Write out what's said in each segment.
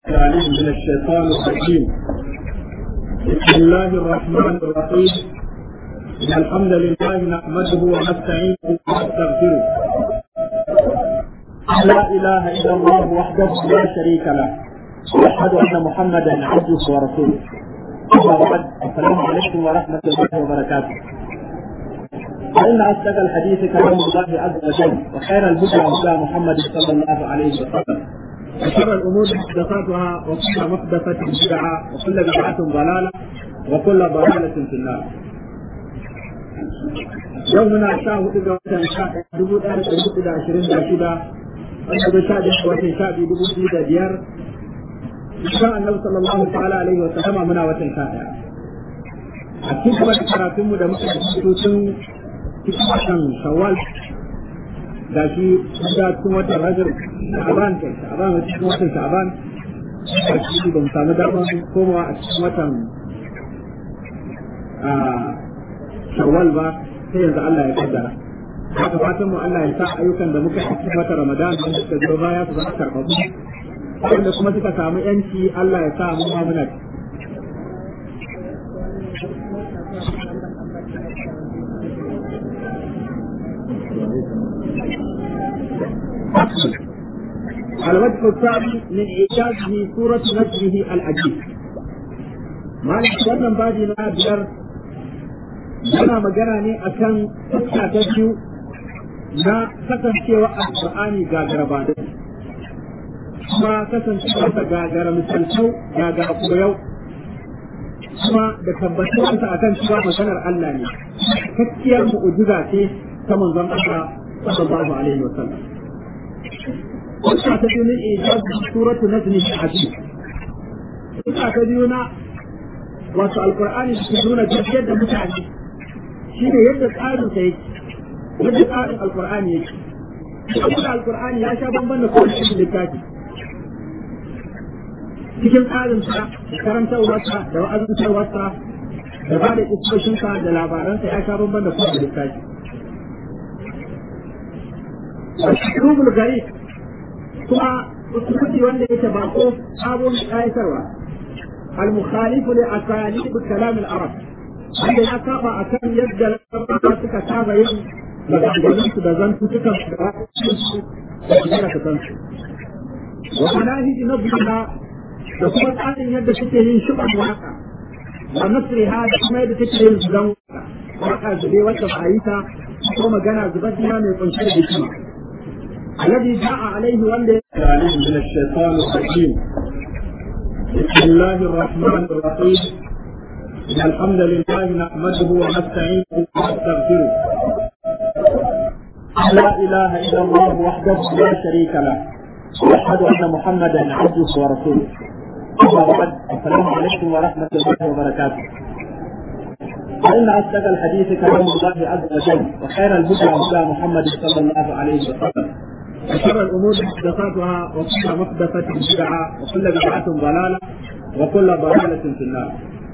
العليم من الشيطان الرجيم بسم الله الرحمن الرحيم إن الحمد لله نحمده ونستعينه ونستغفره لا إله إلا الله وحده لا شريك له وأشهد أن محمدا عبده ورسوله أما بعد السلام عليكم ورحمة الله وبركاته فإن أصدق الحديث كلام الله عز وجل وخير الهدى هدى محمد صلى الله عليه وسلم وشر الأمور محدثاتها وكل محدثة بدعة وكل بدعة ضلالة وكل ضلالة في النار. يومنا شاء hudu watan sha dubu ɗaya da dubu da ashirin da shida wanda da sha da watan sha biyu dubu biyu da biyar insha Allah sallallahu ta'ala alaihi wa sallama muna watan sha ɗaya a cikin wata karatunmu da muka yi tun cikin watan shawwal ga shi da cikin watan rajab sha'aban kai sha'aban a cikin watan sha'aban a cikin ba mu samu damar komawa a cikin watan shawwal ba sai yanzu Allah ya kaddara haka fatan mu Allah ya sa ayyukan da muka cikin watan ramadan da suka zo baya su zama karɓaɓɓu wanda kuma suka samu yanci Allah ya sa mu ma muna الوجه الثاني من إيجازه سورة نجمه العجيب ما wannan baji na biyar yana magana ne akan fuska ta biyu na kasancewa alƙur'ani gagara ba da kuma kasancewa ta gagara misaltau gagara koyau kuma da tabbatuwarsa akan cewa maganar Allah ne kakkiyar mu'ujiza ce ta manzon Allah sallallahu alaihi wa sallam Kusa ta biyu min ijaz suratu najmi hadid. Kusa ta biyu na wato alqur'ani da nuna jirgin da mutane shine yadda tsarin sa yake yadda tsarin alqur'ani yake kuma alqur'ani ya sha bamban da kowace littafi cikin tsarin sa da karantarwarsa da wa'azantarwarsa da ba da isoshinsa da labaransa ya sha bamban da kowace littafi. Ashrubul gari kuma usulubi wanda yake bako sabon ƙayatarwa al-mukhalifu li asalib kalam al-arab wanda ya saba akan yadda larabawa suka saba yin maganganun su da zantu suka da su da kuma ka san su wa manahij nabiyina da kuma tsarin yadda suke yin shuban waka wa nasriha da kuma yadda suke yin zuban waka waka zube wacce ba a yi ta ko magana zubar mai kunshe da hikima الذي جاء عليه والذي عليه من الشيطان الرجيم بسم الله الرحمن الرحيم إن الحمد لله نحمده ونستعينه ونستغفره لا إله إلا الله وحده لا شريك له وأشهد أن محمدا عبده ورسوله أما بعد السلام عليكم ورحمة الله وبركاته فإن أصدق الحديث كلام الله عز وجل وخير الهدى هدى محمد صلى الله عليه وسلم وشر الامور محدثاتها وكل محدثة بدعة وكل بدعة ضلالة وكل ضلالة في النار.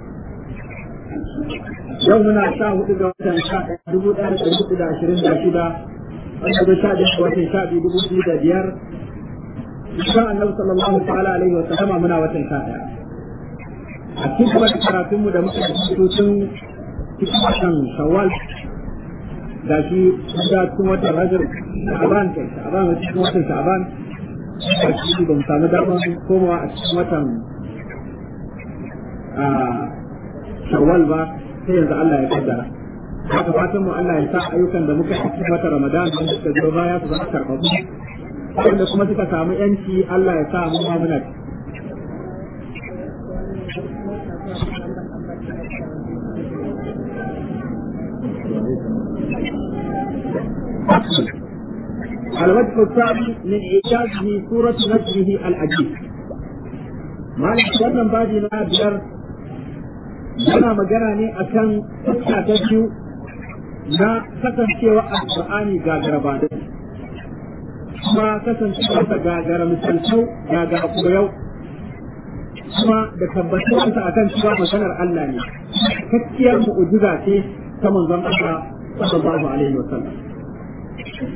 يومنا شاء hudu watan sha dubu ɗaya da dubu da ashirin da shida wanda da sha da watan sha biyu dubu biyu da biyar insha Allah sallallahu ta'ala alaihi wa sallama muna watan sha ɗaya a cikin wata karatunmu da muka yi tun cikin watan shawwal ga shi da cikin watan rajab sha'aban kai sha'aban a cikin watan sha'aban a cikin ba mu samu damar komawa a cikin watan shawwal ba sai yanzu Allah ya kaddara haka fatan mu Allah ya sa ayyukan da muka yi cikin watan ramadan da suka zo baya su zama karɓaɓɓu wanda kuma suka samu yanci Allah ya sa mu ma muna الوجه الثاني من إيجازه سورة نجمه العجيب ما wannan baji na biyar yana magana ne akan fuska ta biyu na kasancewa alƙur'ani gagara ba da kuma kasancewa ta gagara misaltau gagara koyau kuma da tabbatuwarsa akan cewa maganar Allah ne kakkiyar mu'ujiza ce ta manzon Allah sallallahu alaihi wa sallam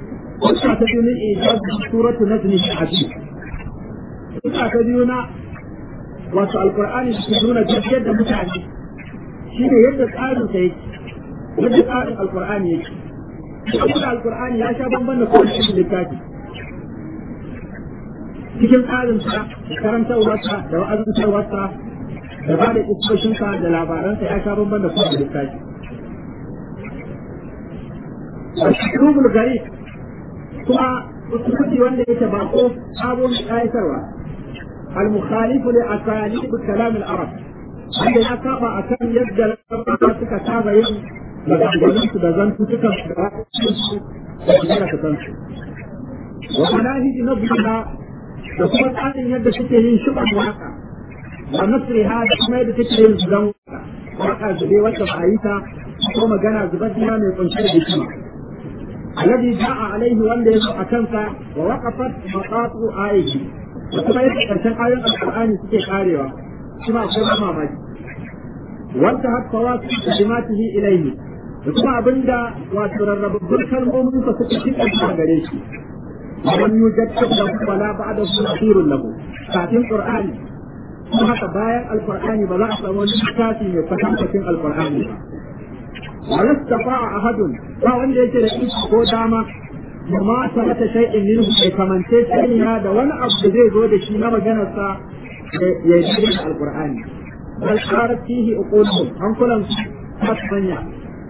Kusa ta biyu min ijaz suratu najmi hadid. Kusa ta biyu na wato alqur'ani ke nuna tafiyar da mutane shine yadda tsarin sa yake yadda tsarin alqur'ani yake kuma alqur'ani ya sha bamban da kowace littafi cikin tsarin sa da karantarwarsa da wa'azantarwarsa da ba da isoshinsa da labaransa ya sha bamban da kowace littafi Rubul gari kuma usulubi wanda yake bako sabon ƙayatarwa al-mukhalifu li asalib kalam al-arab wanda ya saba akan yadda larabawa suka saba yin maganganun su da zantutukan su da su da kuma ka san su wa manahij nabiyina da kuma tsarin yadda suke yin shuban waka wa nasriha da kuma yadda suke yin zuban waka waka zube wacce ba a yi ta ko magana zubaddiya mai kunshe da hikima الذي جاء عليه وان يسوع أكنسا ووقفت مقاطع آيه وكما يتكرشن آية القرآن سكي قاريوا كما أقول ما باجي وانتهت فواصل كلماته إليه وكما أبندا وتررب بركة المؤمن فسكي أجمع غريش ومن يوجد له ولا بعده نصير له كاتم قرآن kuma haka bayan alkur'ani ba za a samu wani littafi mai kwatankwacin alkur'ani ba ولا استطاع أحد فوان ليس رئيس ko dama وما ثبت شيء منه bai kamance sai da wani abu da zai zo da shi na maganarsa ya yi da alqur'ani bal qarat fihi uquluhum an kullum tasmanya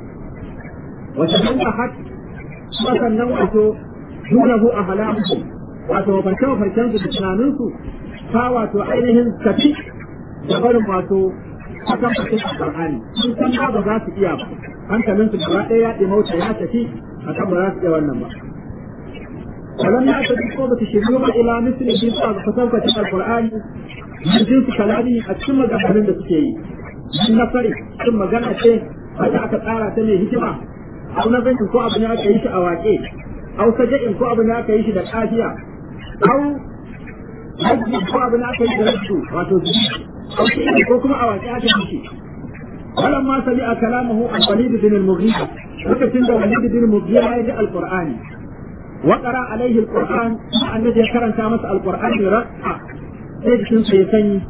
wa tahannahat sannan wato dunahu ahlamu wato farce farcen su da tunanin su ta wato ainihin tafi da barin wato akan fasin alqur'ani sun san ba za su iya ba hankalinsu gaba ɗaya ya ɗimauta ya tafi a kan ba za su iya wannan ba. Kalan ya tafi ko ba su shiryu ba ila misali bin sa ga kwatankwacin alkur'ani yin jinsu kalami a cikin maganganun da suke yi. Yin na fari cikin magana ce wata aka tsara ta mai hikima. Au na zanin ko abu ne aka yi shi a waƙe. Au saja'in ko abu ne aka yi shi da ƙafiya. Au hajji ko abu ne aka yi da rashu wato zuci. Au ko kuma a waƙe aka yi shi. ولما سمع كلامه عن وليد بن المغيرة وكتن وليد بن المغيرة يجي القرآن وقرأ عليه القرآن الذي كرن كامس القرآن رقع سيد سيسني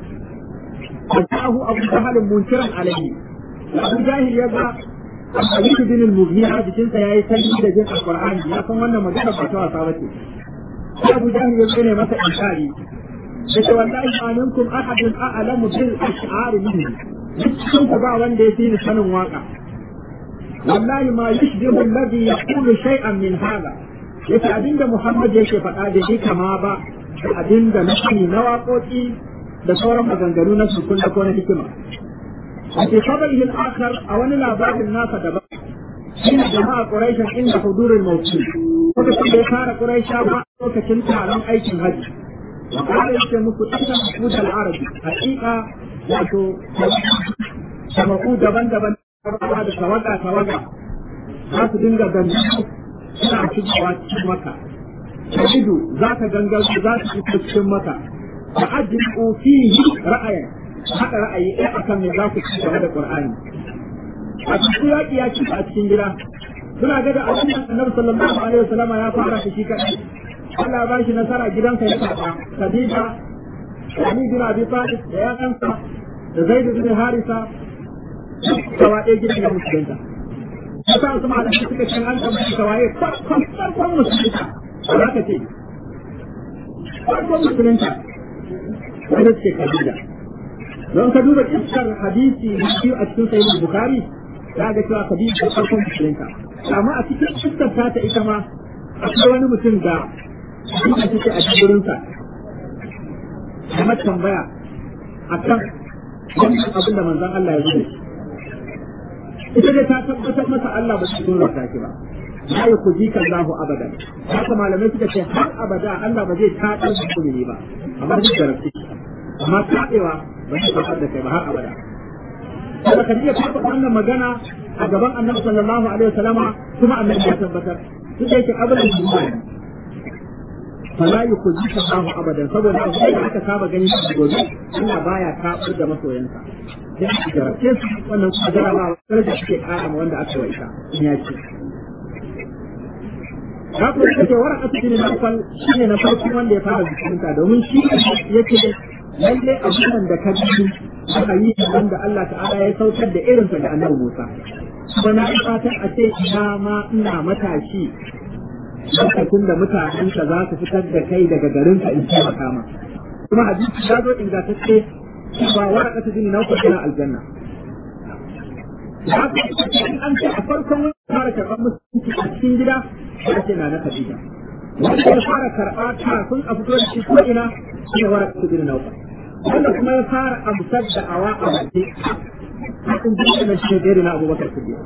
فجاءه أبو جهل منكرا عليه أبو جاهل يبقى وليد بن المغيرة بجنس يا يسني جنس القرآن يا سوانا مجرد بشوى صابته أبو جهل يبقى مثل إنكاري yace wallahi ma minkum ahadun a'lamu bil ash'ar minni cikin ku ba wanda ya fi ni sanin waka wallahi ma yushbihu alladhi yaqulu shay'an min hada yace abinda Muhammad yake faɗa da shi kama ba da abinda na sani na waƙoƙi da sauran maganganu na sukun da ko na hikima a ke kabarihi al-akhar a wani labarin nasa daban shine jama'a quraishan inda hudurul mawqi lokacin da ya fara quraisha ba lokacin taron aikin hajji وقال يمكن muku ita mahmud al-arabi hakika wato samaku daban-daban da tawaga tawaga za su dinga gangan suna shigowa cikin maka shahidu za ka gangan za su fito cikin maka da ajiyu fihi ra'ayin haka ra'ayi ɗaya akan me za ku ci game da qur'ani a cikin yaƙi ya ci a cikin gida suna ga da abin da annabi sallallahu alaihi wasallam ya fara shi kadai Allah ba shi nasara gidansa ya karɓa Khadija Ali bin Abi Talib da ya kansa da Zaid bin Harisa gaba ɗaya gidan ya musulunta Yasa su ma da suka ce an tambayi tawaye farkon farkon musulunta za ka ce farkon musulunta wanda ce Khadija don ka duba iskar hadisi da biyu a cikin sahih Bukhari za ga cewa Khadija farkon musulunta amma a cikin iskar ta ta ita ma akwai wani mutum da ina take a gurinsa kamar tambaya a kan wannan abin da manzon Allah ya zuwa ita dai ta tabbatar masa Allah ba su tura ta ki ba la yukhzika Allahu abadan haka malamai suka ce har abada Allah ba zai taɗar da kumini ba amma duk da rafi amma taɗewa ba zai taɓar da kai ba har abada kuma kan iya taɓa wannan magana a gaban annabi sallallahu alaihi wasallama kuma annabi ya tabbatar duk da yake abin da fala yukhzika Allahu abadan saboda abu da aka saba gani shi gobe Allah baya kafir da masoyansa sai aka jarabce su wannan kuma jarabawa sai da suke kara ma wanda aka waita in ya ce ka kuma yake wara aka ne na fal shine na farko wanda ya fara zikinta domin shi yake lalle abubuwan da ka ji aka yi wanda Allah ta'ala ya saukar da irinsa da annabi Musa kuma na fatan a ce ina ma ina matashi lokacin da mutanenka za su fitar da kai daga garinka in taimaka ma kuma hadisi ya zo ingantacce ba waraka ta jini na uku ina aljanna an ce a farkon wani fara karɓar musulunci a cikin gida ya ce na na Khadija wanda ya fara karɓa kafin a fito da shi ko ina shi ne waraka ta jini na uku wanda kuma ya fara amsar da awa a waje hakan jini na shi ne na abubakar siddiq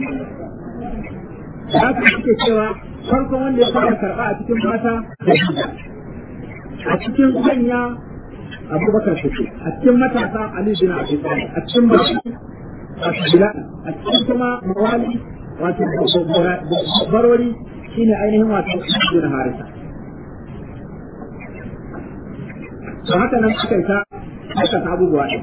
haka suke cewa farkon wanda ya fara karɓa a cikin mata Khadija a cikin manya abubakar siddiq a cikin matasa ali bin abi talib a cikin baki a cikin kuma mawali wato barori shine ainihin wato bin harisa to haka nan suka yi ta haka abubuwa ɗin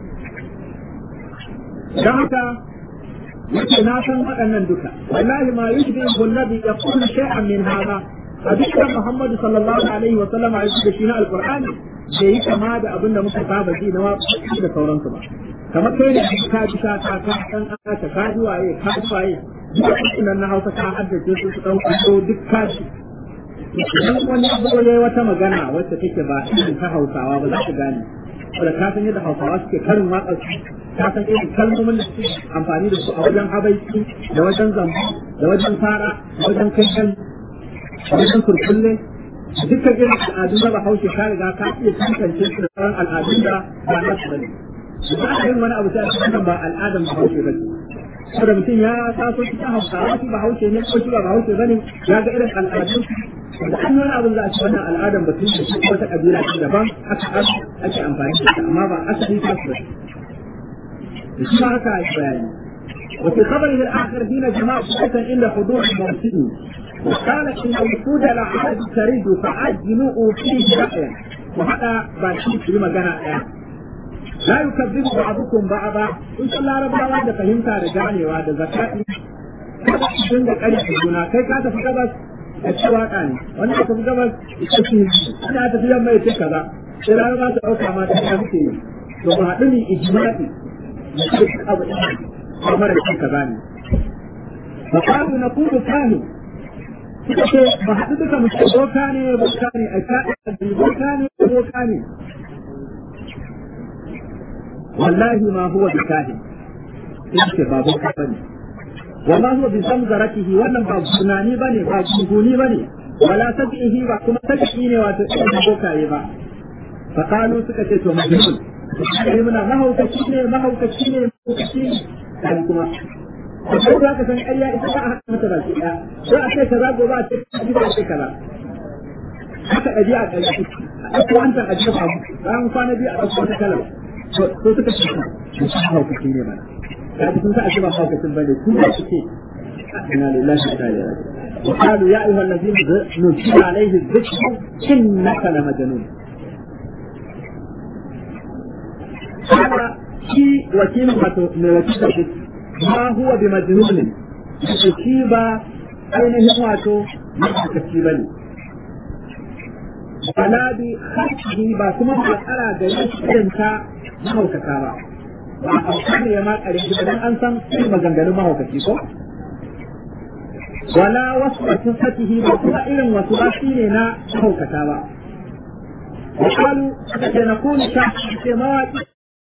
don haka yake na san waɗannan duka wallahi ma yushbi annabi yaqulu shay'an min hada a dukkan Muhammadu sallallahu alaihi wa sallam a da shi na alqur'ani bai yi kama da abin da muka saba ji na wasu da sauransu ba kamar kai ne ka ji ka ka ka dan aka ka ji waye ka ji waye duk nan na Hausa ka haddace su su dauka ko duk ka ji idan wani abu ne wata magana wacce take ba irin ta Hausawa ba za ka gane wanda ka san yadda Hausawa suke karin waƙar su ka san irin kalmomin da suke amfani da su a wajen habaiki da wajen zambo da wajen fara da wajen kai da wajen kurkulle dukkan irin al'adun da bahaushe ka riga ka iya tantance su da sauran al'adun da ba na su bane ba a yin wani abu sai a cikin ba al'adan bahaushe ba saboda mutum ya taso cikin hausawa shi bahaushe ne ko shi ba bahaushe bane ya ga irin al'adun da an wani abin za a ci wannan al'adan ba tun da wata kabila ce daban aka ake amfani da ita amma ba asali ta su ba shi ma haka a bayani وفي خبره الآخر حين جماعة عند حضور الموسم وقال إن الوفود العرب تريد فعجلوا فيه رأيا وهذا باشي في مجانا لا يكذب بعضكم بعضا إن شاء الله رب العالمين فهمت رجعني وهذا زكاة sun da ƙarfi juna kai ka tafi gabas a ci waka ne wani ka tafi gabas ita ce ana tafi yamma ya ce kaza sai rana ba ta ɗauka ma ta muke yi to ba haɗu ne ijma'i da ce abu ɗaya ba mara cin kaza ne fa qalu naqulu kahin suka ce ba haɗu duka mu ce boka ne boka ne a sha'a boka ne boka ne wallahi ma huwa bi kahin in ce ba boka bane wa ma huwa bi zamzaratihi wannan ba tunani bane ba gunguni bane wala tabihi ba kuma tabihi ne wato irin bokaye ba fa qalu suka ce to majnun sai muna mahaukaci ne mahaukaci ne mahaukaci ne kan kuma ko za ka san ƙarya ita ba a haka mata baki ɗaya ko a ce kaza gobe a ce kaza a ce kaza haka ɗabi a ƙarya a ɗauko wancan a jefa mu bayan kwana biyu a ɗauko wata kalar to suka ce su sa haukaci ne ba ya ji sun sa a ce ba haukacin ba ne su ba su ce inna lillahi wa inna ilaihi raji'un وقالوا يا ايها الذين نزل عليه الذكر انك لمجنون هذا شيء وكيل من وكيل ma huwa bi majnunin shi ba ainihin wato mahaukaci ba ne wala bi khashi ba kuma ba tsara da irin ta mahaukata ba ba a kan ya ma kare shi dan an san irin maganganun mahaukaci ko wala wasu wasu fatihi ba kuma irin wasu wasi ne na mahaukata ba وقالوا سنكون شاهد مواقف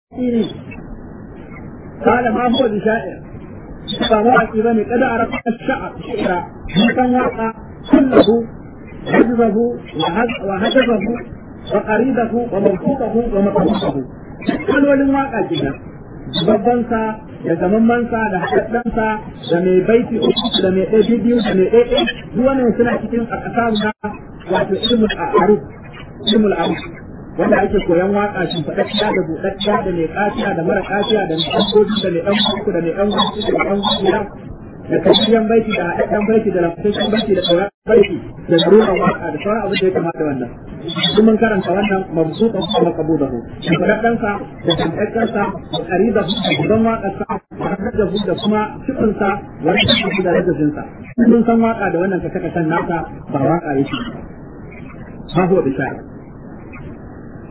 قال ما هو بشاعر فواقي بني قد عرفت الشعر شعرا ممكن وقع كله حجبه وهجبه وقريبه ومرفوقه ومطلوبه كل ولن واقع جدا babbansa da gamammansa da haɗaɗɗansa da mai baiti uku da mai ɗaya biyu da mai ɗaya duk wannan suna cikin a ƙasa na wato ilmul aruf ilmul aruf wanda ake koyan waka shi faɗaɗɗiya da buɗaɗɗiya da mai ƙafiya da mara ƙafiya da mai ɗan goji da mai ɗan kuku da mai ɗan gudu da mai ɗan gudu da kashiyan baiti da haɗaɗɗen baiti da lafasashen baiti da sauran baiti da ruwan waka da sauran abin da ya kamata wannan duk mun karanta wannan mabsuta ko makabu da hu da faɗaɗɗensa da tantaccensa da ƙariba da gudan waƙarsa da hajjabu da kuma cikinsa wani da da rajajinsa mun san waka da wannan kashe-kashen nasa ba waka yake ba huwa bishara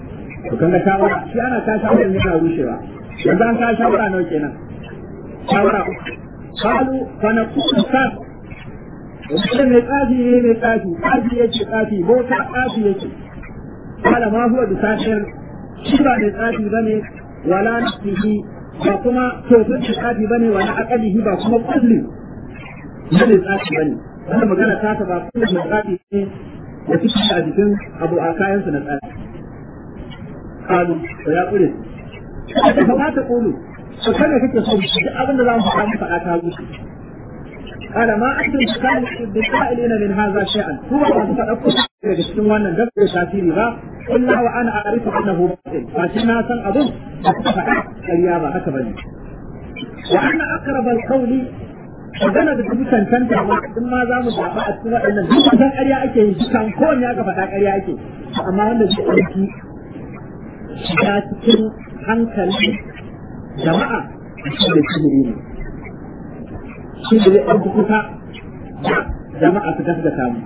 to kan ga shawara shi ana ka shawara ne yana rushewa yanzu an ka shawara nawa kenan shawara kalu fa na kuka ka mutum mai tsafi ne mai tsafi tsafi yake tsafi bota tsafi yake kala ma huwa da safiyar shi ba mai tsafi bane wala nafsihi ba kuma tofin da tsafi bane wala aqalihi ba kuma kulli ne mai tsafi bane wannan magana ta ta ba kulli mai tsafi ne da suke a jikin abu a kayansu na tsafi kalu to ya kure ka fa ta kulu to kada kake so duk abin da za mu faɗa mu faɗa ta gusu قال ما أنتم بالقائلين من هذا شيئا هو ما تفقد daga cikin wannan da bai tasiri ba illa wa ana a'rifu annahu batil fa shi na san abun da kuka faɗa ƙarya ba haka bane wa anna aqrab al-qawli magana da duk cancanta ma in ma za mu zaɓa a cikin waɗannan duk san ƙarya ake yi dukan kowanne aka faɗa ƙarya ake amma wanda zai ɗauki shiga cikin hankali jama'a shi da sihiri ne shi da zai ɗauki kusa jama'a su gaskata mu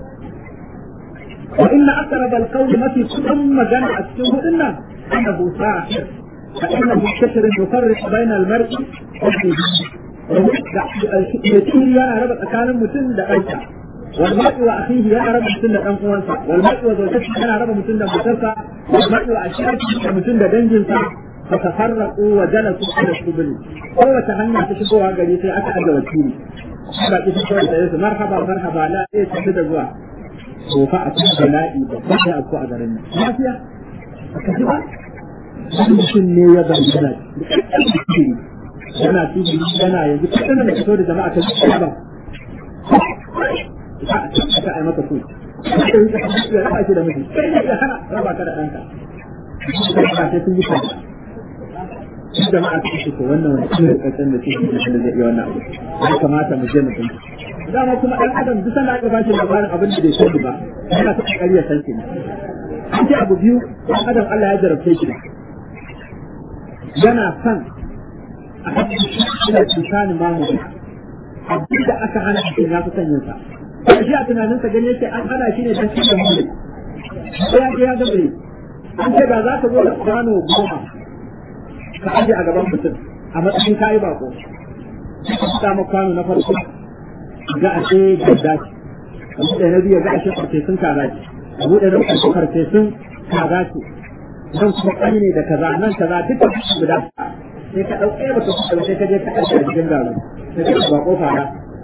وإن أقرب القول ما في كل مجال أسكنه إلا أنه ساحر فإنه كثر يفرق بين المرء يسير يا رب أكان مسن دقيقة والمرء وأخيه يا رب مسن دقنقوانسا والمرء وزوجته يا رب مسن دقنقوانسا والمرء وأشياء مسن دقنجنسا فتفرقوا وجلسوا على السبل هو تهنى تشبوها قريب أكا أجل وكيري ba ki fito da yake marhaba marhaba la sai tafi da zuwa to fa a cikin bala'i da ba ya afko a garin nan lafiya aka ji ba mutum ne ya bayyana yana tudu yana yanzu kadan da fito da jama'a ta ci ba ka ai maka kuɗi ya raba shi da miji sai ya hana raba ka da ɗanka sai sun yi fata jama'a su ce ko wannan wani cikin rikacin da ke da zai iya wannan abu ya kamata mu je mu san dama kuma ɗan adam duk sanda aka bashi labarin abin da bai sani ba yana ta kokari ya san shi an ce abu biyu ɗan adam Allah ya jarabce shi yana son a hannun yana tsakanin mamu abin da aka hana shi ya fi son yin sa shi a tunaninsa gani yake an hana shi ne don cikin mutum sai ya ce ya gabe an ce ba za ka zo da kwano goma ka aje a gaban mutum a matsayin kayi bako ka samu kwano na farko ga ashe gadda ce a buɗe na biyu ga ashe farfesun kaza ce a buɗe na uku farfesun kaza ce nan kuma ƙani ne da kaza nan kaza duka guda sai ka ɗauke ba ka kusa sai ka je ka ɗauke a cikin garo sai ka ba kofa na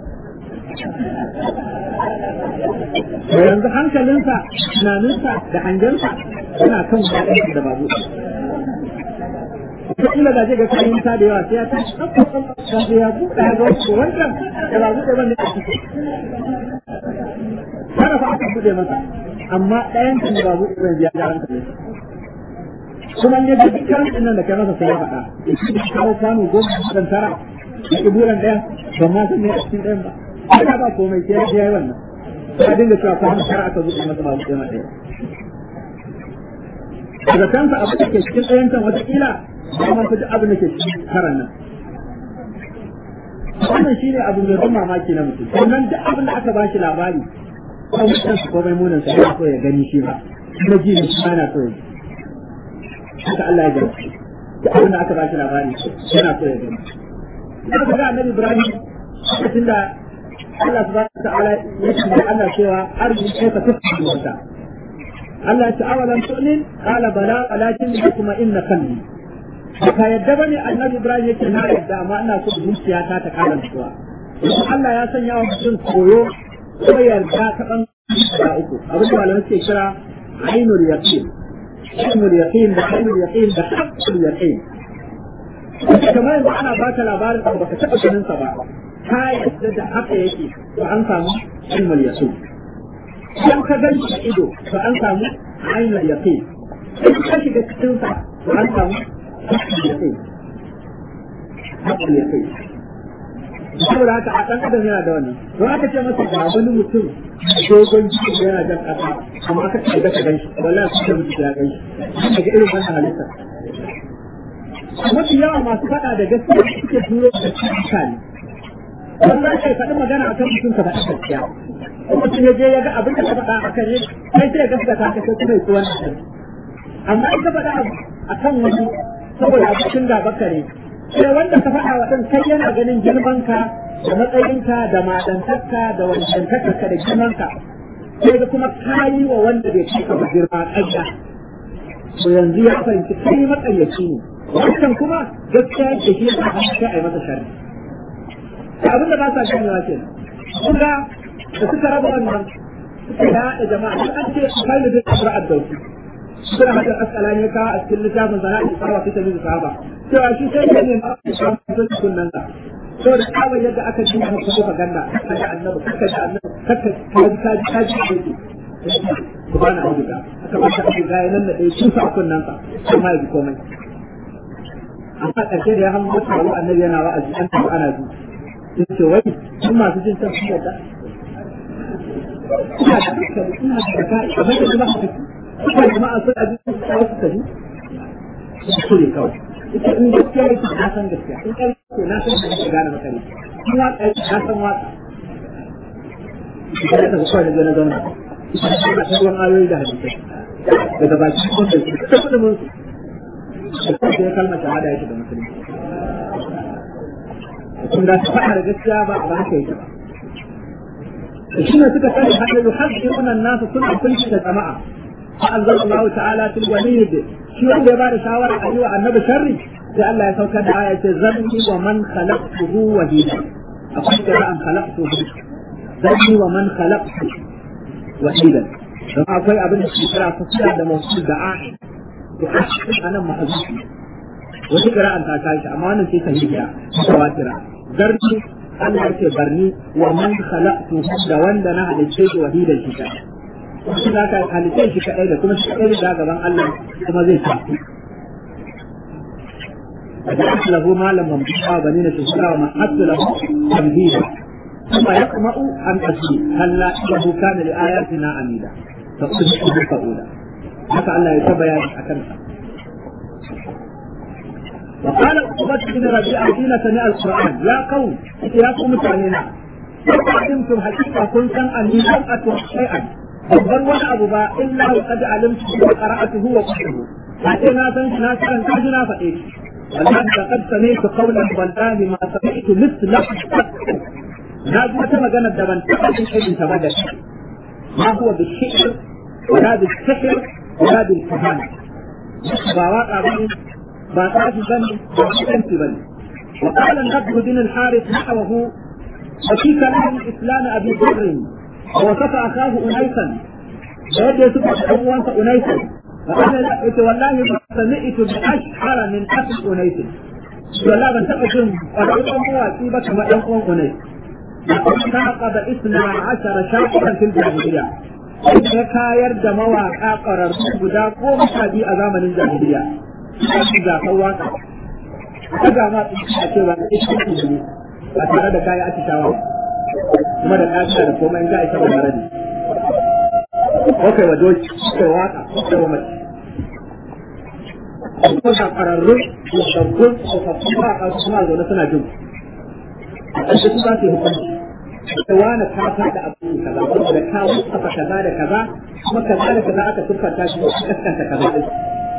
to yanzu hankalinsa tunaninsa da hangensa yana kan wani da babu ko ila da ga kayan ta da yawa sai ya ta da ya buɗe ya ga ko wannan da ba buɗe bane a ciki kada fa aka buɗe masa amma ɗayan kan ba buɗe bane ya ga ranka kuma ne da dukkan nan da kai masa sai ya faɗa shi da kawo kwano goma dan tara da kiburan ɗaya ban ma san me a cikin ɗayan ba kada ba komai sai ya yi wannan ka dinga cewa kwano tara aka buɗe masa ba buɗe masa ɗaya daga kansa abu da ke cikin ɗayan can wataƙila ba ma fi abin da ke cikin karan nan wannan shi ne abu mai ban mamaki na mutum sannan duk abin da aka ba shi labari ko mutum su komai munin sa yana so ya gani shi ba kuma ji ne shi ma yana so ya haka Allah ya gani duk abin da aka ba shi labari yana so ya gani aka ga annabi Ibrahim lokacin da Allah subhanahu wa ta'ala ya ce Allah cewa arziki kai ka tafi wata Allah ta awalan tu'min qala bala walakin kuma inna qalbi ka yadda bane annabi Ibrahim yake na yadda amma ina so zuciya ta ta kara nutsuwa Allah ya sanya wa mutum koyo ko yarda ta ban da uku abin da malamai ke kira ainul yaqin ainul yaqin da ainul yaqin da haqqul yaqin kamar yanzu ana baka labarin abu baka taɓa ganin sa ba ka yadda da haka yake to an samu ilmul yaqin idan ka gan shi ido to an samu ainul yaqin idan ka shiga cikin sa to an samu haqqul yaqin haqqul yaqin saboda haka a ɗan adam yana da wannan don aka ce masa ga wani mutum dogon jiki da yana jan ƙasa amma aka ce ga ka gan shi wallahi su da mutum ya gan shi daga irin wannan halitta mafi yawa masu faɗa da gaskiya suke turo da cikin mutane wanda ake faɗi magana a kan mutum ka faɗi gaskiya mutum ya je ya ga abin da ka faɗa a kan kai sai ya gaskata ka sai kuma ya ci wannan amma in ka faɗa abu akan wani saboda abokin gabanka ne sai wanda ka faɗa wa ɗin kai yana ganin girmanka da matsayinka da madantarka da wancantakarka da girmanka sai da kuma kayi wa wanda bai cika ba girma ƙarya to yanzu ya fahimci kai matsayyaci ne wancan kuma gaskiya da shi ya sa sai a yi masa sharri abin da ba sa ganewa ke kun ga da suka raba wannan suka yaɗa jama'a duk an ce kai da duk abu addauki suna hada askalani ya kawo a cikin littafin sana a tsarawa fita min sahaba cewa shi sai ya nema a cikin kunnan sa so da kawai yadda aka ji a kuma propaganda kaga annabi kaka da annabi kaka kaji kaji kaji kaji ku bana auduga aka ba ta auduga ya nan da dai sun sa kunnan sa kuma ya ji komai amma ƙarshe da ya hango taro annabi yana wa'azi an tafi ana ji sun ce wai sun masu jin san sun yadda ina da hankali ina da kai kamar da jama'a su suka jama'a sun aji su kawo su tafi su ne kawai ita in gaskiya yake na san gaskiya in kai ko na san da kake gane maka ne in waka yake na san waka ita ta kawai da na zauna ita ta ta ruwan ayoyi da hadisai daga baki kun da su ta kudin mun su da kuma kalmar shahada yake da musulmi kun da su faɗa da gaskiya ba a ba haka yake ba shi ne suka sani hada yuhaddithuna an-nas suna kulli da jama'a fa anzala Allah ta'ala fil walid shi wanda ya bada shawara a yi wa annabi sharri sai Allah ya saukar da aya ce zanni wa man khalaqtuhu wahida akwai qira'an khalaqtuhu zanni wa man khalaqtu wahida don akwai abin da ke kira fasila da mawsul da a'i to a nan mahzufi wani qira'an ta tashi amma wannan sai sahiha tawatira zarni Allah ce barni wa man khalaqtu da wanda na halicce shi wahidan shi kai shi za ka halicce shi kadai da kuma shi kadai da gaban Allah kuma zai tafi فجعلت له مالا ممدوحا وبنين شهورا ومهدت له تمهيدا ثم يطمع ان ازيد هلا انه كان لاياتنا عنيدا فاصبحه فاولا haka Allah ya taba ya akan وقال عقبة بن ربيعة حين سمع القرآن يا قوم يا قوم تعلينا علمتم حقيقة كنتم أني لم أتوح شيئا babban wani abu ba illa wa qad alimtu wa qara'atuhu wa qultuhu sai na san na san ka ji na faɗe shi wallahi da qad sami'tu qawlan wallahi ma sami'tu mithla na ji wata magana da ban taɓa jin irin ta ba da shi ma huwa bi shi'r wala bi sihr wala bil kahana ba waƙa bane ba tsafi bane ba kusanci bane وقال النبي بن الحارث نحوه وفي كلام الاسلام ابي بكر ووصف اخاه انيسا ويد يوسف ابوانس انيسا وقال والله ما سمعت باشعر من اخي انيس والله ban taɓa jin ƙwararren mawaƙi ba kamar ɗan uwan unai تعقب اثنا عشر شاعرا في الجاهلية ya kayar da mawaƙa ƙwararru guda goma sha biyu a zamanin jahiliya shi gasar waƙa ta ga ma a cewa na ita ne ba tare da kaya atishawa kuma da ƙasa da komai in za a isa ba tare da kai wa doki kai waka kai wa mace ko da ƙwararru da sabbin tsofaffin waƙa suna zaune suna jin a ƙarshe su za su yi hukunci da wani ka faɗa abu kaza ko da ka wasafa kaza da kaza kuma kaza da kaza aka tuffanta shi ko kaskanta kaza din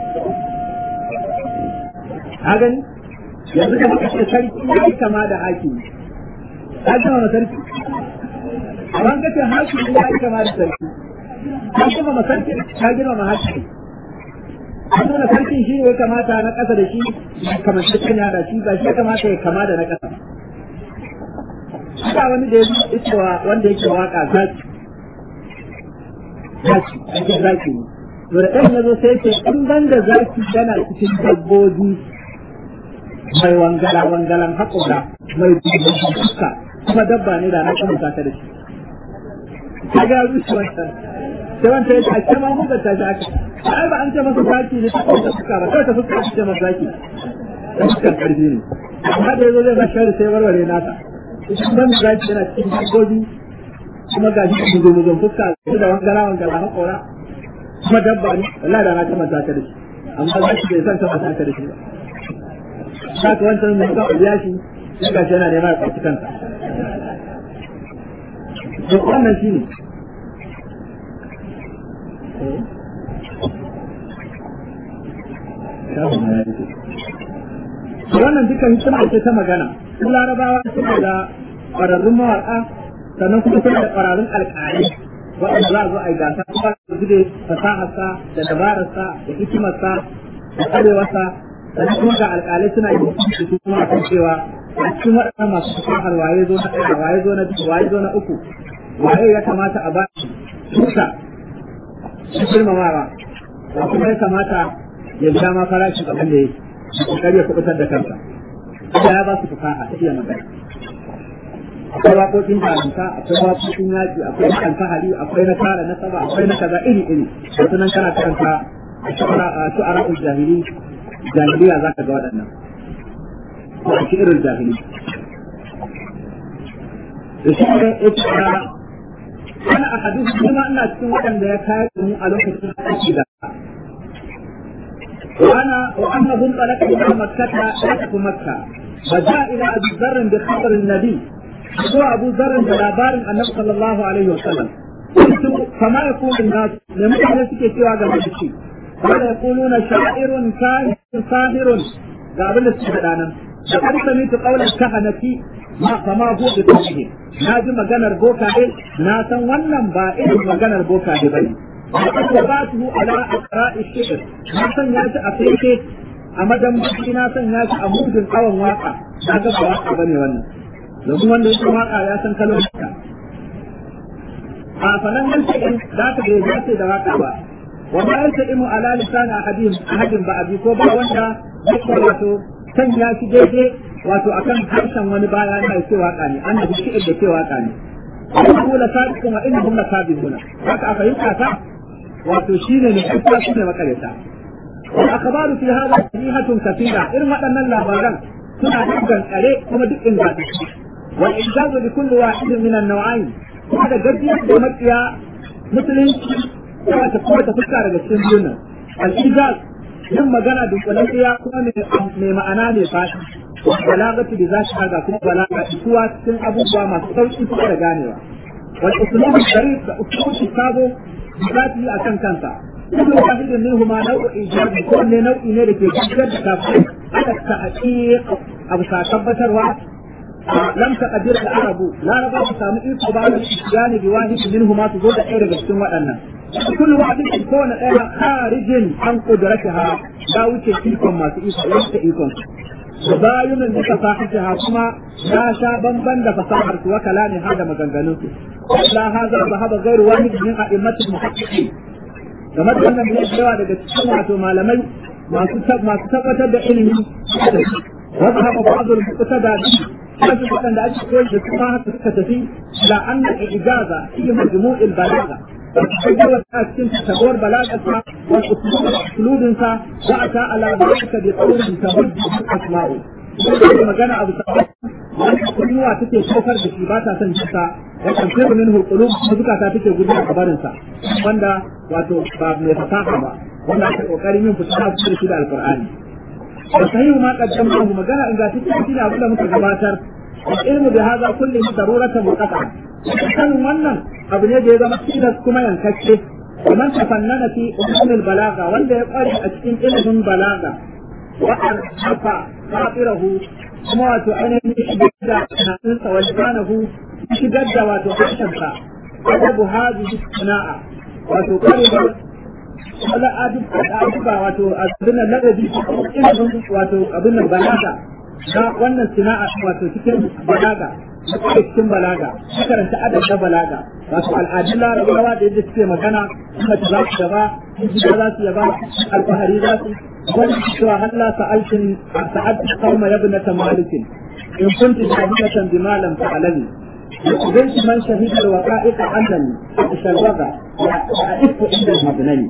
ka gani yanzu da muka ce sarki ya yi kama da hakimi ka ji ma sarki amma ka ce hakimi ya yi kama da sarki ka ji ma sarki ka ji ma hakimi an nuna sarkin shi ya kamata na ƙasa da shi kamar shi da shi ba shi ya kamata ya kama da na ƙasa Haka wani da ya cewa wanda yake waka zaki. Zaki, ake zaki ne. To da ɗan yazo sai ce in ban da zaki yana cikin dabbobi mai wangala wangalan haƙura mai dubban fuska kuma dabba ne da na kamata ka da shi. Ka ga rushe wancan. Sai wanda ya ce a kema hukar ta shi haka. Ai ba an ce masa zaki ne ta kuma fuska ba kawai ta fuska ce masa zaki. Ta fuskar ƙarfi ne. Amma da yazo zai mashari sai warware nasa. idan ban da zaki yana cikin dabbobi kuma ga shi muzo muzo fuska su da wangala wangala haƙora kuma dabba ne wallahi da na ta mata ta da shi amma zaki bai san ta mata ta da shi ba saka wancan mai ka biya shi sai ga shi yana neman ya kwaci kansa to wannan shi ne shafin na yake wannan dukkan hikima ce ta magana su larabawa suna da ƙwararrun mawaƙa sannan kuma suna da ƙwararrun alƙalai waɗanda za a zo a yi gasa kuma su zube fasaharsa da dabararsa da hikimarsa da ƙwarewarsa sannan kuma ga alƙalai suna yi da su kuma akan cewa a cikin waɗannan masu fasahar waye zo na ɗaya waye zo na biyu waye zo na uku waye ya kamata a ba shi tuta shi girmamawa ba kuma ya kamata ya biya ma farashi abin da ya kokari ya kubutar da kansa Allah ya ba su fasaha ta iya magana akwai waƙoƙin jarumta akwai waƙoƙin yaƙi akwai na alfahari akwai na tara na saba akwai na kaza iri iri da sunan kana karanta a shu'ara jahili jahiliya za ka ga waɗannan ko a irin jahili da shi ne ya ce ana a hadisi kuma ina cikin waɗanda ya kayar da mu a lokacin aiki da وانا وانه انطلق الى مكه فتح مكه فجاء الى ابي ذر بخبر النبي هو ابو ذر بلابار النبي صلى الله عليه وسلم قلت فما يقول الناس لم يكن سوى هذا الشيء قال يقولون شاعر كاهن ساهر قابل السودان لقد سمعت قول الكهنة ما فما هو بقوله ناجي مجانا بوكا na san wannan ba irin maganar boka ne bane وقباته على أقراء الشعر ما سن ياشي أفيكي أما دم na san ya ci a mudin awon waka na ga ba waka bane wannan domin wanda yake waka ya san kalon haka a fanan nan cikin za ka bai zace da waka ba wa ma yanta imu ala lisan ahadin ahadin ba abi ko ba wanda yake wato san ya ci daidai wato akan harshen wani baya na ce waka ne annabi shi'ir da ce waka ne Abu la sadiqun wa innahum la kadibuna haka a fahimta ta wato shine ne kuma shine makareta wal akhbaru fi hadha sahihatun kathira irin waɗannan labaran suna dukkan kare kuma duk inda wal injazu bi kulli wahidin min an-naw'ain kuma da gajiyar da makiya musulunci kuma ta kuma ta fuska daga cikin biyun nan al ijaz yin magana da kulantiya kuma mai ma'ana mai fashi balagatu da za shi haga kuma balaga isuwa cikin abubuwa masu sauki kuma da ganewa wal uslubu sharif da uslubu sabo zati a kan kansa kullu wahidin minhuma naw'u ijabi ko ne nau'i ne da ke gajiyar da kafin aka ta'aqiq abu sa tabbatarwa lam taqdir al-arabu la raba su samu iko ba da gane bi wahid minhuma su zo da ɗaya daga cikin waɗannan kullu wahidin ko na ɗaya kharijin an qudrataha da wuce ikon masu iko yanke ikon bayanin da fasahatiha kuma ya sha bamban da fasahar su wa kalami hada maganganun su la hada zahaba ghairu wahid min a'immatil muhaqqiqin kamar wannan ne yawa daga cikin wato malamai masu masu tabbatar da ilimi wa zahaba ba'd al-muqtada wasu waɗanda ake koyi da kuma haka suka tafi la anna ijaza fi majmu'il balagha تجاوز أسكن تدور بلاغتها والأسلوب أسلوبها وأتى على ذلك بقول تبد أسماؤه magana abu sabon wanda kunnuwa take saukar da shi ba ta son jinsa wa tamfiru minhu qulub zukata take gudu a barin sa wanda wato ba mai fasaha ba wanda ake kokarin yin fitana da shi da alqur'ani wa sahihu ma qaddamahu magana in ga take shi abin da muka gabatar wa ilmu bi hadha kulli daruratan muqata sanin wannan abu ne da ya zama tilas kuma yankacce ومن تفنن في علوم البلاغه wanda ya kware a cikin ilimin balaga wa arfa fatirahu kuma wato ainihin shigar da tunaninsa wa lisanahu shigar da wato harshensa adabu hadhihi sana'a wato kwarewar wala aduba wato abin ladabi ilimin wato abin balaga na wannan sana'a wato cikin balaga da cikin balaga karanta adab na balaga wato al'adun larabawa da yadda suke magana mace za su yaba gida za su yaba alfahari za su wani cewa halla sa'altin sa'ad qauma yabnata malikin in kunti shahidatan bima lam ta'lami بنت من شهد الوقائق أنني تشرب وأعف عند المبني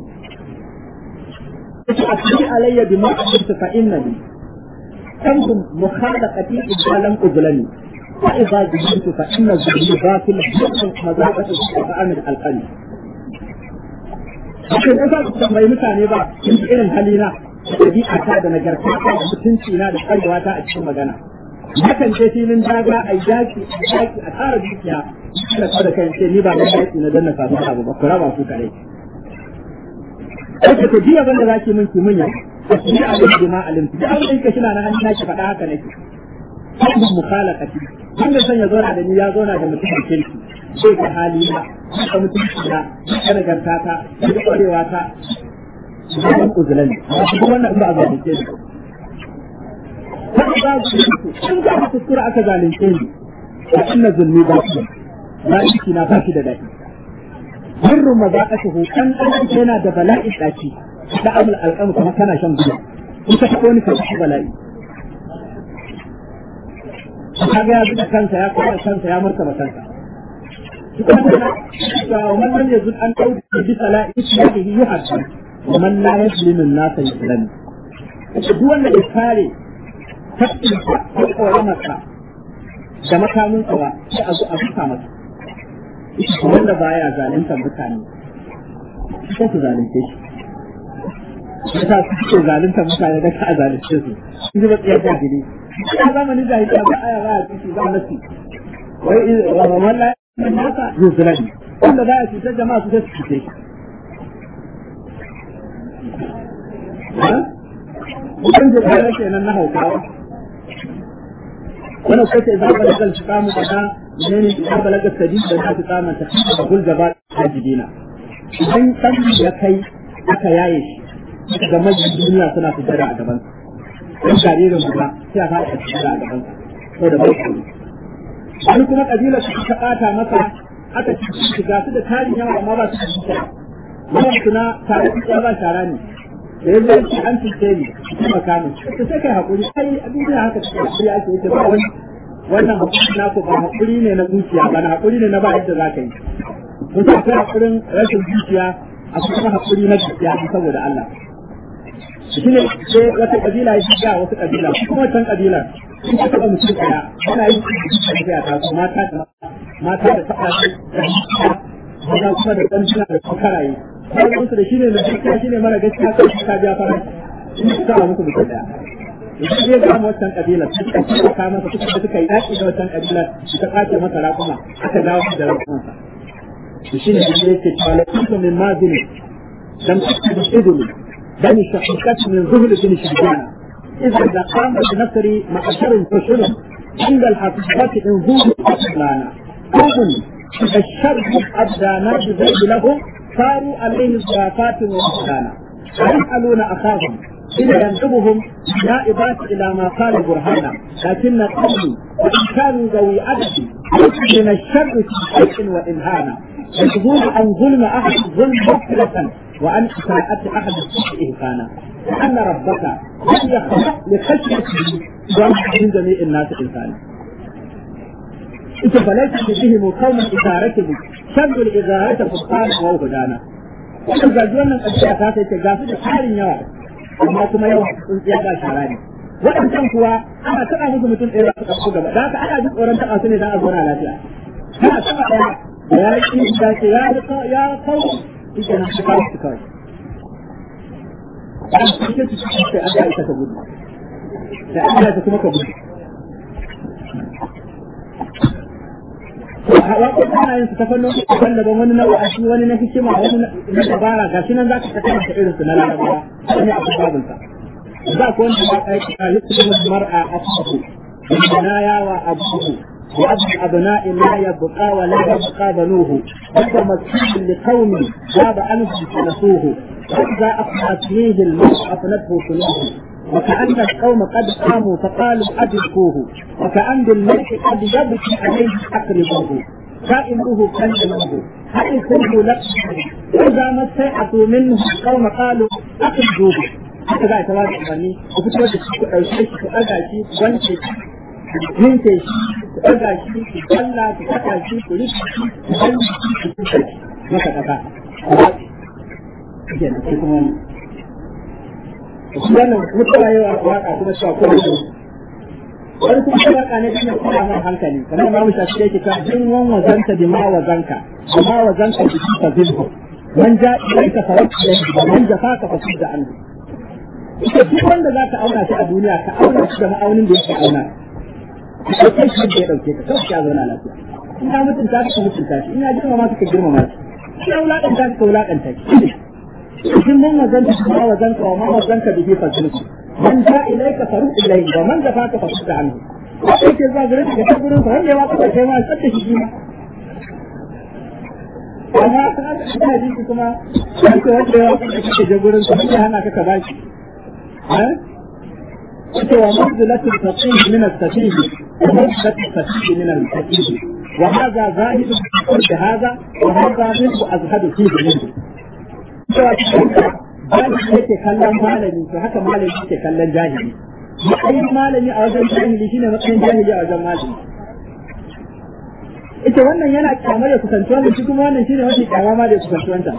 أتي علي بما قلت فإنني تنكم مخالقتي إذا لم أظلمي وإذا جبت فإن الظلم باطل يحصل مذاقة الشفاء من القلب Akwai ɗan sa tambayi mutane ba in irin halina da ɗabi'a ta da nagarta ta da mutunci na da ƙwarewa ta a cikin magana. Hakan ce filin daga a yaki a yaki a tara dukiya da kawai da kan ce ni ba na yaki na danna samu abu ba ku raba ku kare. Ake ku jiya banda za ki min ki munya ni abin da ma alimtu da abin da kina na hannu naki faɗa haka nake abin mukhalaqati wanda san ya zauna da ni ya zauna da mutum kirki sai ka hali na ka mutum na ka nagarta ta ka kwarewa ta zaman uzulani kuma wannan ba a zalunce ni haka ba su in ka kuskura aka zalunce ni a inna zulmi ba su ba shi na ba shi da daɗi birru mazaqatuhu kan dan yana da bala'i daki da amul alqam kuma kana shan gudu in ka taɓa wani kashi bala'i kaga ya zuba kansa ya kuma kansa ya martaba kansa ومن لم يزل أن تعود بسلاء إسلامه يحسن ومن لا يسلم الناس يسلم duk wanda ya kare haƙƙinsa ko ƙoramarsa da makaminsa ba sai a zo a buka masa wanda baya zaluntar mutane sai su zalunce shi yasa su suke zaluntar mutane da ka a zalunce su sun ji matsayar jahili a zamanin jahiliya ba aya ba a ciki ba nasi wai wallahi man nasa yuzlani wanda za a cutar jama'a su sai su cuce shi Mutum da kare kenan na haukawa. Wani kwace za ka lagar shi kamu kaza ne ne za ka lagar sadi da za ka kama ta da gulga ba ta jidina. Idan ɗan ya kai aka yaye shi, aka ga majin duniya suna fitar a gaban sa. Ɗan jaririn guda sai a fara fitar a gaban sa. Sau da bai Wani kuma ƙabilar su ta ɓata masa aka ci shiga su da tarin yawa amma ba su da shi. Yawan suna tare da ba shara ne. da ya zai ci an cuce ni kuma kamun to sai kai hakuri ai a duniya haka take hakuri ake yi ba wani wannan hakuri na ko ba hakuri ne na zuciya ba na hakuri ne na ba yadda zaka yi mun ta kai hakurin rashin zuciya a kuma hakuri na zuciya saboda Allah shi ne sai wata kabila ya shiga wata kabila kuma wancan kabilar sun ta taɓa mutum ɗaya ana yi tafiya ta su mata da mata da taɓa shi da kuma da ɗan suna da karaye kawai musu da shi ne da gaskiya shi ne mara gaskiya kan shi ka biya fara shi ne sa musu mutum daya idan zai ga wancan kabila su suka ci ka masa suka da suka yi daki da wancan kabila su ta kace masa raƙuma aka dawo da raƙumansa to shi ne da yake cewa la kuntu min mazini lam takun idulu bani shahikat min zuhul bin shibana إذا إذا قام بنصر معشر فشل عند الحقيقة إن ظهر أصلانا أذن إذا الشر أبدانا بذلك لهم صاروا عليه ضيافات وإحسانا ويسألون أخاهم إن ينسبهم نائبات إلى ما قال برهانا لكن قومي وإن كانوا ذوي عدد من الشر في شيء وإنهانا يجبون عن ظلم أحد ظلم مغفرة وعن إساءة أحد السوء إهفانا لأن ربك لم يخلق لخشيته من جميع الناس إنسانا ita falaita da bihi mu kauma idaratu shabbu al-idarata furqan wa hudana wannan gaji wannan kabiya ta sai ta gasu da tarin yawa amma kuma yawa sun tsaya ga shara ne waɗancan kuwa ana taɓa musu mutum ɗaya su ɗauko gaba da haka ana jin tsoron taɓa su ne don a zauna lafiya kana taɓa ɗaya da ya yi da ce ya ya kawo ita na su kawo su kawai an cikin su cikin sai an da ita ta gudu da an da ta kuma ka gudu waƙoƙi ana yin su ta fannin daban wani na wa'azi wani na hikima wani na dabara ga shi nan za ka tafi da irin su na larabawa wani a babin sa za ku wanda ba ka yi a yusuf mar'a a cikin البنايا وأبوه وأبو الأبناء لا يبقى ولا يبقى بنوه وهو مسكين لقوم غاب عنه فنسوه وإذا أخذت فيه الموت أفنته سنوه وكأن القوم قد قاموا فقالوا أدركوه وكأن الملك قد يبكي عليه أقربوه كائنه كلمه هل كنت لك وإذا ما استيأسوا منه القوم قالوا أخرجوه haka za a ta wata umarni ku fito da shi ku ɗauke shi ku ɗaga shi ku wanke shi ku yanke shi ku ɗaga shi ku kalla ku saka shi ku rufe shi ku wanke shi ku tuka shi maka ƙasa kenan sai kuma wani shi wannan mutuwa yawa waka kuma cewa ko da wani kuma shi waka ne kuma kuma mai hankali kamar ma musa shi yake ta jin wan wazanta bi ma wazanka bi ma wazanka bi ta zilhu man ja ilaika fawakka man jafaka fasudda anhu ita duk wanda za ka auna shi a duniya ka auna shi da ma'aunin da yake auna ka kai shi da ya dauke ka kawai ya zauna lafiya in ya mutunta ka mutunta shi in ya girmama ka girmama shi in ya wulaƙanta ka wulaƙanta shi cikin mun wazanta kuma wazanka wa ma wazanka bihi fasilku man ja ilaika faru ilayhi wa man zafaka fasilka anhu wanda yake zuwa gare ka ta gurin sa wanda ya waka kai ma tsaka shi ma amma ina ji kuma wanda wanda ya waka kai je gurin sa ya hana ka ka bashi eh cewa manzilatul faqih min as-safih wa manzilatul faqih min al-faqih wa hadha zahid fi hadha wa hadha minhu azhadu fi minhu cewa jahili yake kallon malami to haka malami yake kallon jahili matsayin malami a wajen jahili shine matsayin jahili a wajen malami ita wannan yana kyamar ya kusanci wannan shi kuma wannan shine mafi kyama ma da ya kusanci wancan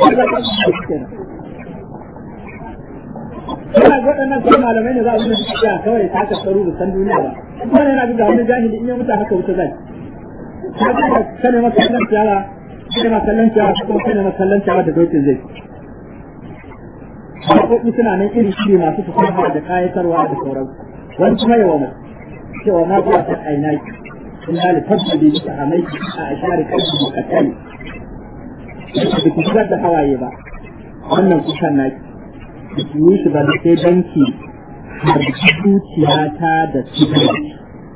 Yana ga waɗannan kuma malamai ne za a zuwa tafiya kawai ta ka tsaro da san duniya ba. Wannan yana ga wani jahili in ya mutu haka wuta zai. Ka ga kane maka kallon ciyawa, kane maka kallon ciyawa, kuma kane maka kallon ciyawa da dokin zai. Haƙoƙi suna nan iri iri masu fasaha da kayatarwa da sauransu. Wani kuma yawa mai cewa ma zuwa ta aina ki. In da li fadda bi ta amai a ashari kalbi mukattali. Da ku shigar da hawaye ba. Wannan kusan naki. Da ki yi shi ba da sai danki har zuciyata da cikin.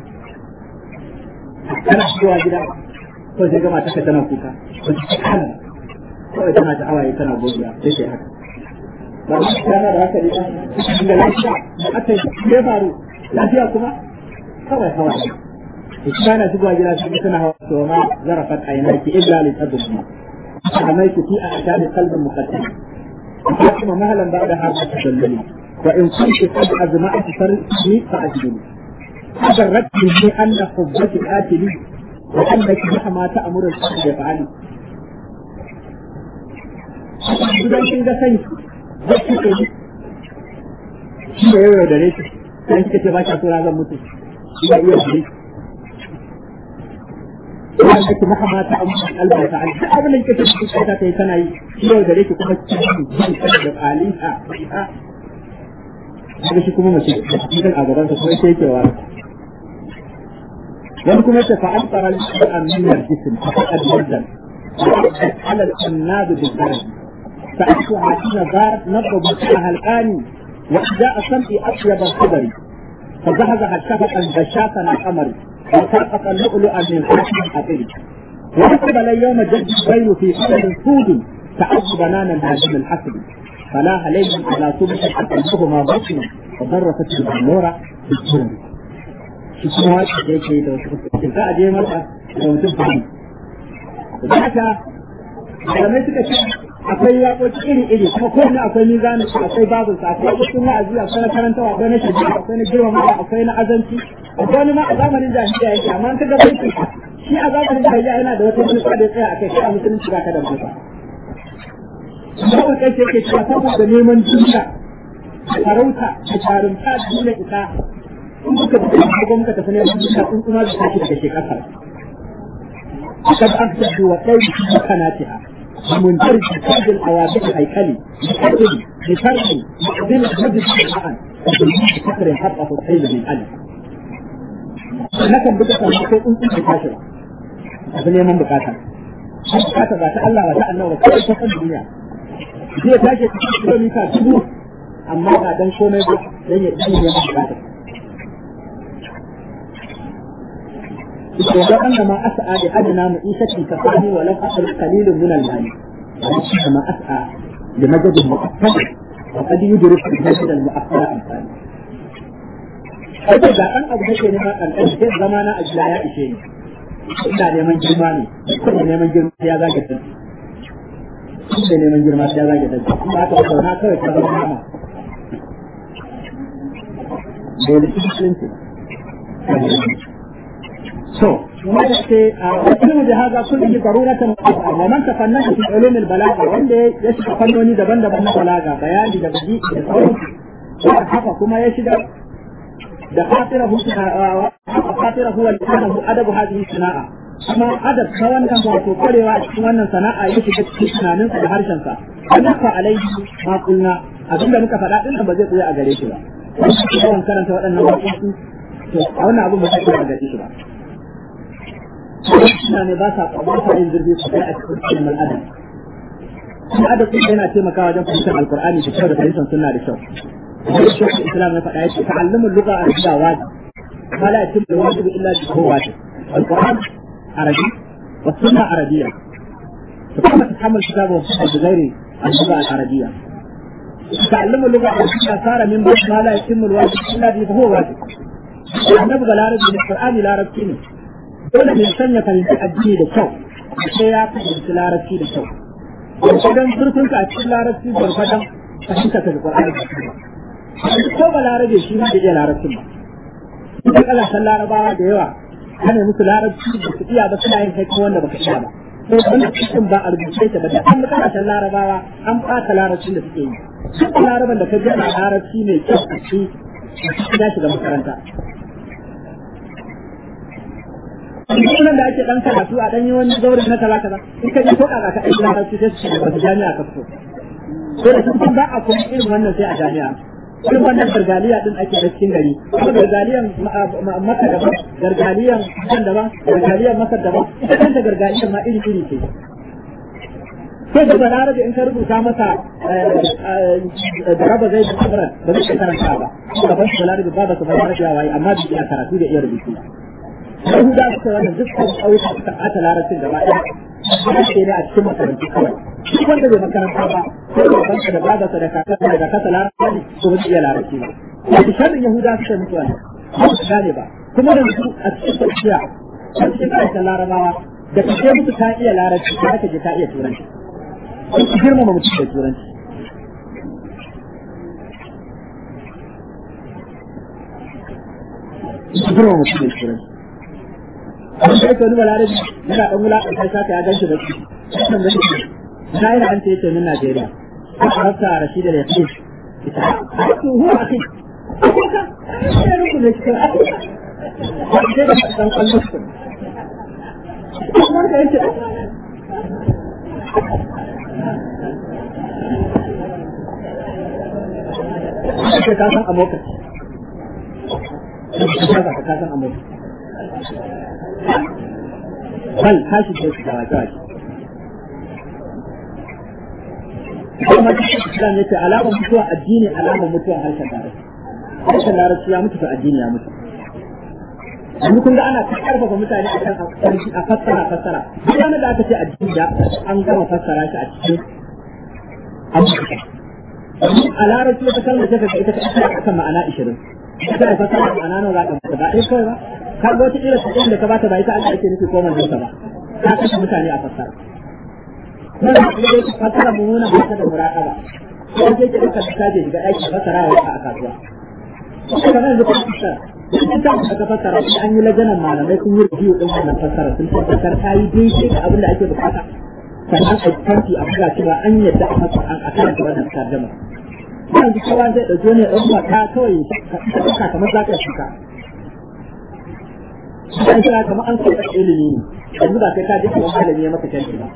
Kana shigowa gida ko sai gama ta tana kuka. Ko ta kana. Kawai tana ta hawaye tana godiya sai sai haka. ba su kana da haka ne da lafiya da aka yi ya faru lafiya kuma kawai hawa ne ita na shigowa gida su suna hawa to ma zarafat aynaki illa li tadumma حميت في أعتاب قلب مقدم ثم مهلا بعد هذا تدلني وإن كنت قد أجمعت فرقي فأجلني هذا الرد مني أن حبك آتلي وأنك مهما تأمر الحق يفعلي idan kin ga sai zai kike ni shi ne yau da rake sai kike ba ta tura zan mutu shi ne iya shi idan kike maka mata a mutum kalba ta alƙa abin da kike cikin ta kai kana yi shi yau da rake kuma kike da alisa haka shi kuma mace cikin a gaban sa kuma sai yake wa wani kuma ta fa'al tsara al-amin al-jism faqad wadan على العناب بالبلد فأتوا حين دارت نبض بسعها الآن وإجاء سمعي أطيب الخبر فزهزها الشفق البشاة القمر وسقط اللؤلؤ من حاكم الحطير وأقبل يوم جد البين في قدر سود تعب بنانا هاشم الحسن فلا عليهم على صبح أقلبهما بطن وضرفت البلورة بالسرم shi kuma wata da yake da wasu za a je masa da mutum fahimta da haka malamai suka ce akwai waƙoƙi iri-iri kuma kowanne akwai mizanin su akwai babin sa akwai waƙoƙin wa'azi akwai na karantawa akwai na shirya akwai na girmamawa akwai na azanci akwai wani ma a zamanin jahiliya yake amma an kaga bai shi a zamanin jahiliya yana da wata manufa da ya tsaya a kai shi a musulunci ba ka da manufa Babu kai yake cewa saboda neman duniya farauta da jarumta da nuna ita in kuka tafi ko muka tafi neman duniya in kuma da tashi daga shekara قد أفسد وقيل في مكاناتها ومنترج بكاد الأوابق الهيكلي بكتل بفرق مقدمة مجد القرآن بكثر حقه الحيل من ألف لكن بكثر ما تقول أنت بكاشرة abin neman bukata bukata ba ta Allah ba ta Allah ba kawai ta kan duniya zai tashi cikin kilomita dubu amma ba dan komai ba dan ya dan neman bukata وأن ما أسعى لأدنى معيشة كفاني ولم أصل قليل من المال ولكن ما أسعى لمجد مؤثر وقد يدرك المجد المؤثر أمثال Ake da ɗan abu da ke nema ƙarƙar sai zama na ajila ya ishe ni. Ina neman girma ne, kuma neman girma ya zage ta. Ina neman girma ya zage ta. Kuma aka ba sauna kawai ta zama nama. Dole musulunci. So, ويكون بهذا كله ضرورة ومن تفنن في علوم البلاغة وانده يشبه فنوني دبن دبن بلاغة بياني دبجي حقا كما يشبه da خاطره خاطره هو لأنه أدب هذه الصناعة kuma adab ta wannan wato kwarewa a cikin wannan sana'a ya shiga cikin tunaninsa da harshensa an yafa alaihi ma kulna abinda muka faɗa din ba zai koya a gare shi ba yawan karanta waɗannan waƙoƙi to a wannan abin ba zai koya a gare shi ba suna ne ba sa ba sa yin zurfi su kai a cikin cikin al'adam kuma adabi yana taimakawa wajen fahimtar alqur'ani da kyau da fahimtar sunna da kyau Shekul Islam ya faɗa ya ce ta'allumin lugha arabiyya wajib ma la yatim al-wajib illa bi huwa wajib القرآن عربي والسنة عربية فكيف تتحمل الكتاب والسنة بغير اللغة العربية تعلم اللغة العربية صار من باب ما لا يتم الواجب إلا به فهو واجب النبغة العربي من القرآن العربي ne dole mai sanya fahimci addini da kyau sai ya fahimci larabci da kyau gwargwadon zurfin ka a cikin larabci gwargwadon fahimta ka da Qur'ani da kyau ko ba larabe shi ma da iya larabcin ba ita kasashen larabawa da yawa ana musu larabci da su iya ba suna yin kai kuma wanda baka iya ba ko wanda cikin ba a rubuce ta ba da an kasashen larabawa an ɓata larabcin da suke yi duk laraban da ka ji a larabci mai kyau a ci ya shiga makaranta sunan da ake dan karatu a dan yi wani zaure na kaza kaza in ka ji ko kaza ka aiki larabci sai su ce ba jami'a ka fito ko da sun ba a kuma irin wannan sai a jami'a irin wannan gargaliya din ake da cikin gari kuma gargaliyan maka daban gargaliyan kan daban gargaliyan maka daban ita kanta gargaliyan ma iri iri ce sai da balarabe in ka rubuta masa da raba zai da kamar ba zai karanta ba gaban su balarabe ba ba su balarabe waye amma bai iya karatu da iya rubutu Yahuda suka wannan dukkan ƙauyuka suka ɓata larabcin gaba ɗaya. Ake ne a cikin makarantu kawai. Duk wanda bai makaranta ba, ko da banka da babarsa da kakarsa daga kasa larabci ne, ko ba iya larabci ba. Wato sharrin Yahuda suka mutu wannan. Ba su gane ba. Kuma da su a cikin tafiya, a cikin ƙarshen larabawa, da ka ce musu ta iya larabci, ta ka je ta iya turanci. Sun su girmama mutum da turanci. Su girmama mutum da turanci. abin da yake wani balarabi yana ɗan wulaƙanta shaka ya gan shi da shi wannan da shi na yi an ce yake min Najeriya ko a rasa Rashida da Yaqin ita ko huwa akhi ko ka ya rubu da shi a ko da dan kallon shi kuma da yake Ake ka san amoka. Ka san amoka. bal tashi da su dawa dawa kuma Islam yace alamar mutuwa addini alamar mutuwa harshen larabci harshen larabci ya mutu to addini ya mutu yanzu kun ga ana ta karfafa mutane a kan a fassara fassara duk wani da aka ce addini da an gama fassara shi a cikin abubuwa a larabci wata kalmar ta kaga ita ta kan ma'ana 20 ita da fassara ma'ana nawa za ka ba ɗaya kawai ba ka ga wata irin sakon da ka bata ba ita Allah ake nufi ko manzon sa ba ka kashe mutane a fassara nan da kuma yake fassara mummuna ba ta da muraqaba ko sai ki duka ka je ga aiki fassara wa a kasuwa kuma nan da fassara duk da ka fassara sai an yi lajanan malamai sun yi review din wannan fassara sun tabbatar ta yi daidai da abin da ake bukata sannan a tanti a buga cewa an yadda a fassara a karanta wannan tarjuma yanzu kowa zai ɗauki wani ɗan wata kawai ka ɗauka kamar za ka shuka an kira kamar an sauka ilimi ne yanzu ba sai ka ji kamar malami ya maka canji ba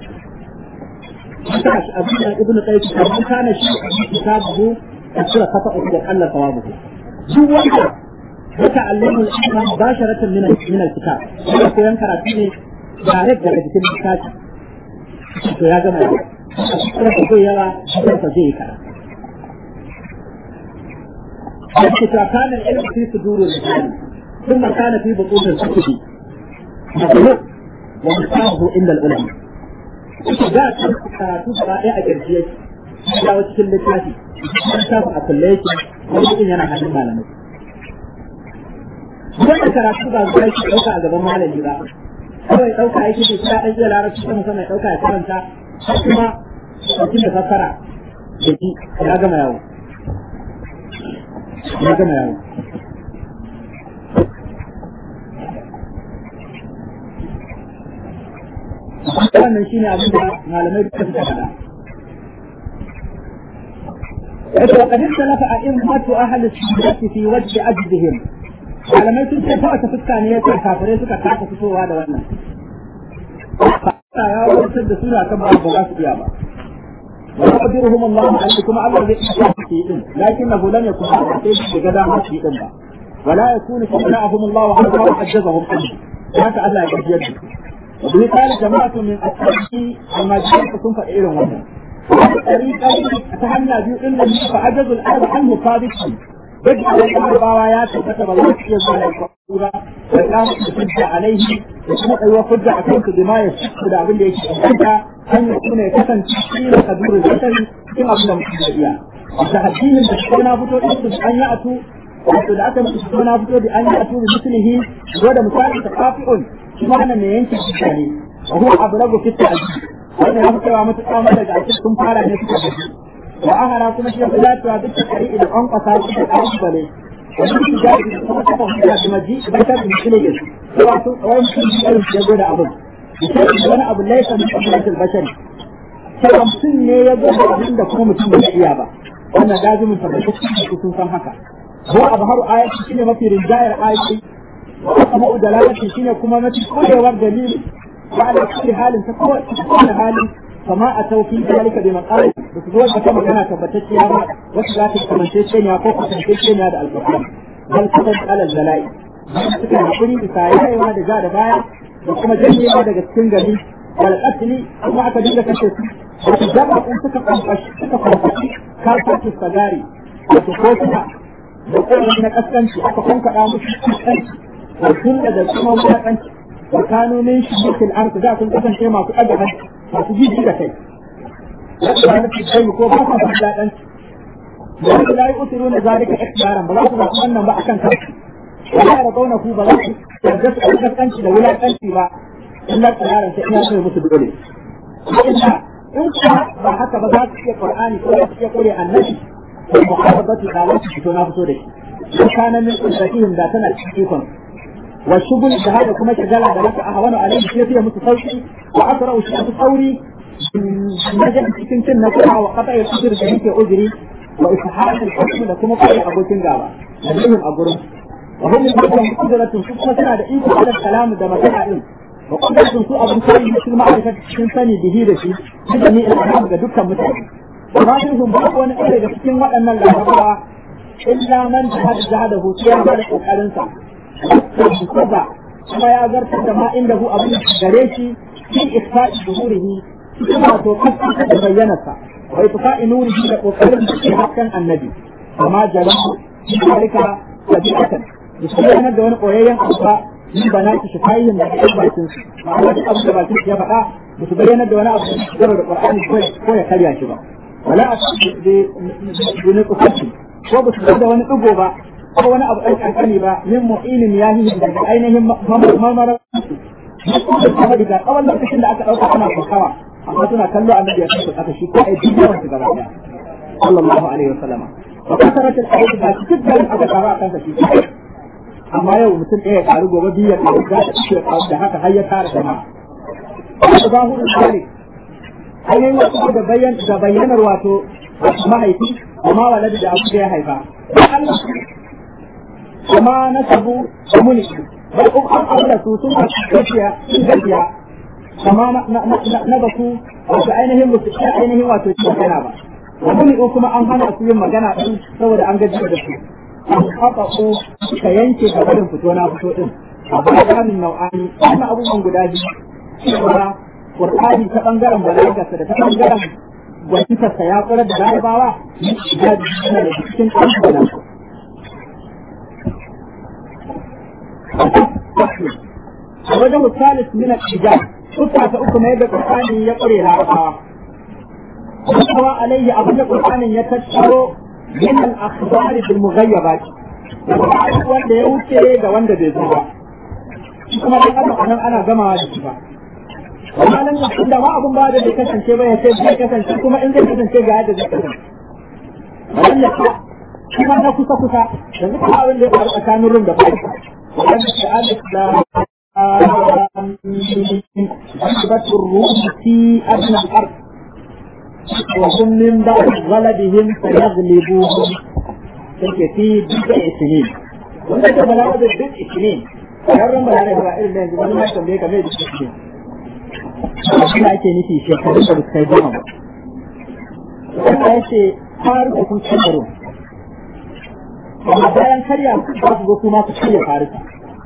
haka shi abu da ibnu qayyim kamar kana shi kitabu kasura kafa da Allah sawabu duk wanda ya ta'allamu al-ilma mubasharatan min min al-kitab yana koyan karatu ne direct daga cikin littafi to ya gama kuma ko zai yawa kuma zai yi karatu الكتاب كان العلم في صدور الرجال ثم كان في بطون الكتب مخلوق ومصابه إلا العلماء da karatu gaba ɗaya a ƙarshe ya wasu cikin littafi an shafa a kulle yake wani ɗin yana hannun malamai wanda karatu ba zuwa yake ɗauka a gaban malami ba kawai ɗauka yake da shi ɗan iya larabci ta musamman ya ɗauka ya karanta har kuma mutum da fassara da ji ya gama yawo ya gama yawo wannan shi ne abin da malamai duka suka faɗa. Wato وقد اختلف أئمة أهل السنة في وجه أجدهم malamai sun ce ta wata fuska ne ya ce kafirai suka kasa fitowa da wannan. ya warkar da suna kan ba ba za su iya ba. ويقدرهم الله أن يكون أمر بإحسان لكنه لم يكن هذا في غدا ما في ba. ولا يكون شفعهم الله عز وجل وحجزهم عنه هذا الله يجزي وبه قال جماعة من أصحابه المجال تكون فإلهم وجه طريقة أتهنى بيقول لي فعجز الأرض عنه صادقا بدأ الأربعة يا تبت بالله يزال الكفورة والآن تشد عليه يسمع وفد أكونك بما يشد أبن ليش أنت أن يكون يكسن تشكيل قدور البشر كما أبنى مكتبيا وتحديهم بشكونا فتو إسس أن يأتوا wato da aka musu suna fito da an yi atu da mislihi ko da misali ta kafi'un shi ma nan ne yanke shi ne wa huwa ablagu fi ta'dil wannan ya fitowa mutu kama daga ake sun fara ne suka gaji wa ahara kuma shi ya fi dacewa duk da kari idan an kasa shi da kalubale wani shi da shi kuma ta fahimta da maji idan ta fi shi ne ya wato wani mutum shi irin ya gwada abin misali wani abu laisa min kabilatul bashari sai mutum ne ya gwada abin da kuma mutum bai iya ba wannan lazimin tabbatacce sun san haka هو أظهر آية شنو ما في رجاية آية وأسماء دلالة شنو كما ما في كل ورد دليل وعلى كل حال تكون كل حال فما أتوا في ذلك بمقال بتقول كما كان ثبتت يا وكذا تكمنتين يا فوق تكمنتين هذا القرآن بل تكون على الزلائل suka hakuri bisa yayewa da ja da baya da kuma janyewa daga cikin gari wal qatli kuma aka dinga kashe su wato jama'a suka kwamfashi suka kwamfashi kafin sagari wato ko suka da kowane na kaskanci aka kunkaɗa musu kaskanci da kulla da kuma wulaƙanci da kanonin shi mutul arzu da sun kasance masu ɗaga hanci masu jiji da kai wanda ba nufi kai ko ba sa wulaƙanci da wanda la yi usuru na zalika ikhtiyaran ba za su zaɓi wannan ba akan kansu wala ya rabauna ku ba za su yarda su ɗaga kaskanci da wulaƙanci ba illa tsiyaran sai ina so musu dole illa in kuma ba haka ba za su iya qur'ani ko za su iya kore annabi المحافظة على فتونا فتوري وكان من قدرتهم ذاتنا الحقيقة والشغل بهذا كما شغال على ذلك أهون عليه كيفية متصوتي وأسرع شيء تصوري نجد cikin cin nasara wa qata ya kusur da yake uzuri wa ishahar al-hukm da kuma kai abokin gaba dalilin a gurin wa hum yaqulu qudratun su kuma suna da iko ala kalamu da magana din wa qudratun su abun kai cikin ma'arifat cikin sani bihi da shi da ni ga dukkan mutane وما منهم بقى wani ɗaya daga cikin waɗannan larabawa illa man jahada jahadahu sai ya bada kokarin sa kaza kuma ya zartar da ma inda hu abin gare shi fi ikfa'i zuhurihi kuma to kasa da bayyanarsa wa ikfa'i nurihi da kokarin da ke hakan annabi amma jalahu zalika tabi'atan bisayyana da wani koyayyen abuwa min banaki shifayin da ke bakin su ma'ana duk abin da bakin ya faɗa ba su bayyana da wani abu da Qur'ani ko ya karya shi ba ولا بنقصته ko ba su da wani ɗigo ba ko wani abu ɗan ƙanƙani ba min mu'inin ya yi daga ainihin mamara kuma daga tsawon lokacin da aka ɗauka ana kokawa amma suna kallo annabi ya kai aka shi ko ai duk yawan su gaba ɗaya sallallahu alaihi wasallama wa kasaratul ayat ba shi duk garin aka kawo akan sa shi amma yau mutum ɗaya ya karu gobe biyu ya karu da haka har ya tara jama'a zahurul malik hanyoyin wasu da bayyan da bayyanar wato mahaifi amma waladi da abu da ya haifa kuma na sabu da muni bai kuma an aure su sun gaskiya sun gaskiya kama na ba su wato ainihin musu ainihin wato cikin magana ba wa muni kuma an hana su yin magana din saboda an gaji da su an kafa ko ka yanke ga barin fito na fito din a bayanin nau'ani wannan abubuwan guda biyu Qur'ani ta bangaren balagarsa da ta bangaren gwanintarsa ya kula da larabawa ya yana da cikin ƙarfi a wajen misalis min al-ijab kusa ta uku na yadda Qur'ani ya kure larabawa kuma alayhi abin da Qur'anin ya tattaro min al-akhbar bil mughayyabat wanda ya wuce da wanda bai zo ba kuma dan adam anan ana gamawa da shi ba amma nan da ma abun ba da bai kasance ba ya ce zai kasance kuma in zai kasance ga yadda zai kasance wannan ka kuma na kusa kusa yanzu kuma abin da ya faru tsakanin rum da farisa wannan da alif da أثبت الروم في أدنى الأرض وهم من بعد غلبهم سيغلبوهم في بضع سنين وانت بلاغة بضع سنين yaran ba da ba irin da yanzu wani ma tambaye ka mai da shi shi da ake nufi shekarun da suka yi goma ba wanda ya ce har da kun kaddaro amma bayan karya za su zo kuma su karya farisa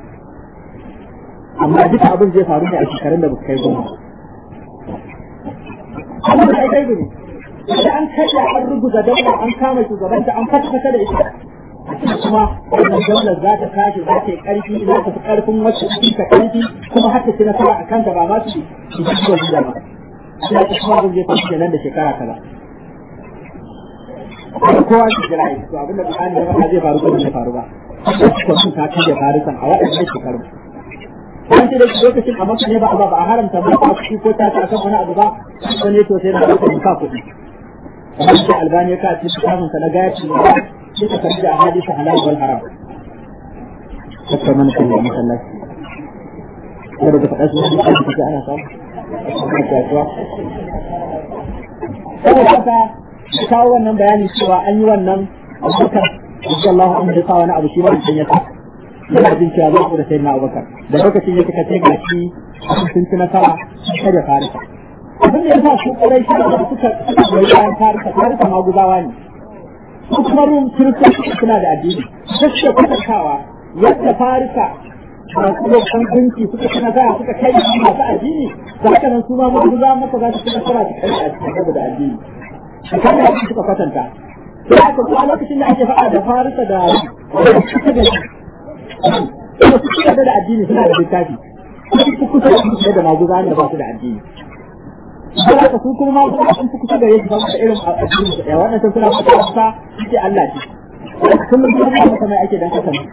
amma duka abin zai faru ne a shekarun da ba su kai goma abin da ai kai ne da an kashe an rubuta daula an kama shugabanta an fata da ita kuma wannan daular za ta tashi za ta yi karfi za ta fi karfin wacce take ta karfi kuma har ta ci nasara a kanta ba ma su su ji da da ba sai ta kuma zai ta ci nan da shekara kaza kowa shi jira yi to abinda Qur'ani ya faɗa zai faru ko bai faru ba ko sun ta kaje farisan a waɗannan shekaru an ce da lokacin a maka ne ba ba a haramta ba a ciki ko ta ta kan wani abu ba wani to sai na ɗauka ka kuɗi kamar da albani ya kaci kitabun sa na gayaci ne sai ka karbi a hadisi halal wal haram haka man kan da masallaci wanda da faɗa su ne da kake ana samu a kasuwa saboda haka kawo wannan bayani cewa an yi wannan abubakar insha Allah an da sa wani abu shi wani ya sa yana jin cewa zai da sayyidina Abubakar da lokacin ya kika ce ga shi sun ci nasara kada farisa abin da ya sa su ƙwarai shi da suka suka goyi bayan farisa farisa maguzawa ne su kuma rum kiristoci suna da addini su suke kwatantawa yadda farisa da kuma kankunci suka ci nasara suka kai masu addini da haka nan su ma maguzawa maka za su ci nasara su kai a cikin saboda addini a kan da suka kwatanta sai aka kuma lokacin da ake faɗa da farisa da kuma su suka da addini suna da littafi su kusa da da maguza da ba su da addini sai aka su kuma maguza sun fi kusa da yake ba da irin addini su ɗaya wannan suna fata wata ce Allah ce kuma su kuma masa mai ake dan kasa ne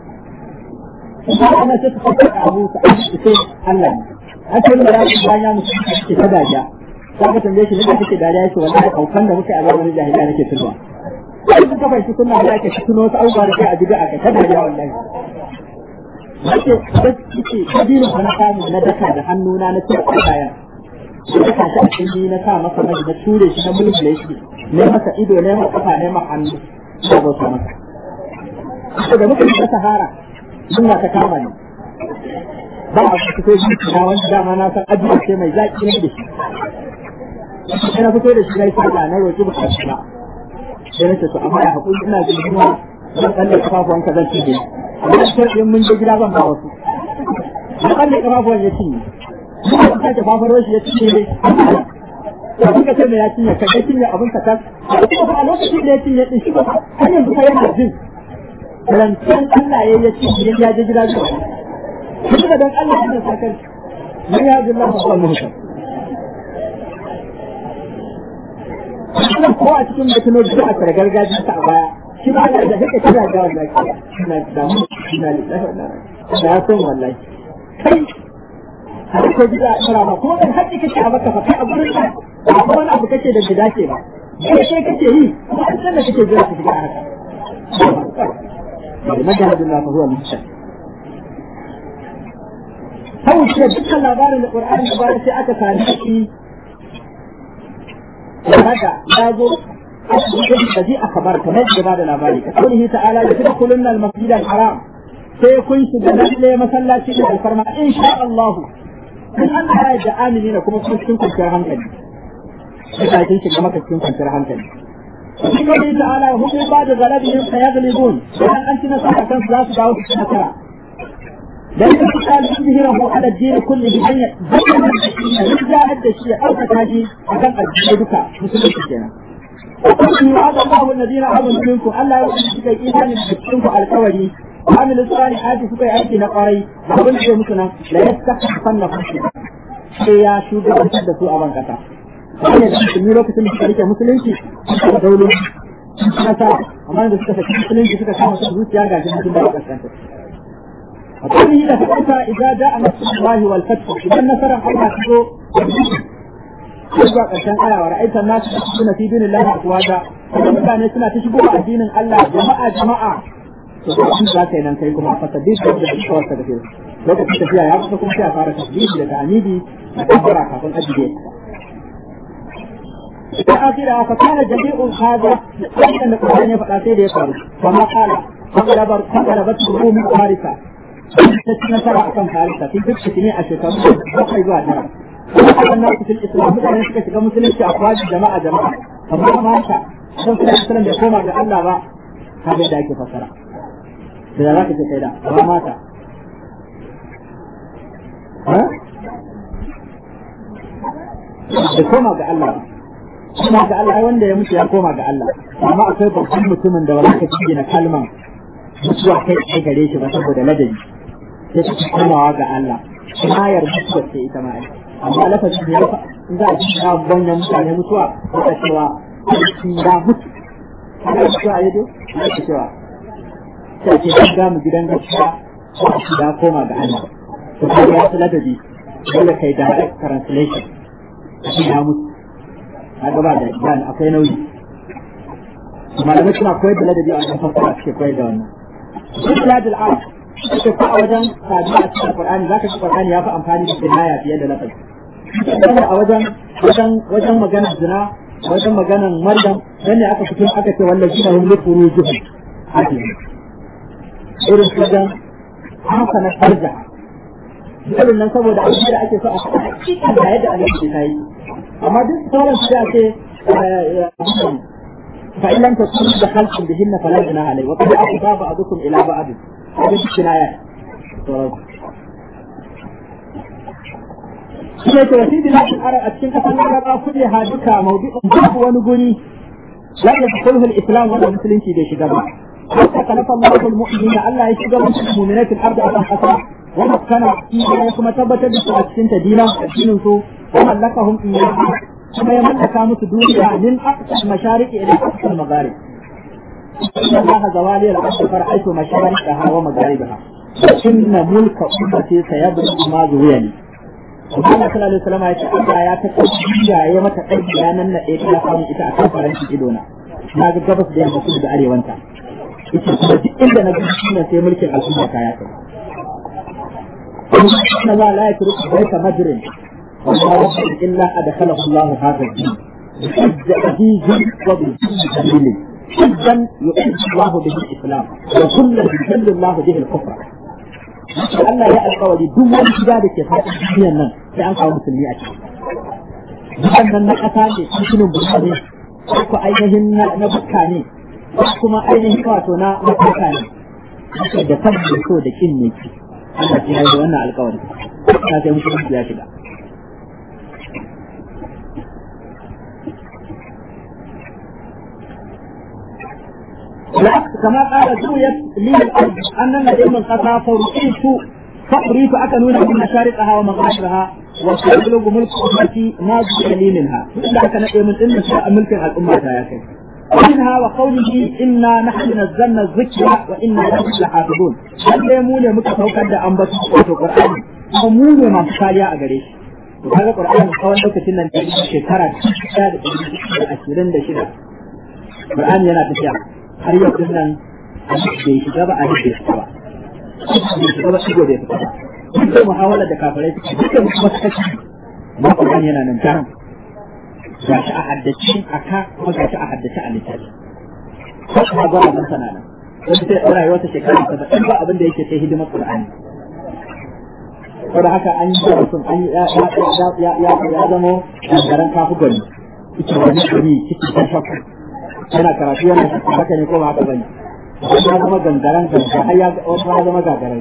ana sai su fata abu su aiki sai Allah ne an ce da rasu bayan ya musu ke ta dajiya za ka tambaye shi ne da kake dariya yake wallahi kaukan da muke a zamanin jahiliya nake tunawa sai suka fahimci sunna da ake tuno wasu abubuwa da kai a bid'a ka ta dariya wallahi wace ce kabiru na samu na daka da hannuna na cire kayan da daka shi a cikin na sa masa mai na ture shi na mulmule shi ne masa ido ne masa kafa ne masa hannu da bauta masa to da muka shiga sahara sunna ta kama ne ba a fito shi na wanda dama na san ajiya ce mai zaki ne da shi sai na fito da shi na yi sallah na roƙi bukatu ba sai na ce to amma ya haƙuri ina jin kuma zan tsalle kafafuwanka zan cije amma da sharɗin mun je gida zan ba wasu na tsalle kafafuwan ya cinye kuma ka sake fafaro shi ya cinye da kuka ce mai ya cinye ka ga cinye abin ka tas kuma a lokacin da ya cinye din shi ba har yanzu fa yana jin rancen Allah ya ya cinye ya je gida zuwa kuma dan Allah ya sa kan man ya Allah fa Allah muhtar ko a cikin da tuno da aka gargajiya ta baya shi ba da da kake tana da wallahi ina da mu ina da da ya san wallahi kai har ko gida tsara ba kuma dan haƙi kake a baka fa kai a gurin ka ba kuma wani abu kake da gida ce ba kai kai kake yi kuma an san da kake jira ka shiga haka مجهد الله فهو المحسن هو شيء dukkan labarin da Qur'ani ya bayar sai aka sami shi haka ya zo الذي أخبر كما يجب هذا الأباري قوله تعالى يدخلن المسجد الحرام سيكون سجنات مسلا شيء الفرما إن شاء الله من أن هذا آمنين كما كنتم كنتم كنتم إذا كنتم كما كنتم كنتم وفي قوله تعالى هم بعد غلبهم سيغلبون وأن أنت نصح كان ثلاث دعوة سنة لأن قال يظهره على الدين كله أن يرجع هذا الشيء أو تتاجي أكن الدين بك مسلم كنا وقال وعد الله الذين آمنوا منكم ألا يؤمنوا إيمان منكم القولي وعمل الصالحات سكي أيدي نقاري وقل شيء مثلا لا يستحقن نفسه sai ya shugabantar da su a ban kasa wanda da musulmi lokacin da suka rike musulunci suka daulu kasa amma da suka saki musulunci suka kama su zuciya ga jinin da kaskanta وقوله إذا فتحت إذا جاء نصر الله والفتح إذا نصر الله تجو zuwa ƙarshen aya wa ra'aita nasu suna fi dinin Allah afwaja kuma mutane suna ta shigo a addinin Allah jama'a jama'a to sun za ka yi nan kai kuma fa tabbis da da kawar ta gafe lokacin tafiya ya kusa kuma sai a fara tasbihi da ta'amidi da kabbara kafin ajiye da akira fa kana jami'un hada wannan da Qur'ani ya faɗa sai da ya faru kuma kala faqalabar faqalabat rumu harisa ta ci nasara akan harisa tun duk shi ne a shekaru bakwai zuwa tara وقال الناس في الاسلام مثلا suka shiga musulunci a kwaji jama'a jama'a amma mata don kuma islam da koma ga Allah ba kaga da ake fasara da za ka ce kai da ba mata da koma ga Allah kuma ga Allah wanda ya mutu ya koma ga Allah amma akwai babban mutumin da wani ka gina kalman mutuwa kai kai gare shi ba saboda ladabi sai ta komawa ga Allah ayar mutuwa ce ita ma amma lafazin da ya fa in za a ji na banyan mutane mutuwa ko ta cewa ya mutu ana mutuwa ya dai ana cewa sai ke ga mu gidan gaskiya ko a ya koma ga Allah to kai ya fi ladabi dole kai direct translation shi ya mutu a gaba da dan akwai nauyi malamai suna koyar da ladabi a wajen fassara suke koyar da wannan duk ladul arab suke ko a wajen sabiya a cikin qur'ani zaka ji qur'ani ya fi amfani da kinaya fiye da lafazi a wajen wajen wajen maganar zina wajen maganar maryam dan ne aka fito aka ce wallahi na hum li furujihim hadin irin wajen haka na farja irin nan saboda abin da ake so a faɗa cikin da yadda Allah ya yi amma duk sauran su ce fa in lam takunu dakhaltum bihinna fala junaha alayhi wa qad afda ba'dukum ila ba'd hada kinaya shi ne wasi da lafi ara a cikin kasan laraba kudi ha duka maudu'in babu wani guri la yadkhuluhu al-islam wa musulunci bai shiga ba حتى خلق الله المؤمنين الله يشجع المؤمنات الارض على الحسره ومكن فيها كما ثبت بسنة دينا دين سو وملكهم إياها كما يملك مس دنيا من أقصى المشارق إلى أقصى المغارب إن الله زوالي الأرض فرأيت مشارقها ومغاربها إن ملك أمتي سيبلغ ما زويني Allah sallallahu alaihi wasallam ya ce Allah ya ta tafiya ya mata aiki ranan na ɗaya ta samu ita a kan faranci idona na ga gabas da yamma kudu da arewanta ita kuma duk inda na ga shi sai mulkin al'umma ta ya kai إن الله لا يترك بيت مجر ولا رجل إلا أدخله الله هذا الدين بحج عزيز وبالجليل حجا يعز الله به الإسلام وكلا يذل الله به الكفر Allah ya alkawari duk wani gida da ke faɗin duniyar nan sai an kawo musulmi a ciki. Gidan nan na ƙasa ne, cikin burka ne, ko ainihin na bukka ne, ko kuma ainihin wato na mafarka ne. Da kan da so da kin ne ki. Allah ya yi wannan alƙawari ta sai musulunci ya shiga كما قال زويت لي الأرض أن الذي من قطع فرئيت فقريت أكنون من مشارقها ومغاربها وسيبلغ ملك أمتي ما زوي لي منها إلا كان من إن شاء ملك الأمة يا كيف ومنها وقوله إنا نحن نزلنا الذكر وإنا له لحافظون lalle mu ne muka saukar da ambaton wato Qur'ani kuma mu ne masu kariya a gare shi to kaga Qur'ani tsawon lokacin nan da shekara 26 Qur'ani yana tafiya har yau din nan bai shiga ba a rike shi ba bai shiga ba shigo bai fita ba duk muhawala da kafirai suke dukkan kuma suka ci ma Qur'ani yana nan jaran ga shi a haddace a ka kuma ga shi a haddace a littafi ko kuma gwara mun sana nan wani sai ɗora wata shekara saba'in ba abin da yake sai hidimar Qur'ani saboda haka an yi mutum an yi ya zamo gangaren kafu gari ita wani gari cikin kan shakku yana karatu yana haka ne ko ba haka bane ya zama gangaren ganga har ya zama gagarai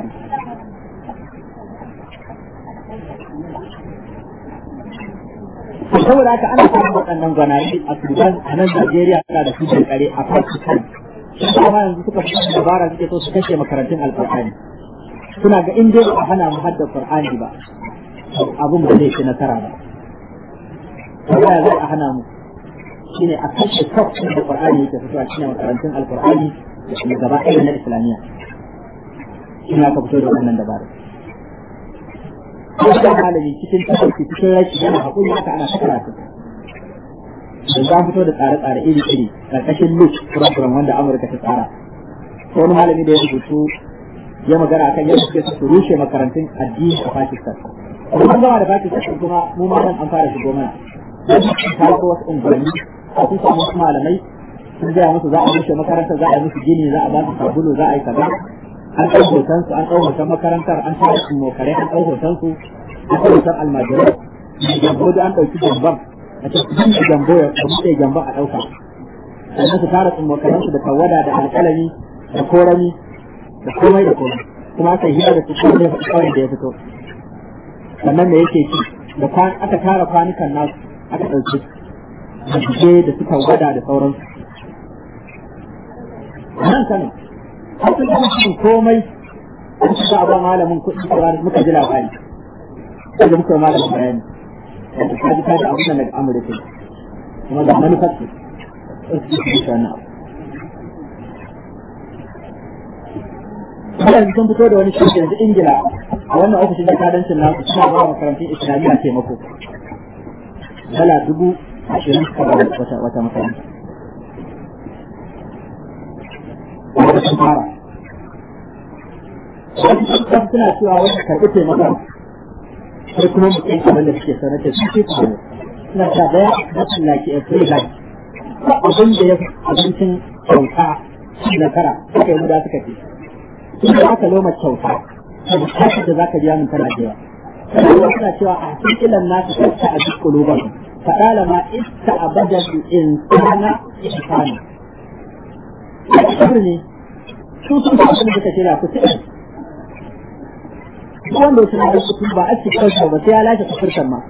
saboda haka ana samun waɗannan gwanaye a Sudan a nan Najeriya suna da su kare a Pakistan shi kuma yanzu suka fi dabara suke so su kashe makarantun alƙur'ani suna ga in dai ba a hana mu hadda Qur'ani ba abun ba zai ci nasara ba ya zai a hana mu shine a kashe kafin da Qur'ani yake fitowa cikin makarantun alƙur'ani da gaba ɗaya na Islamiyya shi aka fito da wannan dabara ko da malami cikin tafarki cikin raki yana hakuri haka ana ta karatu da za fito da tsare-tsare iri-iri karkashin look program wanda Amurka ta tsara ko wani malami da ya rubutu ya magana akan yadda suke su rushe makarantun addini a Pakistan kuma an gama da Pakistan kuma mu ma nan an fara shigo mana ta ko wasu unguwanni a sun samu wasu malamai sun gaya musu za a rushe makarantar za a yi musu gini za a ba su sabulu za a yi kaza an ɗau hoton su an ɗau hoton makarantar an tara su mokare an ɗau hoton su an ɗau hoton almajirai jambo da an ɗauki jamban a cikin da jambo ya buɗe jamban a ɗauka sannan su tara tsumokaren su da tawada da alƙalami da korami da komai da komai kuma aka yi da su kawai kawai da ya fito sannan me yake ci da aka tara kwanukan nasu aka ɗauki da da suka gwada da sauransu nan kano har sun kuma komai an ci ba malamin kuɗi da muka ji labari sai da muka malamin bayani wanda ka ji ka ji abin da daga amurka kuma da manufar ce Wannan sun fito da wani shirki yanzu Ingila a wannan ofishin jakadancin nasu suna ba makarantun Islamiyya taimako. Dala dubu ashirin suka ba wata wata makaranta. Wanda sun fara. Wasu suna cewa wani karɓi taimakon sai kuma mutum abin da suke sanar da su ke kuma suna ta daya na tsallaki a free life abin da ya abincin kyauta shi na kara suka yi muda suka ce sun da aka loma kyauta da bukatar da za ka biya min tana jewa sannan suna cewa a cikin ilan nasu kasta a duk kuluban faɗa ma ista abadan insana ihsana ne su sun fa abin da suka shirya ku sai wanda ya sanar da kuɗi ba a cikin kansa ba sai ya lashe kafirkan ma.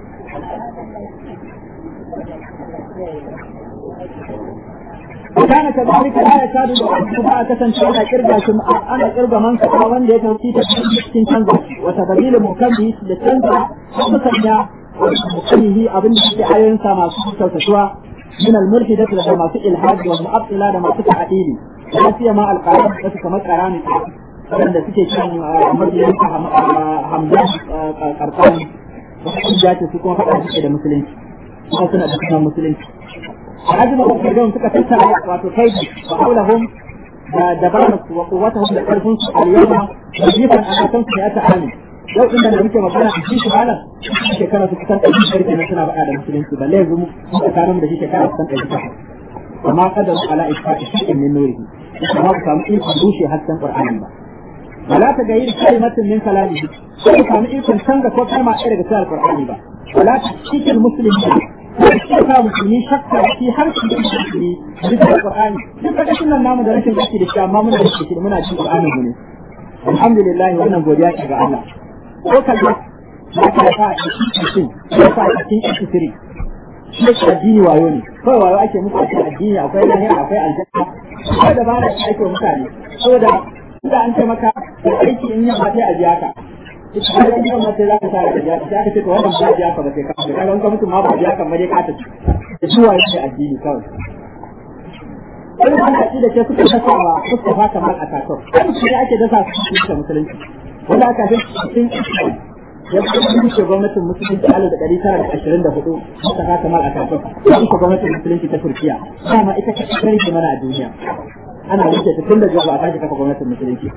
وكان كذلك لا يكاد يعد ما كسنت انا كربا انا كربا من كفا wanda ya tauci ta cikin canza wata dalilin mukammi da canza mukan ya mukammihi abin da ke ayoyin sa masu kyautatuwa min al-mulhidat da masu ilhad wa mu'attila da masu ta'dili da fiye ma al-qaram da suka makarani waɗanda suke kan mabiyan hamdan karkani wasu jace su kuma faɗa suke da musulunci kuma suna da sunan musulunci عدم أفردهم suka tattara wato kaidi wa haulahum da dabarar su wa quwwatuhum da karfin su al-yawma yajifan ala tansu ya ta'ani yau inda da muke magana a cikin malam shekara su kusan ɗari karfe na suna faɗa da musulunci balle yanzu mu tsakanin da shi shekara kusan ɗari takwas amma kadar ala isfa'i shi'in min nurihi kuma ku samu ikon rushe hasken qur'ani ba ولا تغيير كلمة من كلامه sai ka samu ikon canza ko kalma ɗaya daga cikin alƙur'ani ba wala cikin المسلم sai ka musulmi shakka shi har shi da musulmi bisa alƙur'ani duk daga sunan namu da rashin gaske da shi amma muna da shi muna cikin alƙur'ani mu ne alhamdulillah wannan godiya ce ga Allah ko kalma ya ka fa a cikin ya fa a cikin isiri shi addini wayo ne kawai wayo ake muku a cikin addini akwai lahira akwai aljanna akwai da ba da ake mutane saboda da an ce maka da aiki in yamma sai a biya ka ita har in yamma sai za ka sa ka biya ka sai aka ce to wannan ba biya ka ba sai ka ka ga wanka mutum ma ba biya ka ba dai ka tafi da shi waye ne addini kawai wani wani aci da ke suka kasawa suka fata mal a tasau shi ne ake dasa su cikin musulunci wanda aka fi cikin ya kuma rushe gwamnatin musulunci alif da ɗari tara da ashirin da hudu suka fata mal a tasau ya rushe gwamnatin musulunci ta turkiya dama ita ka ƙarfi mana a duniya ana wuce ta tun da zuwa a tashi kafa gwamnatin musulunci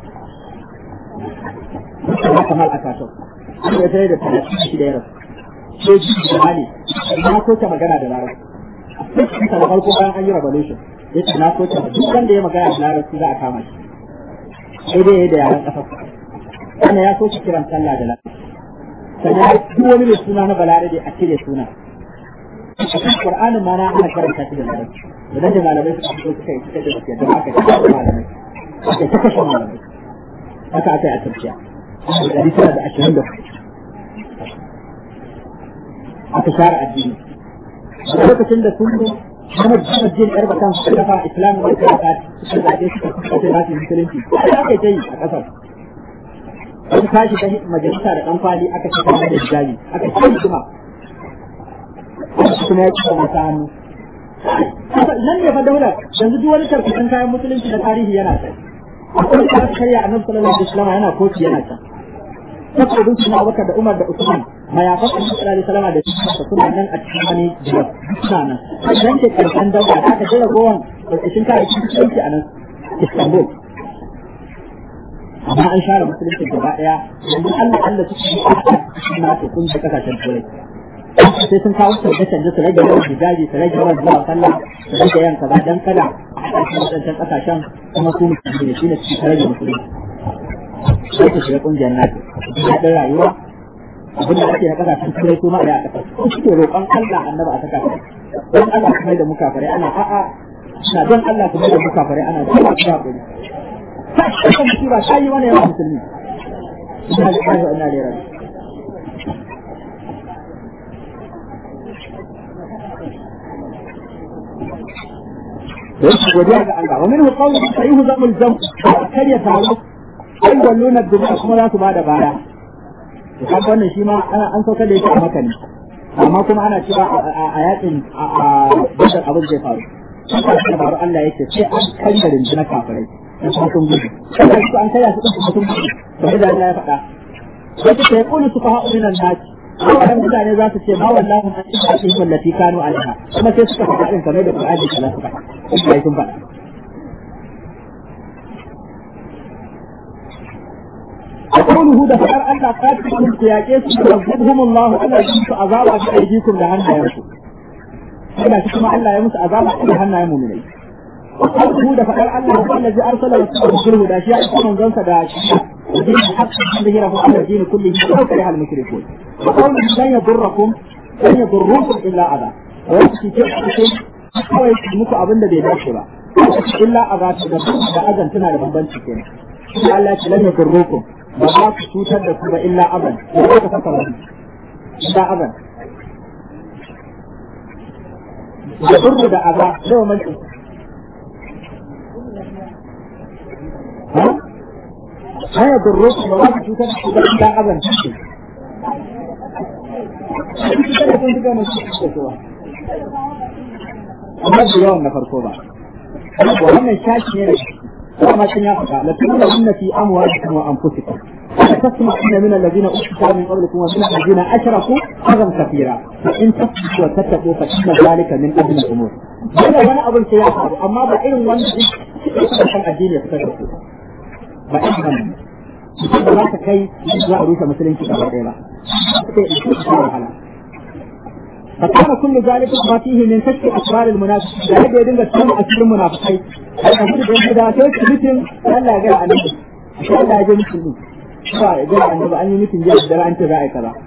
ba kamar a kaso an yi tare da talatin shi da ya rasu sai ji da hali na so ta magana da larabci sai ta da farko bayan an yi revolution ya ce na so ta duk wanda ya magana da larabci za a kama shi sai dai da yaran ƙasa wannan ya so shi kiran sallah da larabci sannan duk wani mai suna na balarabe a cire suna Qur'anin ma na ana karanta shi da larabci idan da malamai suka fito suka yi suka da suke don haka ta malamai aka ta kashe malamai haka aka yi a turkiya dari tara da ashirin da aka share addini a lokacin da sun Muhammad Muhammad Jin Yarba kan suka kafa Islamu da Kiraka suka zaɓe suka kuka ce za su yi musulunci ya ake ta yi a ƙasar wani tashi ta majalisa da ɗan kwali aka ce kamar da hijabi aka ce kuma kuma ya ci masa hannu nan ne fa daular yanzu duk wani tarkacin kayan musulunci da tarihi yana kai akwai da aka karya annabi sallallahu alaihi wasallam yana koci yana can saboda sun Abubakar da Umar da Usman mayafan annabi sallallahu alaihi wasallam da shi suna nan a cikin wani jiya suna nan dan ke karshen daular aka jira gowan tarkacin kayan musulunci a nan Istanbul amma an share musulunci gaba daya yanzu Allah Allah suke yi a na kun da kasashen turai sai sun kawo canje canje su rage yawan hijabi su rage yawan zuwa sallah su rage yawan kaza dan kada a cikin wadancan kasashen kuma su musulmi ne shine su rage musulmi sai ku shiga kungiyar nato daɗin rayuwa abin da ake na kasashen turai su ma da a kasar su suke roƙon Allah annaba a saka don Allah kuma da muka fare ana a'a na don Allah kuma da muka fare ana don Allah kuma hakuri ta shi musiba ta yi wani yawan musulmi ina da ƙarfi ina da rabi da yake godiya ga Allah wa minhu qawlu sayyihu zamul jam kar ya taro sai walluna duba kuma za su bada baya to kaga wannan shi ma an sauka da yake a maka ne amma kuma ana cewa a yakin a badar abin zai faru haka shi faru Allah yake sai an kanya rinjina kafirai da kuma sun gudu kada su an kaya su kuma sun gudu kamar da Allah ya faɗa wata ta yaqulu sufaha minan nas wannan mutane za su ce ma wallahi an ci ake wallati kanu alaiha kuma sai suka faɗa din kamar da Qur'ani kala suka faɗa sun faɗa قوله ده فقر الله قاتلهم سياقيس يعذبهم الله ألا يمس عذابا في أيديكم لهنا يمسوا إلا كما ألا يمس عذابا لهنا يمو من وقوله ده فقر الله هو الذي أرسل رسوله ده شيء يكون جنسة ده شيء ودين الحق ظهره على الدين كله ولو كره المشركون وقوله لن يضركم لن يضركم إلا أذى ويكفي كيف kawai muku abin da bai dace ba illa a za da da azan tana da bambanci kenan Allah ya ce lam yakurrukum ba za ku cutar da ku ba illa aban da za ka saka wani illa aban da burru da aza nawa manci ha ya burru ba za ku cutar da ku ba illa aban amma da yawan na farko ba wannan shashi ne da ما كان يفعل لتبلغن في اموالكم وانفسكم وتسمعن من الذين اوتوا من قبلكم ومن الذين اشركوا اذى كثيرا فان تصبروا وتتقوا فان ذلك من اجل الامور. هذا وانا ابو السياسه اما بعين وان كان الدين يفتكر بعين ba za ta kai za a rufe musulunci gaba ɗaya ba. فكان كل ذلك ما فيه من كشف اسرار المنافقين da yadda ya dinga sanin asirin munafikai da da ta yi mutum Allah ya ga annabi shi Allah ya ga mutum din ba ya ga annabi an yi mutum jiya da an ce za a yi kaza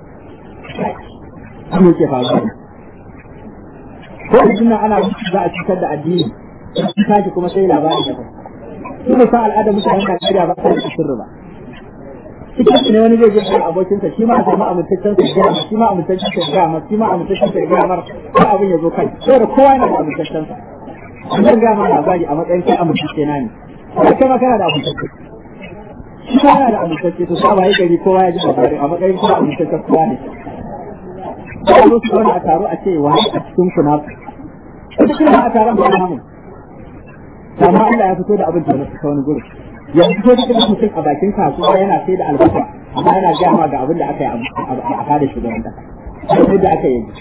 an yake faruwa ko idan ana za a cutar da addini kaji kuma sai labarin da kuma sa al'ada mutanen Najeriya ba ta da sirri ba cikin ne wani zai je kan abokinsa shi ma a samu amintaccen sa gaya shi ma amintaccen sa gaya mar shi ma amintaccen sa gaya mar ko abin ya zo kai saboda kowa yana da amintaccen sa an zan gaya ma labari a matsayin kai amintacce na ne ko kai ma kana da amintacce shi ma yana da amintacce to sa bai gari kowa ya ji labari a matsayin kuma amintaccen kowa ne ko a zo su zauna a taro a ce wa a cikin ku na wata kuma a taron ba namu amma Allah ya fito da abin da ta wani gurin yanzu ko cikin mutum a bakin kasuwa yana sai da albasa amma yana gaya ma ga abin da aka yi a fada shugaban kasa sai da aka yi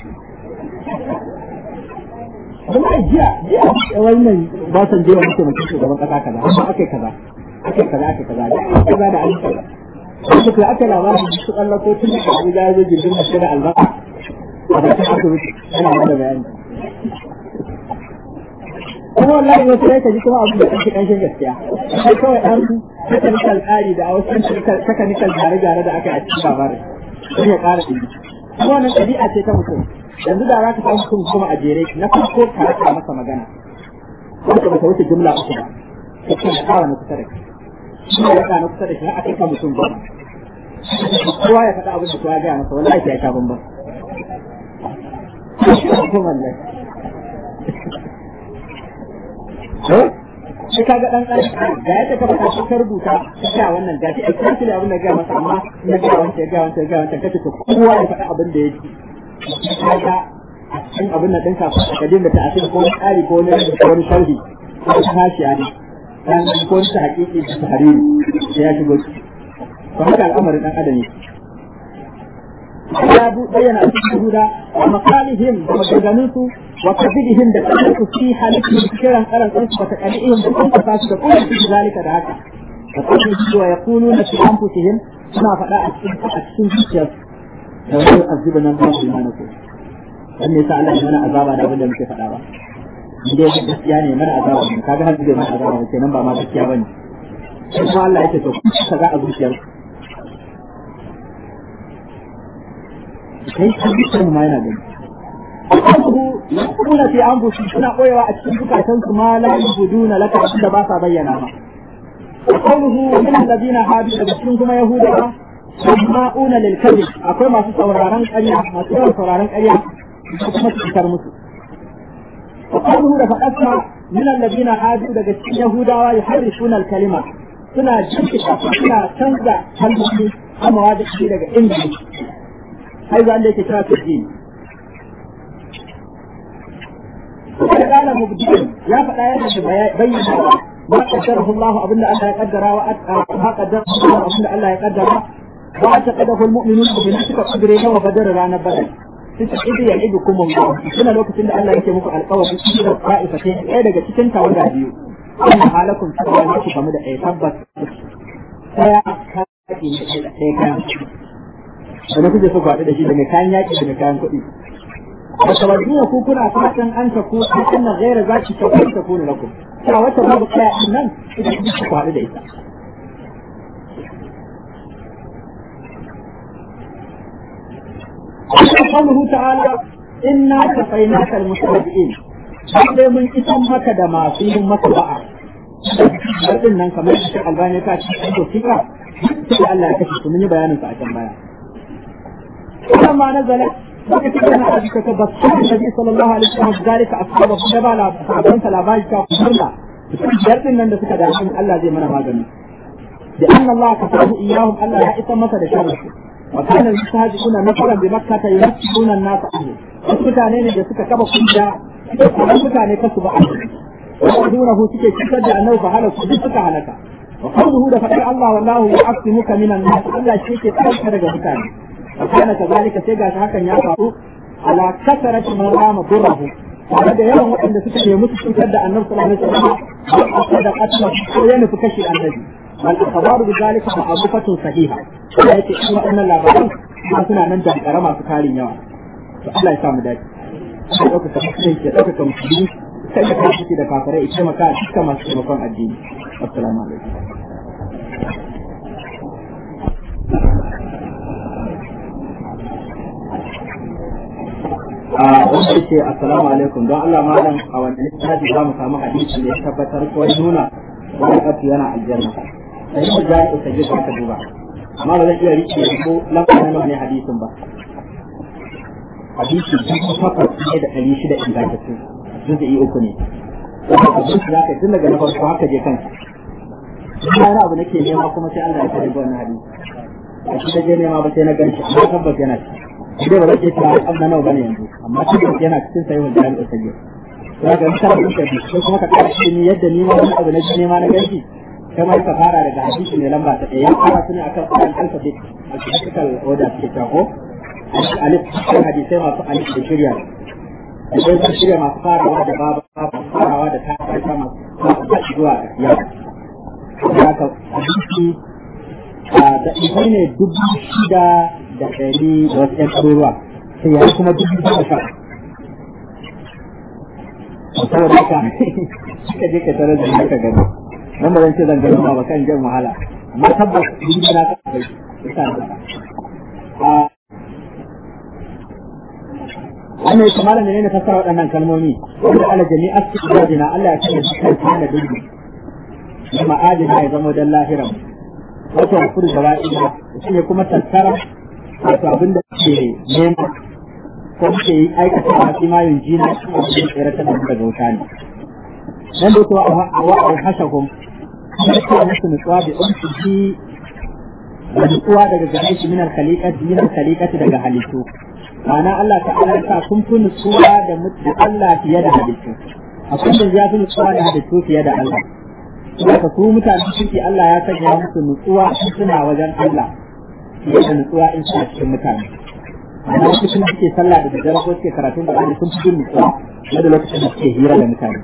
kuma jiya jiya wannan ba san jiya mutum mutum shugaban kasa kaza amma aka yi kaza aka yi kaza aka yi kaza da kaza da an kaza wasu kai aka labarin su kalla ko tun da abu ya zo jirgin masu da albasa a bakin asibiti yana mana bayani kuma wallahi wasu sai ka ji kuma abu da kanshi kanshin gaskiya sai kawai dan technical tsari da wasu technical gyare-gyare da aka yi a cikin labarin sai ya ƙara ɗin kuma wannan ɗabi'a ce ta mutum yanzu da za ka samu mutum kuma a jere na farko ka rasa masa magana wanda ba ta wuce jumla uku ba ko kuma ya ƙara na kusa da kai shi ne ya na kusa da shi har a kai ka mutum goma kowa ya faɗa abin da kowa ya gaya masa wallahi sai ya sha bambam. sai ka ga dan dan ga yadda ka faɗa shi ka rubuta ka ga wannan ga shi exactly abin da ga masa amma na ga wancan ga wancan ga wancan kace to kowa ya faɗa abin da yake kaga a cikin abin da ɗinka ka dinga ta asiri ko tsari ko wani ko wani sharhi ko wani hashiya ne dan ko wani ta hakiki da tahariri sai ya shigo to haka al'amarin dan adam ne ya bayyana a cikin huda wa maqalihim da maganganunsu wa kadhibihim da kansu fi halittu kiran karan kansu wa taqalihim da kansu fasu da kullu fi zalika da haka wa kullu wa yaquluna fi anfusihim suna faɗa a cikin a cikin zuciyar da wani azuba nan ba su mana ko dan ne sa Allah ya mana azaba da abin da muke faɗa ba inda ya gaskiya ne mana azaba ne kaga har zai mana azaba kenan ba ma gaskiya bane kuma Allah yake to kaza a zuciyar kai ka bisan ma yana gani Allahu yakuna fi anfusi suna koyewa a cikin zukatan su ma la yubuduna laka da ba sa bayyana ba qawluhu min alladhina hadu da cikin kuma yahudawa sama'una lil kadhib akwai masu sauraron ƙarya masu yawan sauraron ƙarya kuma su fitar musu وقوله لفقدنا من الذين هادوا daga cikin Yahudawa yuharrifuna al-kalima suna jirkita suna canza kalmomi amma da shi daga English har zan da yake kira su din قال مبدئ يا فدا يا bayyana ما قدره الله أبن الله يقدر وما قدره الله أبن الله يقدر واعتقده المؤمنون بنفسك قدره وبدر رانا بدر إذ يعدكم الله سنة الوقت إن الله يكي مكو القوة بسيطة طائفتين إيه دقا تكنت ولا بيو أن حالكم سوى نفسك مدى إيه ثبت سيا كاكي إيه كان wani kuke so kwaɗi da shi daga kayan yaƙi daga kayan kuɗi da tawadduna ku kuna fatan an ta ku an na gaira za ki tafi ta kuna lakum cewa wata babu kaya nan ita ku kwaɗi da ita قوله تعالى إنا كفيناك المستهزئين sai mun isan maka da masu yin maka ba'a Ɗin nan kamar shi albani ka ci ko fika sai Allah ya kashe su mun yi bayanin sa a can baya. Wannan ma nazala baka ce kana a jika tabbata Nabi sallallahu alaihi wasallam zalika ashabu da ba la sahabban sa labari ta kuma Ɗin nan da suka da Allah zai mana magani. Da anna Allah kafahu iyahum Allah ya isa masa da sharri وكان المستهزئون نفرا بمكة يمثلون الناس عنه mutane ne da suka kaba kunja kuma mutane kasu ba ويقولونه suke cutar da annabi fa halaka duk suka halaka wa qawluhu da fadar Allah wallahu ya'simuka minan nas Allah shi ke tsarka daga mutane wa kana kazalika sai gashi hakan ya faru ala kasarati man rama durrahu tare da yawan waɗanda suka nemi su cutar da annabi sallallahu alaihi wasallam da qatla ko ya nufi kashi annabi والأخبار بذلك معروفة صحيحة yake in waɗannan labaran ba suna nan da ƙara masu tarin yawa to Allah ya samu dace sai ɗaukaka musulunci ya ɗaukaka musulmi kai da kai ciki da kafirai ita maka a cikin masu taimakon addini assalamu alaikum a wanda yake assalamu alaikum don Allah malam a wanda littafi za mu samu hadisi da ya tabbatar ko nuna wani ƙafi yana aljanna sai mu ja ita ji ka duba amma ba zan iya rike ko lafazin nawa ne hadisin ba hadisi dubu takwas ne da ɗari shida ingantattu juzu'i uku ne wanda abin da zaka tun daga na farko haka je kanka ina wani abu nake nema kuma sai Allah ya kare wannan hadisi a shi da je nema ba sai na ganshi amma tabbas yana ci dai ba zan iya cewa an nawa bane yanzu amma tabbas yana cikin sahihul jami'u sahih za ka yi karatu ka bi sai kuma ka ƙara shi yadda ni ma wani abu na nema na ganshi kamar ka fara daga hadisi mai lamba ta ɗaya ya fara su ne akan akan alfabet alphabetical order suke ta ko alif cikin hadisai masu alif da shirya da sai shirya masu farawa da babu masu farawa da ta farka masu masu zuwa ya ya ka hadisi da ita ne dubu shida da ɗari da wasu ƴan ɗaruruwa sai ya kuma dubu goma sha saboda haka suka je ka tarar da haka gani nan ba zan ce zan gano ba kan jan wahala amma tabbas duk na ka kai isa da a wannan yake malam ne ne fassara waɗannan kalmomi wanda ala jami'a su ibadina Allah ya ce dukkan kana dubi kuma adina ya zama dan lahira wato kufur gaba'ida shi ne kuma tattara wato abin da ke nema ko ke aikata a cikin jina shi ne tsere ta daga wuta ne nan da kuwa a wa'ar hashahum kuma musu nutsuwa da umsihi da nutsuwa daga gare shi minar khaliqati minar khaliqati daga halittu ma'ana Allah ta'ala ya sa kun fi nutsuwa da mutu Allah fiye da halittu akwai da ya fi nutsuwa da halittu fiye da Allah Saka su mutane suke Allah ya sanya musu nutsuwa in suna wajen Allah fiye da nutsuwa in suna cikin mutane. Amma lokacin da suke sallah da daddare ko suke karatun da sun fi jin nutsuwa na da lokacin da suke hira da mutane.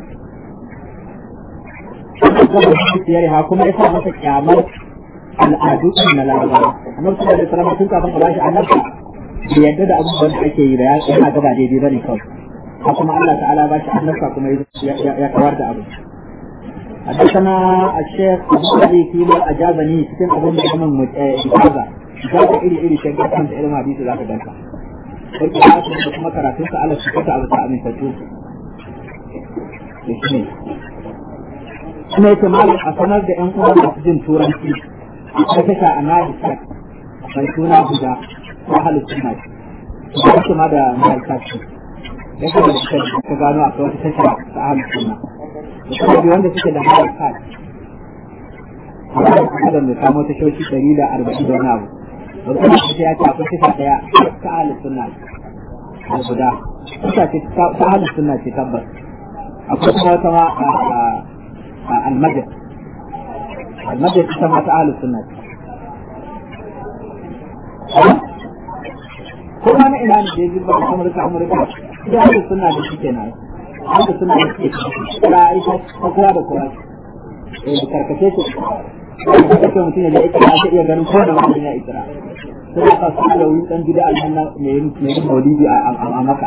siyar ha kuma yasa masa kyamar al'adu na larabawa annabi sallallahu alaihi wasallam tun kafin a bashi annabta bai yadda da abubuwan da ake yi da ya yana gaba daidai bane kawai ha kuma Allah ta'ala ba shi annabta kuma ya kawar da abu حدثنا الشيخ ابو علي فيما اجابني cikin abin da kuma ijaza ijaza iri iri shi ga kan ilmin hadisi zaka danka sai ka kuma karatun sa Allah shi ka abu ta amin fatu shi kuma yake malam a sanar da yan uwan masu jin turanci a kasha a nadi sak mai suna guda ko halu suna ce ba su ma da mai sak ya kuma da suka ka gano a wata tasha ta ahalin sunna da kuma biyu wanda suke da halar kad a da kamo tashoshi ɗari da arba'in da wani abu da kuma su ya ce akwai tasha ɗaya ta ahalin sunna da guda tasha ce ta ahalin sunna ce tabbas akwai kuma wata ma a almajid almajid ita ma ta ahalin sunna ce ko ma na ina ne da ya ba amurka amurka da haka suna da shi kenan haka suna da shi kira ita ta kowa da kowa eh da karkace shi da kake mutum ya ita ta iya ganin ko da wani ya ikira sai ka su da wani dan gida aljanna mai yin mai yin maulidi a maka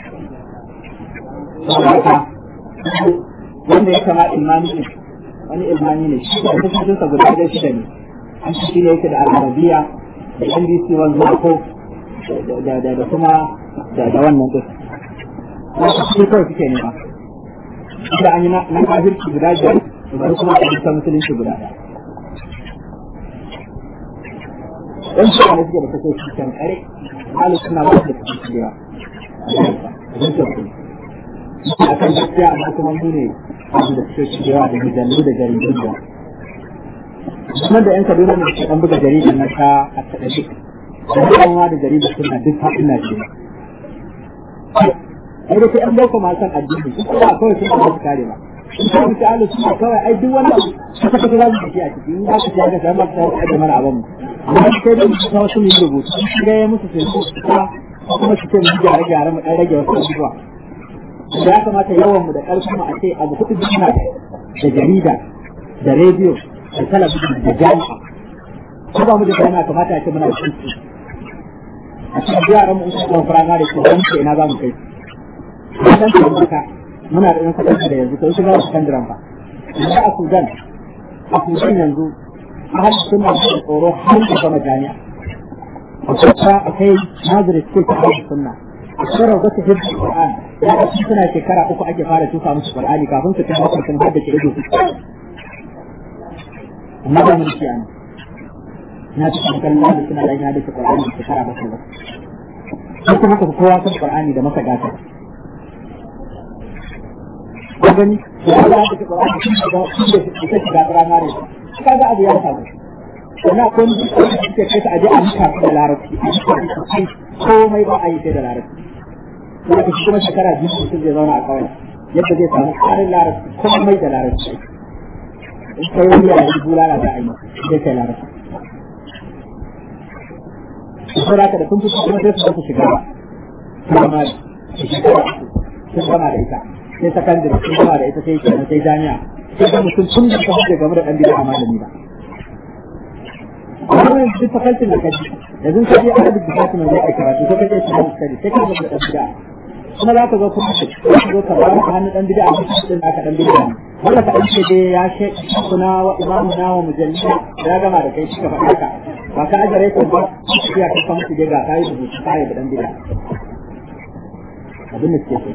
wanda ya kama imani ne wani ilmani ne shi da kusurin sa guda da shida ne an shi ne yake da al-arabiya da NBC wanzu ko da kuma da wannan din wata shi kawai suke nema da an yi na kafirci guda biyar da kuma a bisa musulunci guda ɗaya ɗan shi ne suke da kake shi kan kare halu suna ba da kake shi yawa a kan gaskiya amma kuma mu ne su da kake shi yawa da mujallu da jaridun da kuma da yan kaduna ne suke ɗan buga jaridun na ta a taɗaɗe da kuma da jaridun suna duk faɗin na ce ai da sai an dauka ma san addini su kuma kawai sun ba su kare ba in ka mutu Allah su kawai ai duk wanda ka ka za su ci a ciki in ba ka ci ga sai ma ka da mana abin mu amma sai da su kawo su yi rubutu ga ya musu sai su kuma kuma su ce mu gyara gyara mu dan rage wasu abubuwa da ya kamata yawan mu da karfin mu a ce abu kuɗi suna da jarida da rediyo da talabijin da jami'a ko ba mu da jami'a kamata a ce muna da shi a cikin yaran mu in kuma firamare ko wani ina za mu kai kan tabbata muna da yan kasar da yanzu kai shiga kan diran ba yanzu a Sudan a Sudan yanzu ahal suna da tsoro har da gama jami'a a kusa akai nazari ce ta ahal sunna a tsara wata hibbi Qur'an ya ga suna shekara uku ake fara tufa musu Qur'ani kafin su kai bakwai sun haddace ido su amma ba mun ci an na ci kan kallon da suna da yin haddace Qur'ani shekara bakwai ba sai kuma ka kowa san Qur'ani da masa gata ko gani da Allah da Qur'ani shi da shi da shi da primary kaga abu ya samu sannan ko ni suke kai ta aje a muka da larabci komai ba a yi sai da larabci kuma shi kuma shekara biyu mutum zai zauna a kawai yadda zai samu ƙarin larabci komai da larabci in kai wani ya yi bulala da ayi zai kai larabci saboda haka da kun fito kuma sai su shiga primary shekara sun gama da ita sai sakandare sun gama da ita sai kenan sai jami'a sai ga mutum tun da ta hujja game da ɗan bida a malami ba amma yanzu duk fakaltin da kaji yanzu ka je arabic department zai kai karatu ko ka je islamic study sai ka ga da ɗan bida kuma za ka zo kuma ka zo ka ba ka hannu ɗan bida a cikin da aka ɗan bida ne wanda ka ɗan ce dai ya she kuna wa imamu na wa mujallina ya gama da kai suka faɗa ka ba ka ajare ko ba ya ka san su je ga kai rubutu kai da ɗan bida abin da suke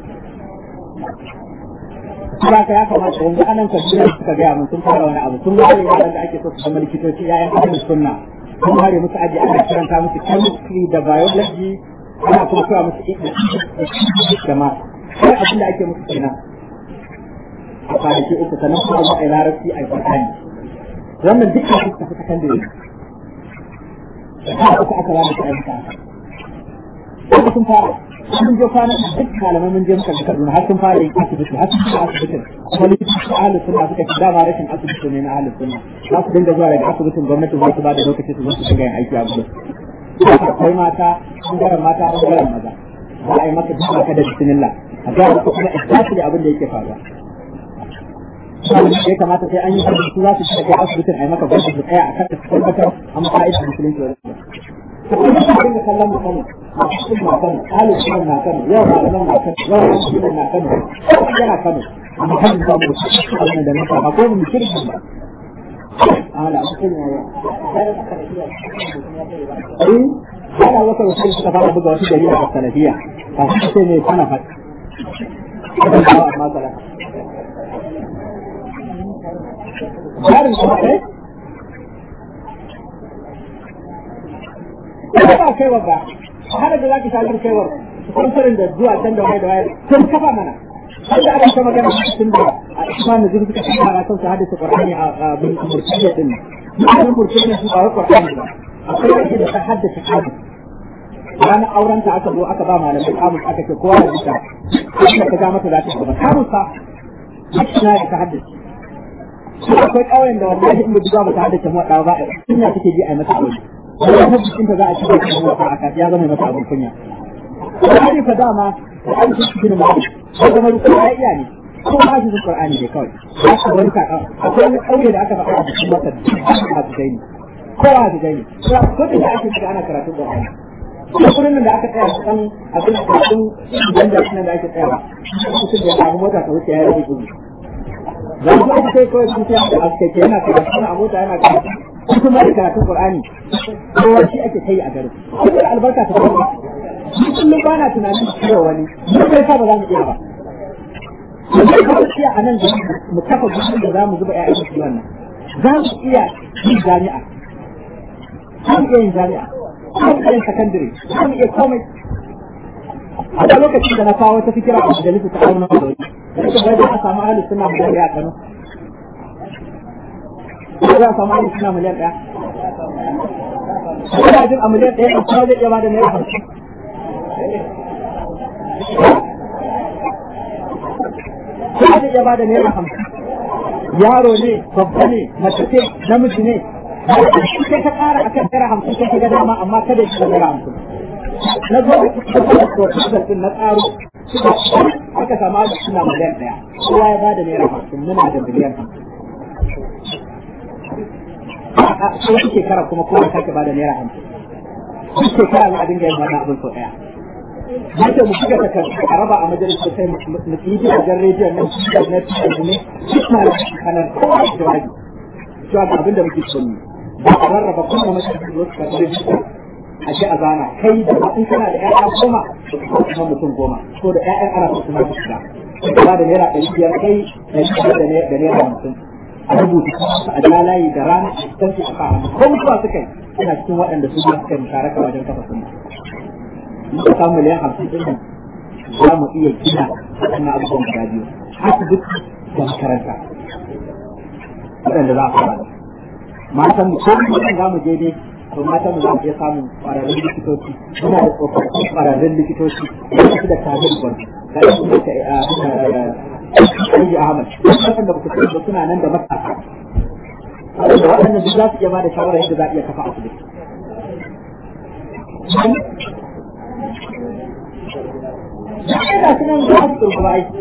so ba ka ya kamata yanzu anan kabila suka gaya mun sun fara wani abu sun ware yaran da ake so su zama likitoci yayan ahlus sunna sun ware musu aji ana karanta musu chemistry da biology ana kuma koya musu da ma sai abin da ake musu kenan a kwanaki uku sannan kuma za a yi larabci a yi fasani wannan duk da suka fi sakandare da uku aka ba musu ayyuka Kuma sun fara sun je kwana duk malamai mun je muka ga Kaduna har sun fara yin asibiti har sun fara asibitin kuma likitoci ahlus sunna suka ci dama rashin asibiti ne na ahlus sunna za su dinga zuwa daga asibitin gwamnati za su ba da lokaci su zo su dinga yin aiki a gudu akwai mata bangaren mata bangaren maza za a yi maka duk maka da bismillah a ga maka kuma exactly abin da yake faruwa ya kamata sai an yi asibiti za su shiga asibitin a yi maka gwamnati su tsaya a kan su tabbatar an fa'ida musulunci wani kuma su dinga kallon musamman masu na kano ɗalibin na kano yau malaman na kano yau malaman na kano yana kano amma kan ba mu wannan da nasa ba ko mu kirkin ba ala mutum ya yi eh ana wata wasu suka fara buga wasu dalilin a salafiya ba su ce ne kana fat kada ba amma kala Yarin kuma kai ba kaiwa ba har da zaki shagar kaiwar konfarin da zuwa can da waye da waye sun kafa mana har da aka ta magana tun da a isma na zuri suka fara kan su hadisa qur'ani a bin murtiyya din nan murtiyya su ba qur'ani ba akwai wanda da ta haddace hadisi ranar auren ta aka zo aka ba malamai kamus aka ce kowa da bisa kuma ka ga mata za ta gaba kamus fa na ya ta haddace shi akwai ƙauyen da wallahi in buga ba ta haddace mu ba kunya take ji a mata aure wani hadisin ta za a shiga cikin wata aka ya zama mata abin kunya Qur'ani fa dama da an ci cikin mu sai zama ruku ya iya ne ko ba shi Qur'ani ne kawai ya ka wani ka akwai wani ƙauye da aka faɗa a cikin mata a cikin kowa da gani ko da ake shiga ana karatun Qur'ani kuma kudin da aka tsaya kan abin da kun idan da kuma da ake tsaya mutum da samu mota ta wuce ya rage gudu za ku aka kai kawai sun tsaya da aske ke yana karatu a mota yana karatu kuma da karatun qur'ani kowa shi ake kai a garin kuma da albarka ta kuma kullum ba na tunanin cewa wani mu kai fa ba za mu iya ba mu ka iya a nan da mu kafa gudun da za mu zuba ƴaƴan su wannan za mu iya yin jami'a za mu iya yin jami'a kan yin sakandare kan iya komai a da lokacin da na kawo wata fikira a majalisa ta auna da wani da bai da samu ahli suna miliyan ɗaya a Kano ko za a samu ahli suna miliyan ɗaya Ina jin a miliyan ɗaya kuma zai iya bada naira hamsin. Kuma zai iya bada naira hamsin. Yaro ne, babba ne, mace ce, namiji ne, sai ka ƙara akan naira hamsin sai ka ga dama amma kada ya shiga naira hamsin na zo da proposal din na tsaro aka samu da suna miliyan ɗaya kowa ya ba da naira hamsin muna da miliyan hamsin a wata shekara kuma kowa sake ba da naira hamsin duk shekara za a dinga yin wannan abin sau ɗaya Yadda mu shiga takardu a raba a majalisar sai mu yi gidajen rediyon nan da na tunanin ne duk na da kanar kowa da jawabi cewa ga abin da muke so ne ba a rarraba kuma mace da wasu karɓar rijista a ji a zana kai da in kana da ƴaƴa goma ko kuma mutum goma ko da ƴaƴan ana so kuma su shiga ba da naira ɗari biyar kai da biyar da naira hamsin a rubuta a ja layi da rana a cikin su a kawo ko mutuwa suka yi suna cikin waɗanda su suka yi musharaka wajen kafa sunna in ka samu miliyan hamsin ɗin nan za mu iya gina waɗannan abubuwan guda biyu asibiti da makaranta waɗanda za a fara da matan mu ko mutum za mu je dai to matan mu za mu iya samun ƙwararrun likitoci muna da tsofaffin ƙwararrun likitoci da su da tajin gwan da su da Aji Ahmad waɗanda ba ku sani ba suna nan da matasa da waɗannan duk za su iya ba da shawarar yadda za a iya kafa asibiti da su nan za su turba aiki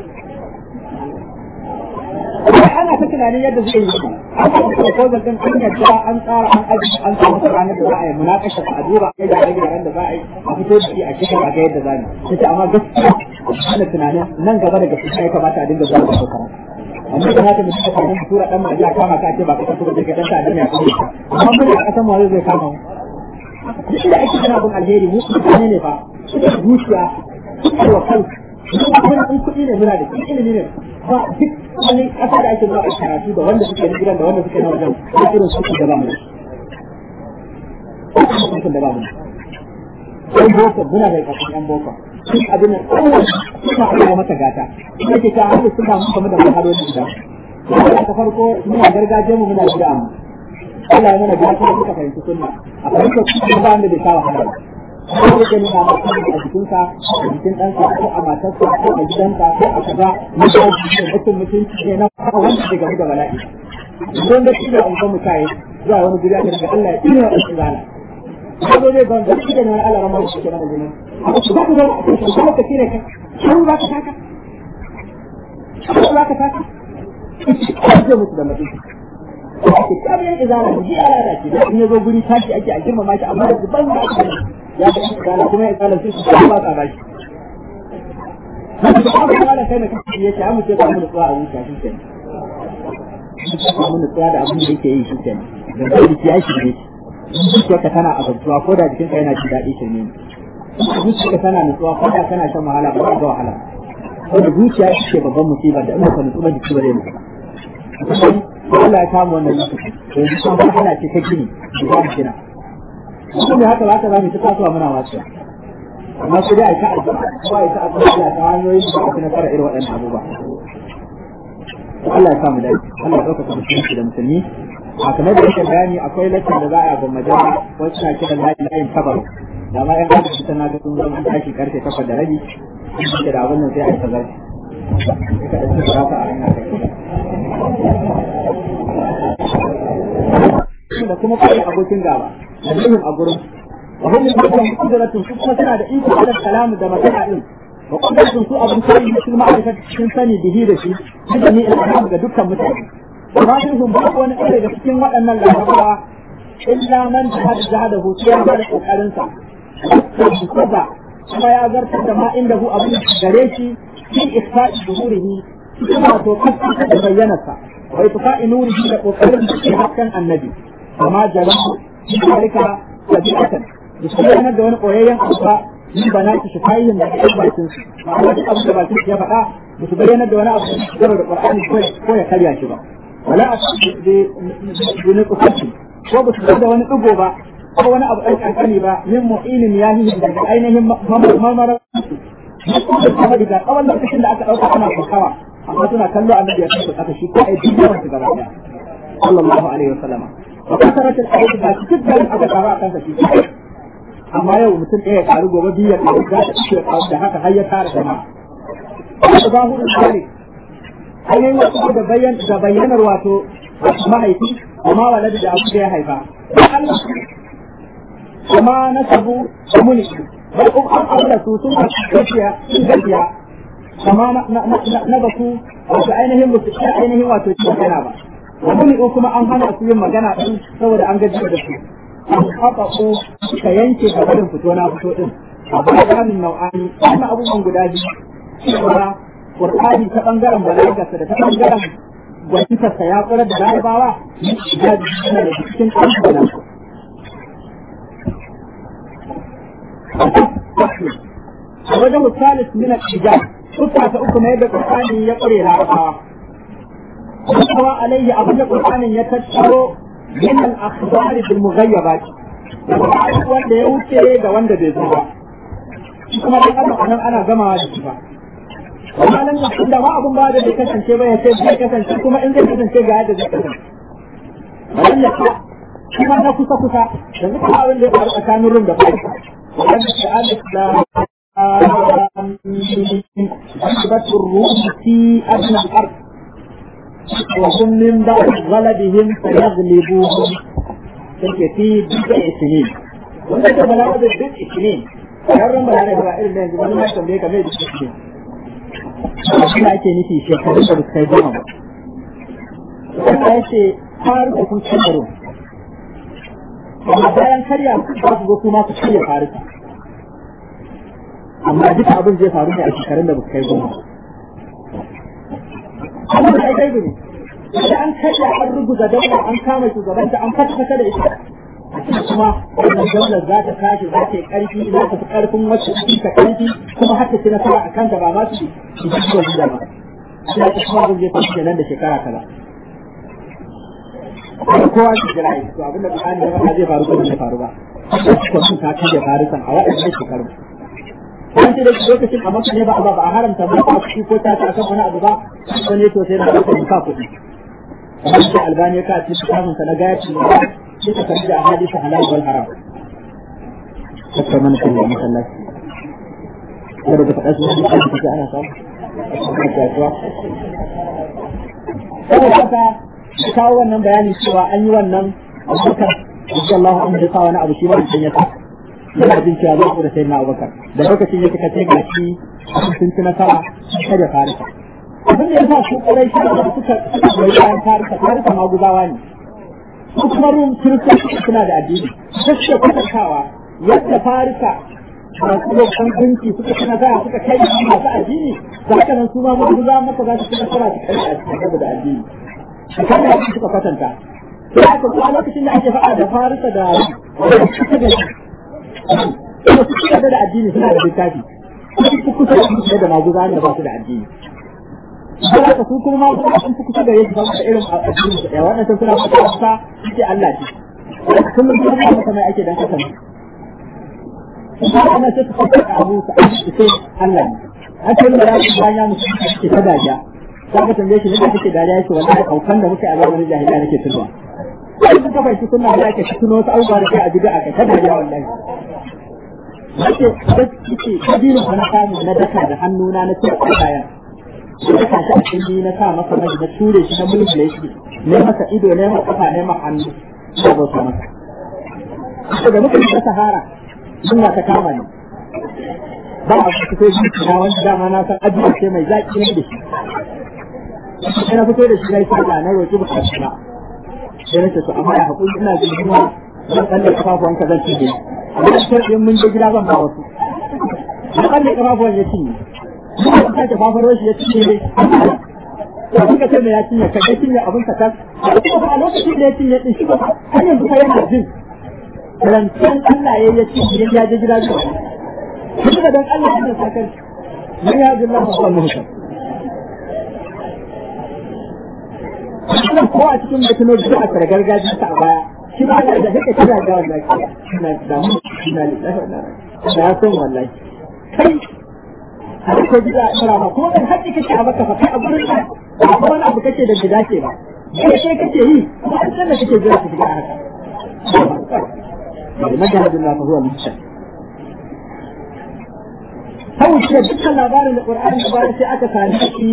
ana ta tunanin yadda zai yi an samu proposal din an yadda an tsara an aji an samu ranar da za a yi munakasha a duba a da rage ran da za a yi a fito da shi a cikin a ga yadda za ni sai amma gaskiya ana tunanin nan gaba da gaskiya ya kamata a dinga zuwa da shekara amma da haka mutum ka mun tura dan maji a kama ka ce ba ka tura da dan ta duniya ko amma mun a kasan mu zai kama mu duk da ake kana bin alheri mu mutane ne fa zuciya wa kansu kuma in kuɗi ne muna da shi ilimi ne ba duk wani ƙasa da ake zuwa a karatu da wanda suke na gidan da wanda suke na wajen da irin su da ba mu da da ba mu ɗan boko muna da ƙasashen ɗan boko duk abin nan kowa suna abuwa mata gata ina ke ta hannu suna mu kamar da mahaloli da ta farko muna gargajiyar mu muna gida mu Allah ya mana gata da suka fahimci sunna a fahimtar sunna ba wanda bai sa wahala ba ko da nuna maka a jikinka a jikin ɗanka ko a matarsa ko a gidanka ko a kaza mutunci ne mutum mutunci ne na kawo wanda bai gamu da bala'i don da shi da an mu kai zuwa wani guri aka daga Allah ya tsira da shi rana ko zai ban da shi da wani Allah ramar shi kenan da jinin ba ku da kuma ka tire ka ko za ka taka ko za ka taka ko mutu da mutunci ake kamar izala da ji ala da ke da in yazo guri tashi ake a girmama shi amma da ban da ake ya ga izala kuma ya izala sai su ba ka bashi da aka fara kai na kashi yake amma sai ka mu nutsuwa a zuciya shi kenan ka mu nutsuwa da abin da yake yi shi kenan dan da ya shi ne zuciyarka tana azabtuwa ko da jikinka yana jin daɗi shirme ne zuciyarka tana nutsuwa ko da kana shan wahala ba za ga wahala wanda zuciya shi ke babban musibar da in ba ka nutsu ba jiki ba zai nutsu Allah ya kama wannan lokaci to yanzu kuma kana ce ta gini da za mu gina shi ne haka haka za mu ta kasuwa muna wasu amma sai dai a ta addu'a kuma a ta addu'a Allah ta hanyoyin da aka nasara irin waɗannan abubuwa Allah ya samu dace Allah ya ɗaukaka musulunci da musulmi a kamar da yake bayani akwai lakcin da za a ga majama wasu na kiran layin layin kabar da ma yan kasa tana ga sun zama tashi karfe takwas da rabi in da abin nan sai a yi tazar ka da suka rasa a hanyar da kuma kai abokin gaba da yin a gurin wa hum min qudratun su kuma suna da iko da kalamu da magana din wa qudratun su abun sai su ma'arifa cikin sani bihi da shi da ni ilham ga dukkan mutane amma sun ba wani ɗaya daga cikin waɗannan larabawa illa man jahada jahadahu sai ya bada kokarin sa kuma kuma ya zartar da ma inda hu abin gare shi fi isfa'i zuhurihi kuma to kasa da bayyanarsa wa itfa'i nurihi da kokarin da ke hakkan annabi amma jalahu zalika tabi'atan da shi yana da wani koyayyen abu ni ba na ki shifayin da ke bakin su ma'ana duk abin da bakin su ya faɗa ba su bayyana da wani abu da da Qur'ani ko ya karya shi ba wala a ne kusanci ko ba su da wani ɗigo ba ko wani abu ɗan ƙanƙani ba min mu'inin ya yi daga ainihin mamara kuma daga tsawon lokacin da aka ɗauka ana kokawa amma suna kallo annabi ya kai aka shi ko ai duk yawan su gaba ɗaya sallallahu alaihi wasallama wa kasarat al-ayat ba cikin da aka tsara akan sa shi amma yau mutum ɗaya ya karu gobe biyu ya karu za ta ce da haka har ya tara jama'a da zahirin zalik ainihin wasu da bayyan da bayyanar wato mahaifi amma waladi da abu da ya haifa kuma na sabu da muni bai kuma an aure su sun gaskiya sun gaskiya kama na baku wato ainihin musu ainihin wato cikin kana ba wani kuma an hana su yin magana din saboda an gaji da su haka ko ka yanke ga barin fito na fito din a bayanin nau'ani wannan abubuwan guda biyu cewa Qur'ani ta bangaren balagarsa da ta bangaren gwaninsa ya kula da larabawa ya jina da cikin ƙarfi a wajen misalis min al-ijab kuka ta uku ne da Qur'ani ya kure larabawa kuma alaihi abin da Qur'anin ya tattaro من الأخبار بالمغيبات wanda ya wuce da wanda bai zo ba kuma da kana anan ana gamawa da shi ba amma nan da inda ma abun ba da bai kasance ba ya ce zai kasance kuma in zai kasance ga yadda zai kasance wannan ya kuma na kusa kusa da zuka abin da ya faru tsakanin rum da farka wannan ke alif da أثبت الروح في أدنى الأرض وهم من بعد غلبهم سيغلبوهم تلك في بضع سنين wanda ta bala da duk ishirin yaran ba da ba irin da yanzu wani ma tambaye ka mai da ishirin shi ne ake nufi shekarun da suka yi zama wanda ya ce har da kun kamaru amma bayan karya za su zo kuma su karya farisa amma duka abin zai faru ne a shekarun da ba su kai goma abin da kai ne da an karya an ruguza daula an kama shugabanta an fata da ita kuma wannan daular za ta tashi za ta yi karfi za ta fi karfin wacce ta karfi kuma har ta ci nasara a kanta ba ma su su ji zuwa gida ba shi ta kuma abin zai faru kenan da shekara kaza kuma kowa su jira yi to abin da Qur'ani ya faɗa zai faru ko bai faru ba ko sun ta kaje farisan a waɗannan shekaru an ce da lokacin a maka ne ba ba a haramta ba a kuɗi ko ta ta akan wani abu ba wani to sai na ka ka kuɗi kamar da albani ya ka ci kitabun sa na gayaci ne sai ka karbi da hadisi halal wal haram kaka mana kan masallaci kada da faɗa su da kake ana samu saboda haka ya kawo wannan bayani cewa an yi wannan abubakar Allahu an da sa wani abu shi ma mutum ya sa yana jin cewa zai da sayyidina Abubakar da lokacin ya kika ga shi sun ci nasara kada ya farisa abin da ya sa su kurai shi da suka suka goyi bayan farisa farisa maguzawa ne su kuma rum kiristoci suna da addini su suke kwatantawa yadda farisa masu lokacin gunki suka ci nasara suka kai masu addini da haka nan su ma maguzawa maka za su ci nasara su kai a cikin da addini kan da suka kwatanta sai aka kuma lokacin da ake faɗa da farisa da suka da kuma su ci da addini suna da littafi su kusa da su da maguza ne ba su da addini sai aka su kuma ma sun fi kusa da yadda ba da irin addini su ɗaya wannan suna fata kusa ce Allah ce kullum kuma ba masa mai ake dan kasan kuma ana sai ka faɗa abu ka aiki sai Allah ne an ce da rafi bayan ya mutu ke ta dajiya ka ga tambaye shi ne da kake dariya yake wallahi kaukan da muke a zamanin jahiliya nake tunawa sai ka fahimci sunna da ake tuno wasu abubuwa da kai a bid'a ka ta dariya wallahi Wace ce kabirin na samu na daka da hannuna na cire kayan da daka shi a cikin na sa masa mai na ture shi na mulmule shi ne masa ido ne masa kafa ne masa hannu da bauta masa. Daga muka shiga sahara suna ta kama ne. Ba a fito shi na wani dama na san ajiya ce mai zaƙi ne da shi. Sai na fito da shi na yi sallah na roƙi bukatu na. Sai na ce to amma ya haƙuri ina jin kuma zan tsalle kafafuwanka zan cije. amma sharɗin mun je gida ban ba wasu da kalle kafafuwan ya cinye muka sake fafaro shi ya cinye ne da kuka ce mai ya cinye ka cinye abin ka tas a lokacin da ya cinye din shi ba har yanzu fa yana jin rancen Allah ya ya cinye ya je gida zuwa kuma dan Allah ya saka mai ya jilla ba ba muhta ko a cikin mutumin da aka gargajiya ta a baya shi ba da da kake kira da wallahi ina da mu ina da da san wallahi kai har ko gida ira ba kuma dan haƙi kake a baka fa kai a gurin ka ba wani abu kake da gida ce ba kai kai kake yi kuma an san da kake jira ka shiga haka Majahad Allah fa huwa mushrik Hawu ce dukkan labarin da Qur'ani da bayan sai aka sami shi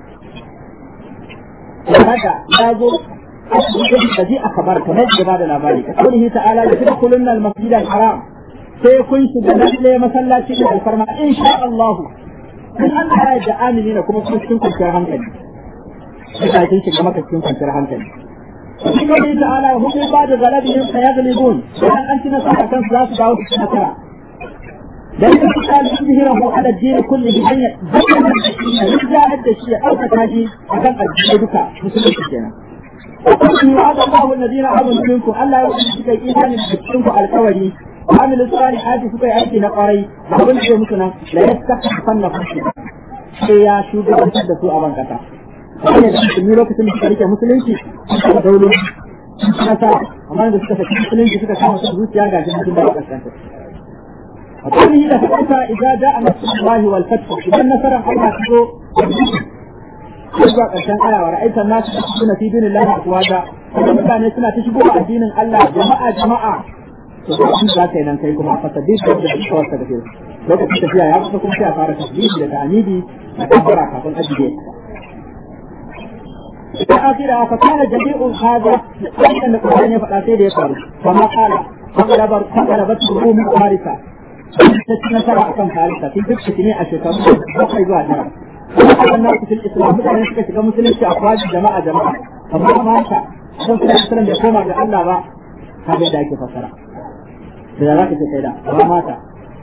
haka ya zo الذي أخبرك نجد بعد الأباري قوله تعالى لتدخلن المسجد الحرام سيكون سجدت مثلا شيء الفرما إن شاء الله من أن هذا آمنين كما كنتم كنتم كنتم إذا كنتم كما كنتم كنتم وفي قوله تعالى هم بعد غلبهم سيغلبون وأن أنت نصحة كان ثلاث دعوة سنة لأن القتال يظهره على الدين كله أن يرجع عند الشيء أو تتاجي أكان الدين بك مسلم الجنة وقال وعد الله الذين امنوا منكم الا يؤمنوا ايمان منكم على القولي وعملوا الصالحات سكي aiki na kwarai da abin da mutu nan la yastakhfanna fi sai ya shugabantar da su a bankasa sai da su lokacin da suka rike musulunci da daulo kasa amma da suka saki musulunci suka kama su zuciya ga jin da kaskanta وقوله إذا فتحت إذا جاء نصر الله والفتح إذا نصر الله تزو zuwa ƙarshen aya wa ra'aita nasu suna fi dinin lahi afwaja kuma mutane suna ta shigo addinin Allah jama'a jama'a to shi za ka yi nan kai kuma fa sabbi da da suka wasa da lokacin tafiya ya kusa kuma sai a fara tasbihi da ta'amidi da kabbara kafin ajiye da akira fa kana jami'un hada wannan da Qur'ani ya faɗa sai da ya faru kuma kala faqalabar faqalabat rumu harisa ta ci nasara akan harisa tun duk shi ne a shekaru bakwai zuwa tara وحتى الناس في الاسلام مثلا يشكى شكا مسلم في افواج جماعه جماعه فما مات عشان كده مثلا يقوم على الله بقى هذا ده كيف فسر da za ka ce kai da ba mata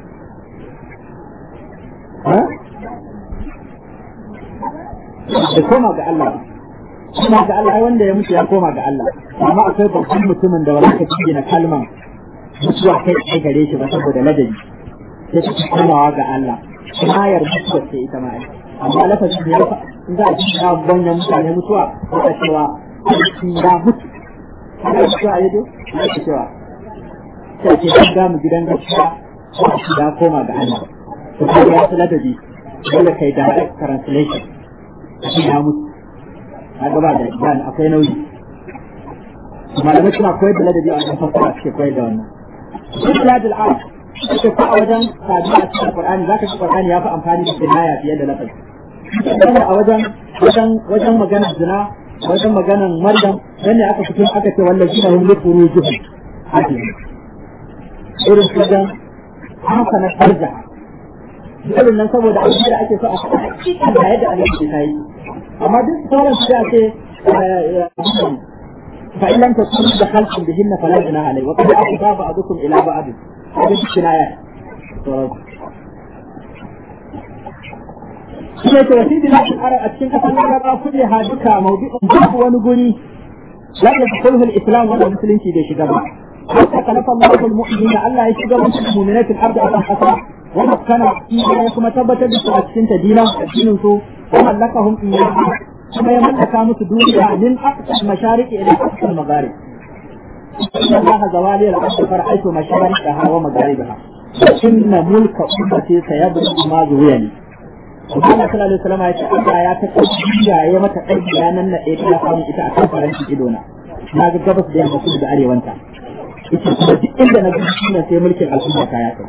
da koma ga Allah koma ga Allah ai wanda ya mutu ya koma ga Allah amma akwai babban mutumin da wala ka na kalman mutuwa kai kai gare shi ba saboda ladabi sai ka komawa ga Allah ayar mutuwa ce ita ma amma lafazin da ya fa in za a ci na banyan mutane mutuwa ko ta cewa ya mutu haka mutuwa ya do ya ce cewa sai ce an gamu gidan gaskiya ko a ci ya koma ga Allah to kai ya fi ladabi dole kai direct translation shi ya mutu a gaba da dan akwai nauyi malamai suna koyar da ladabi a wajen fassara suke koyar da wannan duk ladil arab ce ko a wajen sabiya a cikin Qur'ani zaka ji Qur'ani ya fi amfani da kinaya fiye da lafazi a wajen wajen wajen magana zina wajen maganan Maryam dan ne aka fito aka ce wallahi na hum lifurujuhum hadi irin wajen haka na farja irin nan saboda abin da ake so a faɗa hakikan da yadda Allah ke yi amma duk sauran su ya ce فإن لم تكونوا دخلتم بهن فلا جناح عليه وقد أفضى بعضكم إلى بعض هذه الكنايات sai ta wasi bila al arab a cikin kasan laraba kulle ha duka mawdu'un babu wani guri la yadkhuluhu al-islam wa musulunci bai shiga ba hatta kalafa Allahu al-mu'minina Allah ya shiga musu mu'minat al-ard a kan kasa wa makkana ya kuma tabbatar da su a cikin tadina addinin su wa mallakahum iyyaha kuma ya mallaka musu duniya min aqsa al-mashariqi ila aqsa al-magharib إن الله زوالي الأرض فرأيت مشارقها ومغاربها inna mulka ummati sayabdu ma zuwiyani Allah sallallahu alaihi wasallam ya ce Allah ya ta kaciya ya mata aiki ranan na ɗaya ta samu ita a kan faranci idona na ga gabas da yamma kudu da arewanta ita kuma duk inda na ga shi sai mulkin al'umma ta ya kai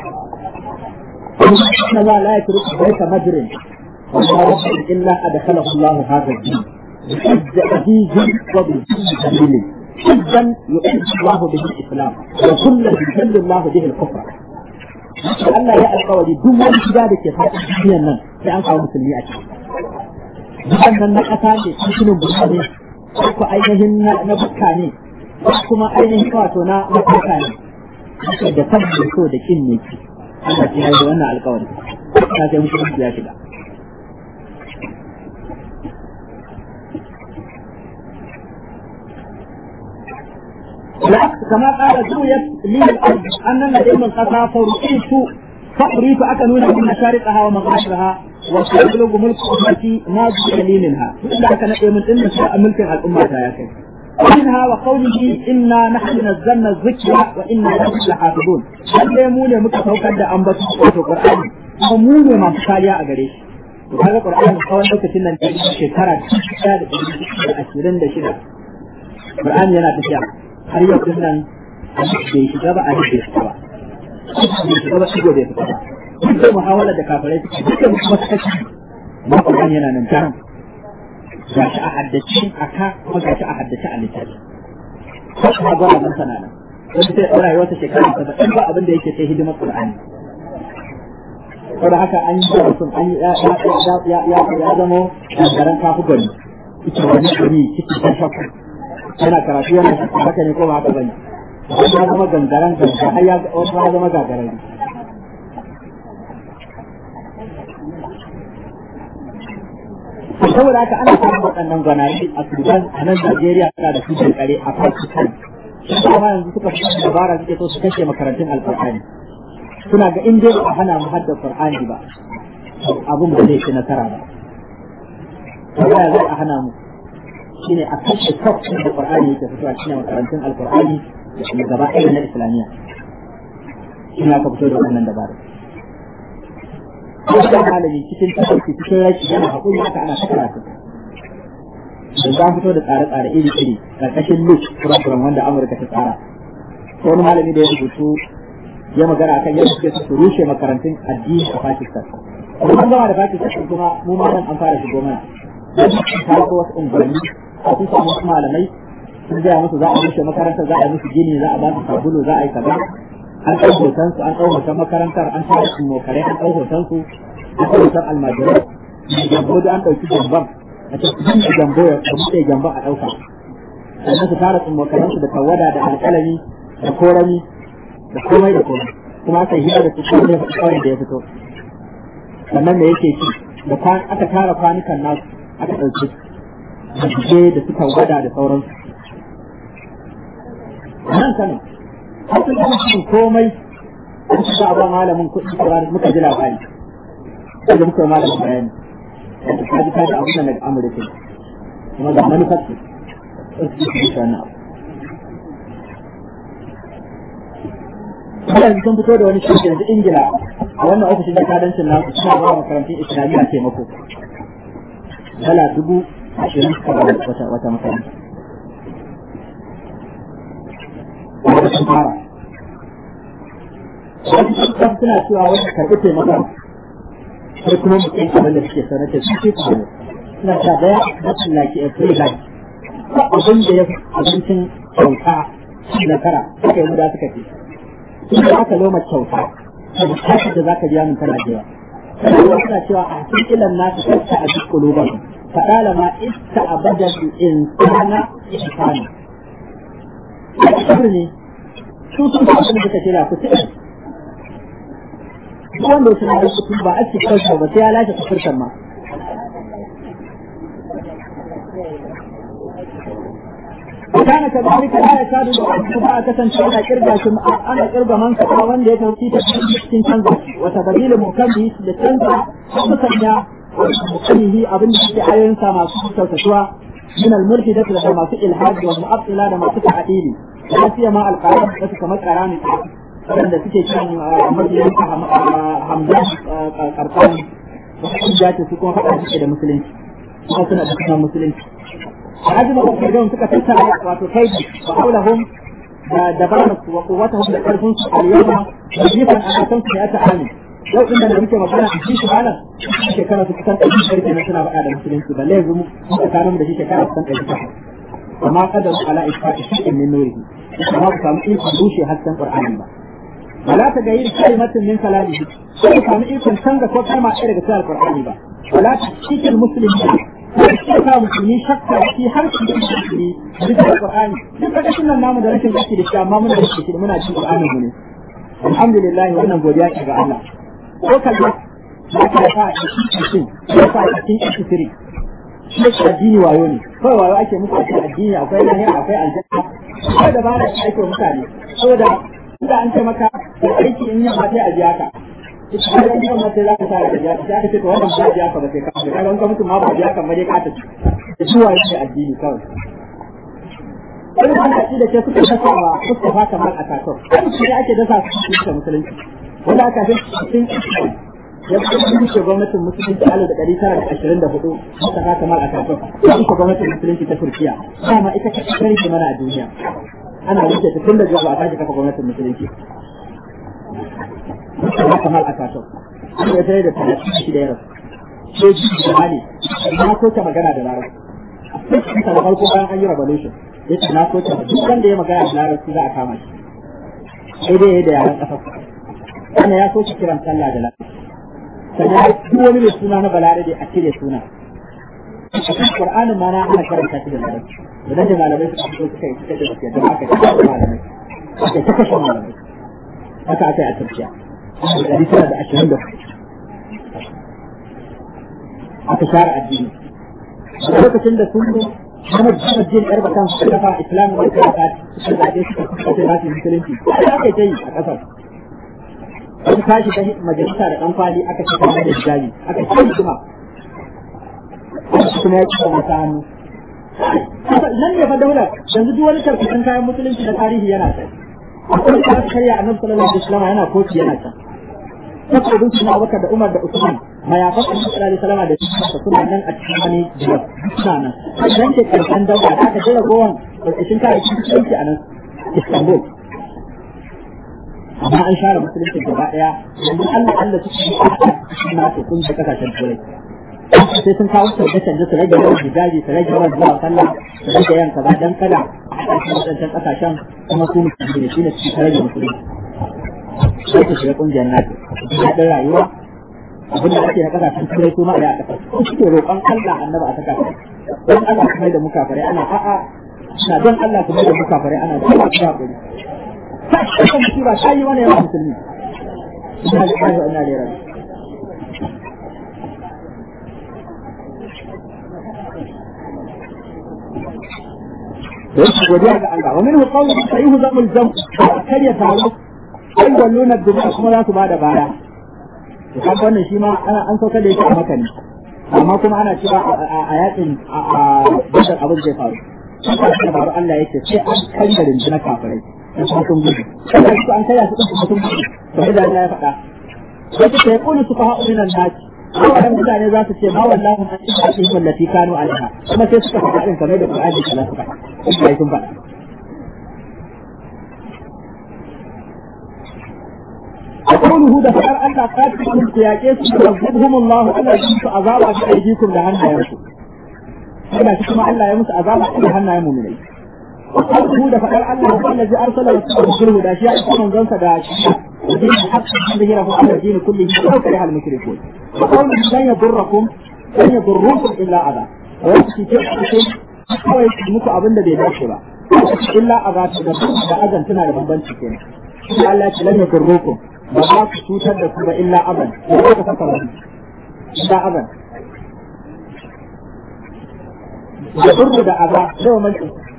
inna ma la yatruku baita madrin wa ma rabbuka illa adkhalahu Allah hadha ad-din بعزيز وبالجليل حزا يعز الله به الاسلام وكلا يذل الله به الكفر Allah ya alkawari duk wani gida da ke faɗin duniyar nan sai an kawo musulmi a ciki. Gidan nan na ƙasa ne, cikin burka ne, ko ainihin na bukka ne, ko kuma ainihin wato na mafarka ne. Haka da kan da so da kin ne ki. Allah ya yi wannan alkawari. Ta sai musulmi ya shiga. كما قال زويت لي الارض ان الذي من قطع فرقيت فقريت اكنون من مشارقها ومغاربها وسيبلغ ملك امتي ما جئ لي منها الا كان من ان ملك الامه يا كي ومنها وقوله انا نحن نزلنا الذكر وانا له لحافظون lalle mu ne muka saukar da ambaton wato qur'ani kuma mu ne masu kariya a gare shi to kaga qur'ani tsawon lokacin nan shekara 26 qur'ani yana tafiya har yau din nan bai shiga ba a rike shi ba bai shiga ba shigo bai fita ba duk da muhawala da kafirai suke duka kuma suka ci ma Qur'an yana nan daram ga shi a haddace a ka kuma ga shi a haddace a littafi ko kuma gwara nan sana nan wani sai ɗora wata shekara saba'in ba abin da yake sai hidimar Qur'ani saboda haka an yi mutum an yi ya zamo garan kafu gani ita wani gari cikin tashafu yana karatu yana haka ne ko ba haka bane ya zama gangaren ganga har ya ya zama gagaran saboda haka ana samun waɗannan gwanaye a Sudan a nan Najeriya suna da su kare a Pakistan kuma yanzu suka fi dabara suke so su kashe makarantun alƙur'ani suna ga in dai ba hana mu hadda Qur'ani ba abun ba zai ci nasara ba ya zai a hana mu shine a kashe kafin da Qur'ani yake fitowa cikin makarantun Al-Qur'ani da kuma gaba ɗaya na Islamiyya shi ne aka fito da wannan dabara ko da malami cikin tafarki cikin rashi yana hakuri haka ana ta karatu da za fito da tsare-tsare iri-iri ƙarƙashin Luke program wanda Amurka ta tsara ko wani malami da ya rubutu ya magana akan yadda suke su rushe makarantun addini a Pakistan kuma an gama da Pakistan kuma mu ma nan an fara shigo mana ta ko wasu unguwanni a sun samu wasu malamai sun gaya musu za a rushe makarantar za a yi musu gini za a ba su sabulu za a yi kaza an ɗau hoton su an ɗau hoton makarantar an tara su mokare an ɗau hoton su an ɗau hoton almajirai jambo da an ɗauki jamban a ce su dinga jambo ya buɗe jamban a ɗauka sannan su tara su mokaransu da tawada da alƙalami da korami da komai da komai kuma aka yi hira da su kawai da ya fito sannan me yake ci da aka tara kwanukan nasu aka ɗauki jije da suka gwada da sauransu. Nan sanin, har sun kuma cikin komai an ci ba malamin kuɗi da muka ji labari. Sai da muka yi malamin bayani. Yadda ka ji kaji abin da daga Amurka. Kuma ga manufar su. Sai su yi wannan abu. Wannan sun fito da wani shi yanzu Ingila a wannan ofishin jakadancin nasu suna ba makarantun Islamiyya taimako. dala dubu ashirin suka ba wata wata makaranta. Wanda sun fara. Wasu sun suna cewa wani karɓi taimakon sai kuma mutum abin da suke sanar da su ce su ne. Suna ta daya na tsallaki a free life. Abin da ya abincin kyauta na kara suka yi muda suka ce. Sun da aka loma kyauta. Saboda kasar da za ka biya min tana da yawa. Sannan suna cewa a cikin ilan nasu kasta a duk kuluban. فطالما استعبد الإنسان إحسانا ne su sun ba abin da suka ce da ku tsaye wanda su na da kuɗi ba a cikin kansa ba sai ya lashe kafirkan ma kana ka da rika ya ta da ku ba ka san cewa kirga shi ana kirga man ka wanda ya tauci ta cikin canza wata dalilin mukammi da canza musanya mukammihi abin da suke ayoyin sa masu kyautatuwa من المرشدة لما في الحاج والمؤطلة لما في تعديل لا سيما القرآن بس كما قرآن waɗanda suke kan mabiyan hamdan karkan wasu jata su kuma faɗa suke da musulunci kuma suna da sunan musulunci a hajji na kuma don suka tattara wato kai wa haulahum da dabarar su wa kuwatahum da karfin su al-yawma da jifan a kan su ya ta'ani yau inda da muke magana a cikin malam shekara su kusan ɗari biyar kenan suna faɗa da musulunci balle yanzu mu tsakanin da shi shekara kusan ɗari takwas amma kadar ala isfa'i shay'in min nurihi kuma ku samu ikon rushe hasken qur'ani ba wala ta gayyir kalimatin min kalamihi sai ku samu ikon canza ko kalma ɗaya daga cikin qur'ani ba wala ta cikin musulmi sai ka musulmi shakka shi har su yi musulmi bisa qur'ani duk da sunan namu da rashin gaski da shi amma muna da shi muna cikin qur'ani mu ne alhamdulillah wannan godiya ce ga Allah ko kalma ba ta fa a cikin ko fa a cikin isiri shi addini wayo ne kawai wayo ake muku a cikin addini akwai lahira akwai aljanna akwai da ba da ake mutane saboda inda an ce maka da aiki in yamma sai a biya ka ita har in yamma sai za ka sa a biya ka sai aka ce to wannan ba biya ka ba sai ka ka ga ka mutum ma ba biya ka ba dai ka ta ci da shi wayo ne addini kawai wani ba da da ke suka dasa wa Mustafa Kamal a kakar sai ake dasa su cikin musulunci wanda aka fi cikin ya kuma gwamnatin musulunci alif da ɗari tara da ashirin da hudu haka ta kamar a kafin ya kuma gwamnatin musulunci ta turkiya dama ita ka kare ke mana a duniya ana wuce ta tun da zuwa ba a tashi kafa gwamnatin musulunci haka kamar a kafin an ya tare da talatin shi da ya rasu sai ji da hali na so ta magana da larabci sai ta da farko bayan an yi revolution ya ce na so ta duk wanda ya magana da larabci za a kama shi sai dai ya da yaran ƙasar wannan ya so ta kiran sallah da larabci sannan duk wani mai suna na balarabe a cire suna a cikin qur'anin ma na ana karanta shi da larabci idan da malamai suka fito suka yi suka ce da aka ta kashe malamai aka ta kashe malamai haka aka yi a turkiya dari tara da ashirin da aka share addini a lokacin da sun zo Muhammad Muhammad Jin Yarba kan su kafa Islamu wal Kafat suka zaɓe suka kafa nasu musulunci aka yi ta yi a ƙasar wani tashi ta majalisa da ɗan kwali aka ce kamar da hijabi aka ce kuma kuma ya kisa mata hannu nan ne fa daular yanzu duk wani tarkacin kayan musulunci na tarihi yana kai akwai da aka karya annabi sallallahu alaihi wasallam yana kofi yana can saboda su na Abubakar da Umar da Usman mayafan annabi sallallahu alaihi wasallam da shi suna nan a cikin wani jiya suna nan dan ke karshen daular da aka jira gowan tarkacin kayan musulunci a nan Istanbul amma an share musulunci gaba daya yanzu Allah Allah su ci na su kun da kasashen turai sai sun kawo canje canje su rage yawan hijabi su rage yawan zuwa sallah su rage yawan kaza dan kada a cikin wadancan kasashen kuma su musulmi ne shine su rage musulunci sai su shiga kungiyar nato daɗin rayuwa abin da ake na kasashen turai kuma a kasar suke roƙon Allah annaba a saka don Allah kuma da muka fare ana a'a na don Allah kuma da muka fare ana don Allah kuma kan musiba ta yi wani yawan musulmi ina da ƙarfi ina da rabi da yake godiya ga Allah wa minhu qawlu sayyihu zamul jam kar ya taru ai walluna duba kuma za su bada baya to kan wannan shi ma ana an sauka da yake a maka ne amma kuma ana cewa a yakin a badar abin zai faru haka da faru Allah yake sai an kanga rinjina kafirai da kuma sun gudu kada su an kaya su din kuma sun gudu to da Allah ya faɗa sai ta yi kunu su fa'a minan nasi wannan mutane za su ce ma wallahi an ci a cikin wallati kanu alha kuma sai suka faɗa din kamar da Qur'ani kala suka faɗa sun faɗa قوله ده فقال أن قاتلهم سياكيس يعذبهم الله ألا يمس عذابا في أيديكم لهنا يمسوا ألا تسمع ألا يمس عذابا لهنا يمو من وقوله ده فقال الله هو الذي أرسل رسوله ده أشياء يكون جنسة ده أشياء ودين الحق ظهره على الدين كله ولو كره المشركون وقوله لن يضركم لن يضركم إلا أذى ويأتي كيف kawai muku abin da bai dace ba illa a za ta da azan tana da bambanci kenan Allah ya ce lam yakurrukum ba za ku cutar da ku ba illa aban ko ka saka ba illa aban da burbu da aza da mai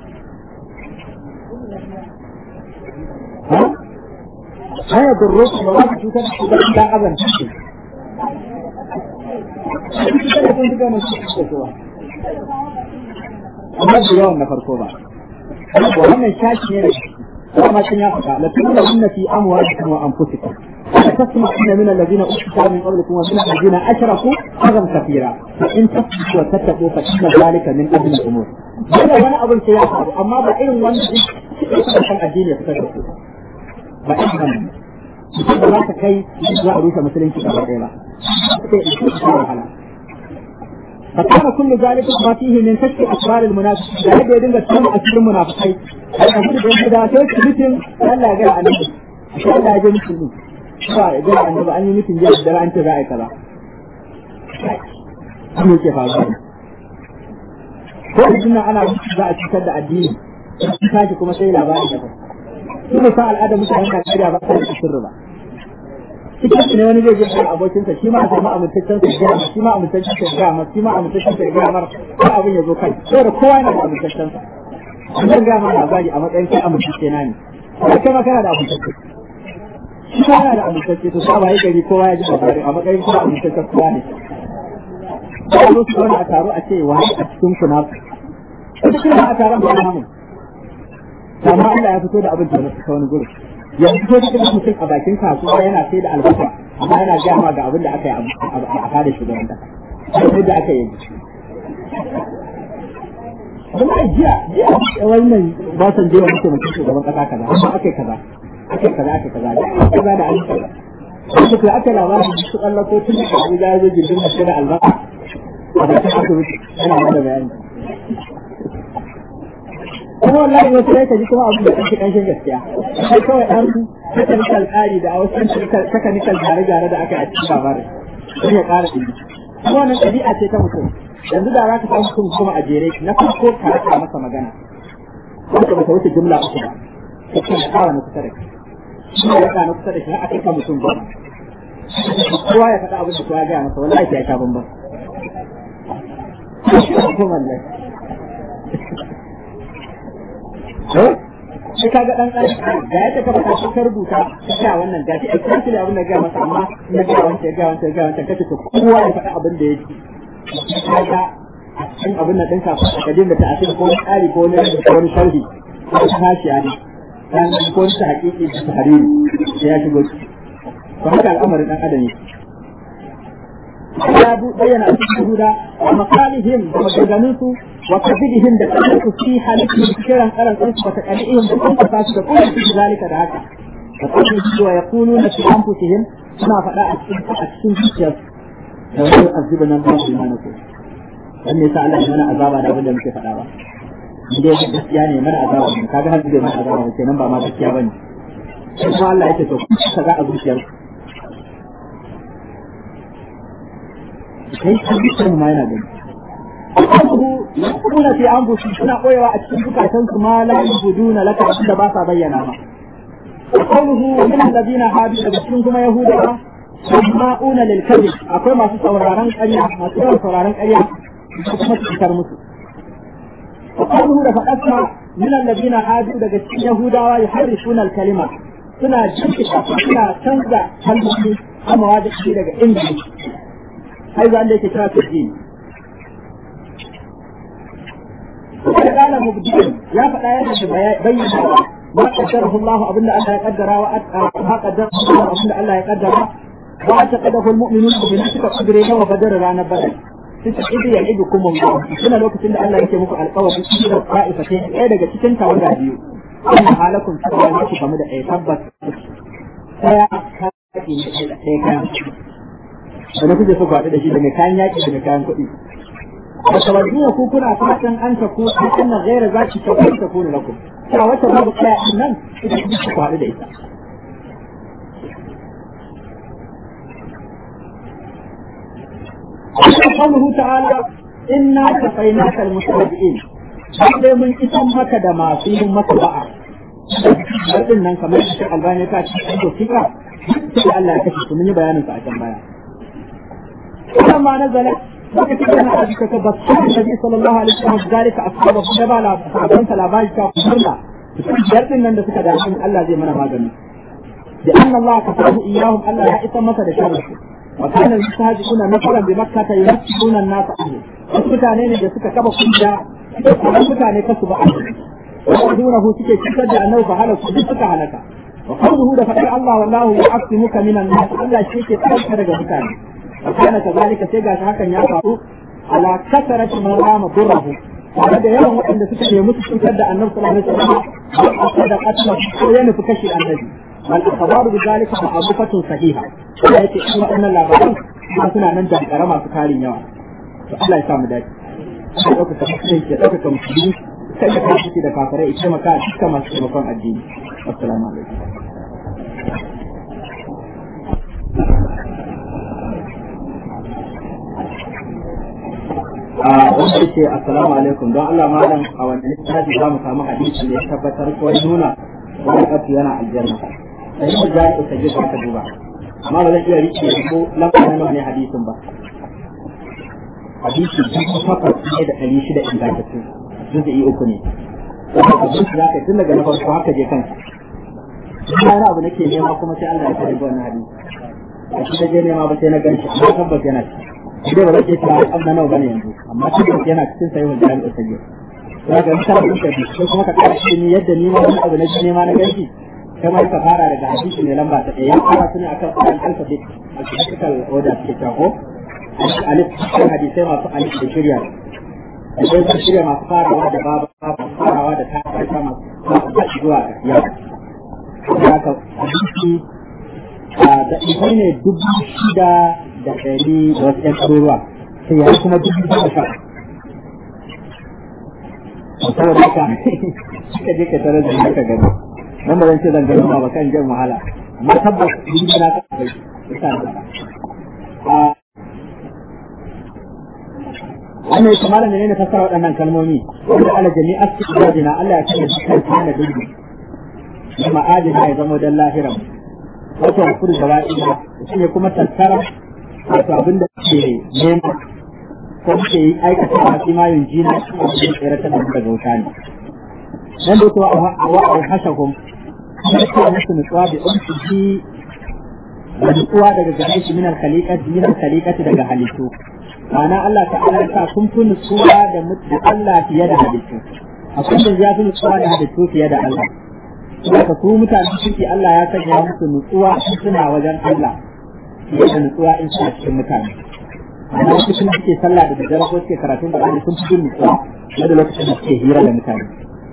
ha ha ya burrukum ba za ku cutar da ku ba illa aban amma da yawan na farko ba wannan shashi ne da كما كان يفعل لتبلغن في أموالكم وأنفسكم وتسمعون من الذين أوتوا من قبلكم ومن الذين أشركوا أذى كثيرا فإن تصبحوا وتتقوا فإن ذلك من أجل الأمور. هذا وأنا أظن سياسة أما بعين وأنا kan addini ya fitar da su ba ɗan kan mutum ba za ta kai za a rufe musulunci a ɗaya ba sai wahala فكان كل ذلك ما فيه من كشف اسرار المنافقين da yadda ya dinga samun asirin munafikai a cikin da da sai mutum Allah ya ga annabi sai Allah ya ga mutum ba ya ga annabi an yi mutum jiya da an ce za a yi kaza an yake faruwa ko idan ana za a cutar da addini tashi kuma sai labarin da su ne sa al'ada mutanen Najeriya ba ta da sirri ba cikin ne wani zai je kan abokinsa shi ma a samu amintaccen sa gaya shi ma amintaccen sa gaya ma shi ma amintaccen sa gaya mar ko abin ya zo kai sai da kowa yana da amintaccen sa an zan gaya ma labari a matsayin kai amintacce na ne ko kai ma kana da amintacce shi ma yana da amintacce to sa bai gari kowa ya ji labari a matsayin kuma amintaccen kowa ne sai zo su wani a taro a ce wani a cikin ku na wata kila a taron ba namu amma Allah ya fito da abin da ta wani gurin yanzu ko cikin mutum a bakin kasuwa yana sai da albasa amma yana gaya ma ga abin da aka yi a fada shugaban kasa sai da aka yi kuma a jiya jiya wannan ba san je wani mutum shugaban kasa kaza amma aka yi kaza aka yi kaza aka yi kaza da kaza da ayyuka wasu kai aka labarin su kallon ko tun da Abuja ya zo gindin mace da albasa a bakin asibiti yana mana bayani kuma wallahi wasu rai ka ji kuma abin da kake kanshin gaskiya sai kawai an technical tsari da wasu technical gyare-gyare da aka yi a cikin labarin sai ya ƙara ɗin kuma wannan ɗabi'a ce ta mutum yanzu da za ka samu mutum kuma a jere na farko ka rasa masa magana wanda ba ta wuce jumla uku ba ko kuma ƙara na kusa da kai shi ne ya na kusa da shi har a kai mutum ba kowa ya faɗa abin da kowa ya gaya masa wallahi sai ya sha bambam. sai ka ga dan dan da ya taka maka shi ka rubuta ka sa wannan gashi a cikin abin da ga masa amma na ga wanda ga wanda ga wanda kace to kowa ya faɗa abin da yake kaga a cikin abin da dinka ka dinga ta asiri ko tsari ko ne ko wani sharhi ko hashiya ne dan ko wani hakiki da tahriri sai ya shigo to haka al'amarin dan adam yake ya bayyana a cikin huda wa maqalihim da maganganunsu wa kadhibihim da kadhibu fi halitihim kiran karan kansu wa taqalihim da kuma fasu da kullu fi zalika da haka wa kadhibu wa yaquluna fi anfusihim suna faɗa a cikin a cikin zuciyar da wani azibana Allah subhanahu dan ne sa Allah ya mana azaba da abin da muke faɗa ba inda yake gaskiya ne mana azaba ne kaga har zai mana azaba ne kenan ba ma gaskiya bane sai kuma Allah yake to kaga a zuciyarku kai ka bisan ma yana gani Allahu yakuna fi anfusi suna koyewa a cikin zukatan su ma la yubuduna laka da ba sa bayyana ma qawluhu min alladhina hadu daga cikin kuma yahudawa sama'una lil kadhib akwai masu sauraron ƙarya masu yawan sauraron ƙarya da kuma cikar musu qawluhu da faɗarsa min alladhina hadu daga cikin yahudawa yuharrifuna al kalima suna jinkita suna canza kalmomi amma wajen daga inda هذا اللي كتاب الدين وقد قال مبدئ يا فلا بين ما قدره الله أبن الله يقدر ما قدره الله أبن الله يقدر واعتقده المؤمنون بنفسك قدره وقدر رانا بدل إذ يعدكم الله هنا لو كنت الله يكتبك القول في الطائفتين إيه daga cikin tawaga biyu wannan halakun cewa ne ku game da ɗaya tabbas ɗaya kaki ne ɗaya kayan wani kuke so faɗi da shi daga kayan yaƙi daga kayan kuɗi wa tawadduna ku kuna fatan an ta ku an na gaira za ki ta ku ta ku lakum cewa wata babu kaya nan ita ku ku faɗi da ita قوله تعالى إنا كفيناك المستهزئين sai mun isan maka da masu yin maka ba'a Ɗin nan kamar shi albani ta ce an dokika sai Allah ya kashe su mun yi bayanin sa a can baya لما نزلت وقت كان حديث تبصر النبي صلى الله عليه وسلم ذلك أصحابه فنبع لا فأنت لا باج كفرنا جرد من عندك دعشن الله زي منا باغني لأن الله كفره إياهم ألا يأس مثل شره وكان المستهزئون مثلا بمكة يمثلون الناس عنه wasu mutane ne da suka kaba kunja wasu mutane kasu ba ويؤذونه suke cutar da annabi fa halaku duk suka halaka wa qawluhu da fadar Allah wallahu ya'timuka minan nas Allah shi ke tsarka daga mutane wa kana kazalika sai gashi hakan ya faru ala kasarati man rama durrahu tare da yawan waɗanda suka nemi su cutar da annabi sallallahu alaihi wasallam da katla ko ya nufi kashi annabi bal akhbaru bi zalika ma'rufatun sahiha sai yake in waɗannan labaran ba suna nan da kara masu tarin yawa to Allah ya samu dace sai ɗauka ka musulunci ya ɗauka ka musulunci kai da kai da kafirai ita maka dukkan masu taimakon addini assalamu alaikum wanda yake assalamu alaikum don Allah malam a wanda littafi za mu samu hadisi da ya tabbatar ko nuna wani kafi yana aljanna sai mu ja ku kaje ka duba amma ba zan iya rike ko lafazin nawa ne hadisin ba hadisi dubu takwas ne da ɗari shida ingantattu juz'i uku ne wanda abin da zaka tun daga na farko haka je kanka ina wani abu nake nema kuma sai Allah ya kare wannan hadisi a shi da je nema ba sai na ganshi amma tabbas yana ci dai ba zai ce an na nawa bane yanzu amma tabbas yana cikin sahihul jami'u sahih za ka yi kana da shi ko kuma ka kara shi yadda ni ma wani abu na je nema na ganshi kamar ka fara daga hadisi mai lamba ta ɗaya ya fara su ne akan alfabet alphabetical order suke cewa ko alif cikin hadisai masu alif da shirya akwai su shirya masu farawa da babu masu farawa da ta masu masu zuwa ga yau haka hadisi da ibi ne dubu shida da ɗari da wasu ƴan ɗaruruwa sai ya kuma dubu goma sha saboda haka suka je ka tare da haka gani nan ba zan ce zan gani ba kan jan wahala amma tabbas dubu na ka bai isa da wannan yake malam ne fassara waɗannan kalmomi wanda ala jami'a istijadina Allah ya kalla dukkan kana dubi da ma'adina ya zama dan lahiran wato hakuri da wa'ida shi ne kuma tattara wato abin da ke nema ko ke yi aikata a cikin mayun jina shi ne da tsere ta daga wuta ne nan da kuwa a wa'ar hashahum kuma ce musu nutsuwa da umsi da nutsuwa daga gare shi min al-khaliqati min al-khaliqati daga halittu ma'ana Allah ta'ala ya sa kun fi nutsuwa da mutu Allah fiye da halittu akwai da ya fi nutsuwa da halittu fiye da Allah Saka su mutane suke Allah ya sanya musu nutsuwa in suna wajen Allah fiye da nutsuwa in suna cikin mutane ma'ana wasu suna suke sallah da daddare ko suke karatun Qur'ani sun fi jin nutsuwa fiye da lokacin da suke hira da mutane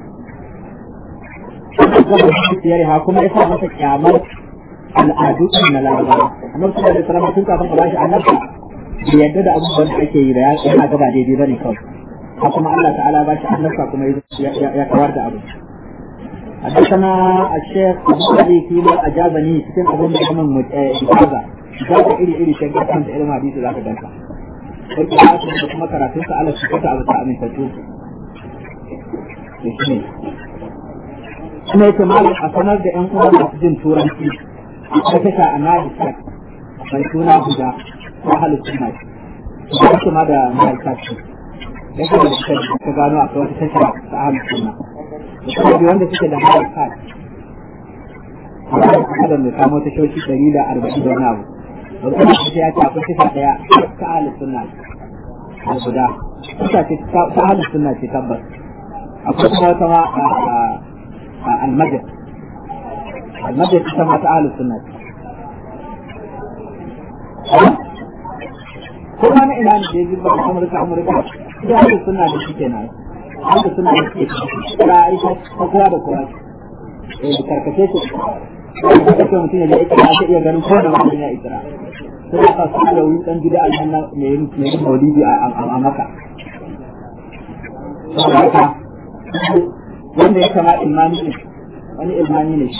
ha kuma ya sa masa kyamar al'adu na larabawa annabi sallallahu alaihi wasallam tun kafin a bashi annabta bai yadda da abubuwan da ake yi da ya yana gaba daidai bane kawai haka kuma Allah ta'ala ba shi annabta kuma ya kawar da abu حدثنا الشيخ ابو علي فيما اجابني cikin abin da kuma ijaza ijaza iri iri shi ga kan ilmin hadisi zaka danka sai ka da kuma karatun sa Allah subhanahu wa ta'ala amin tattu shi kuma yake malam a sanar da yan uwa masu jin turanci a kasha a nadi mai suna guda ko halin suna shi ba su ma da ma'aikata ce ya ga da ka gano a wata tasha ta halin suna da kuma bi wanda suke da ma'aikata a da mai kamo ta shoshi ɗari da arba'in da wani abu da kuma su ya ce akwai tasha ɗaya ta halin suna a guda tasha ce ta halin suna ce tabbas akwai kuma wata ma a almajid almajid ita ma ta halin suna ce kuma na ina ne da ya ba da amurka amurka da haka suna da shi kenan haka suna da shi da aisha ta kowa da kowa eh da karkace shi da kake mutum ya je ikira sai iya ganin ko da mutum ya ikira sai ka su da wani dan gida aljanna ne yin ne yin maulidi a maka wanda ya kama ilmani ne wani ilmani ne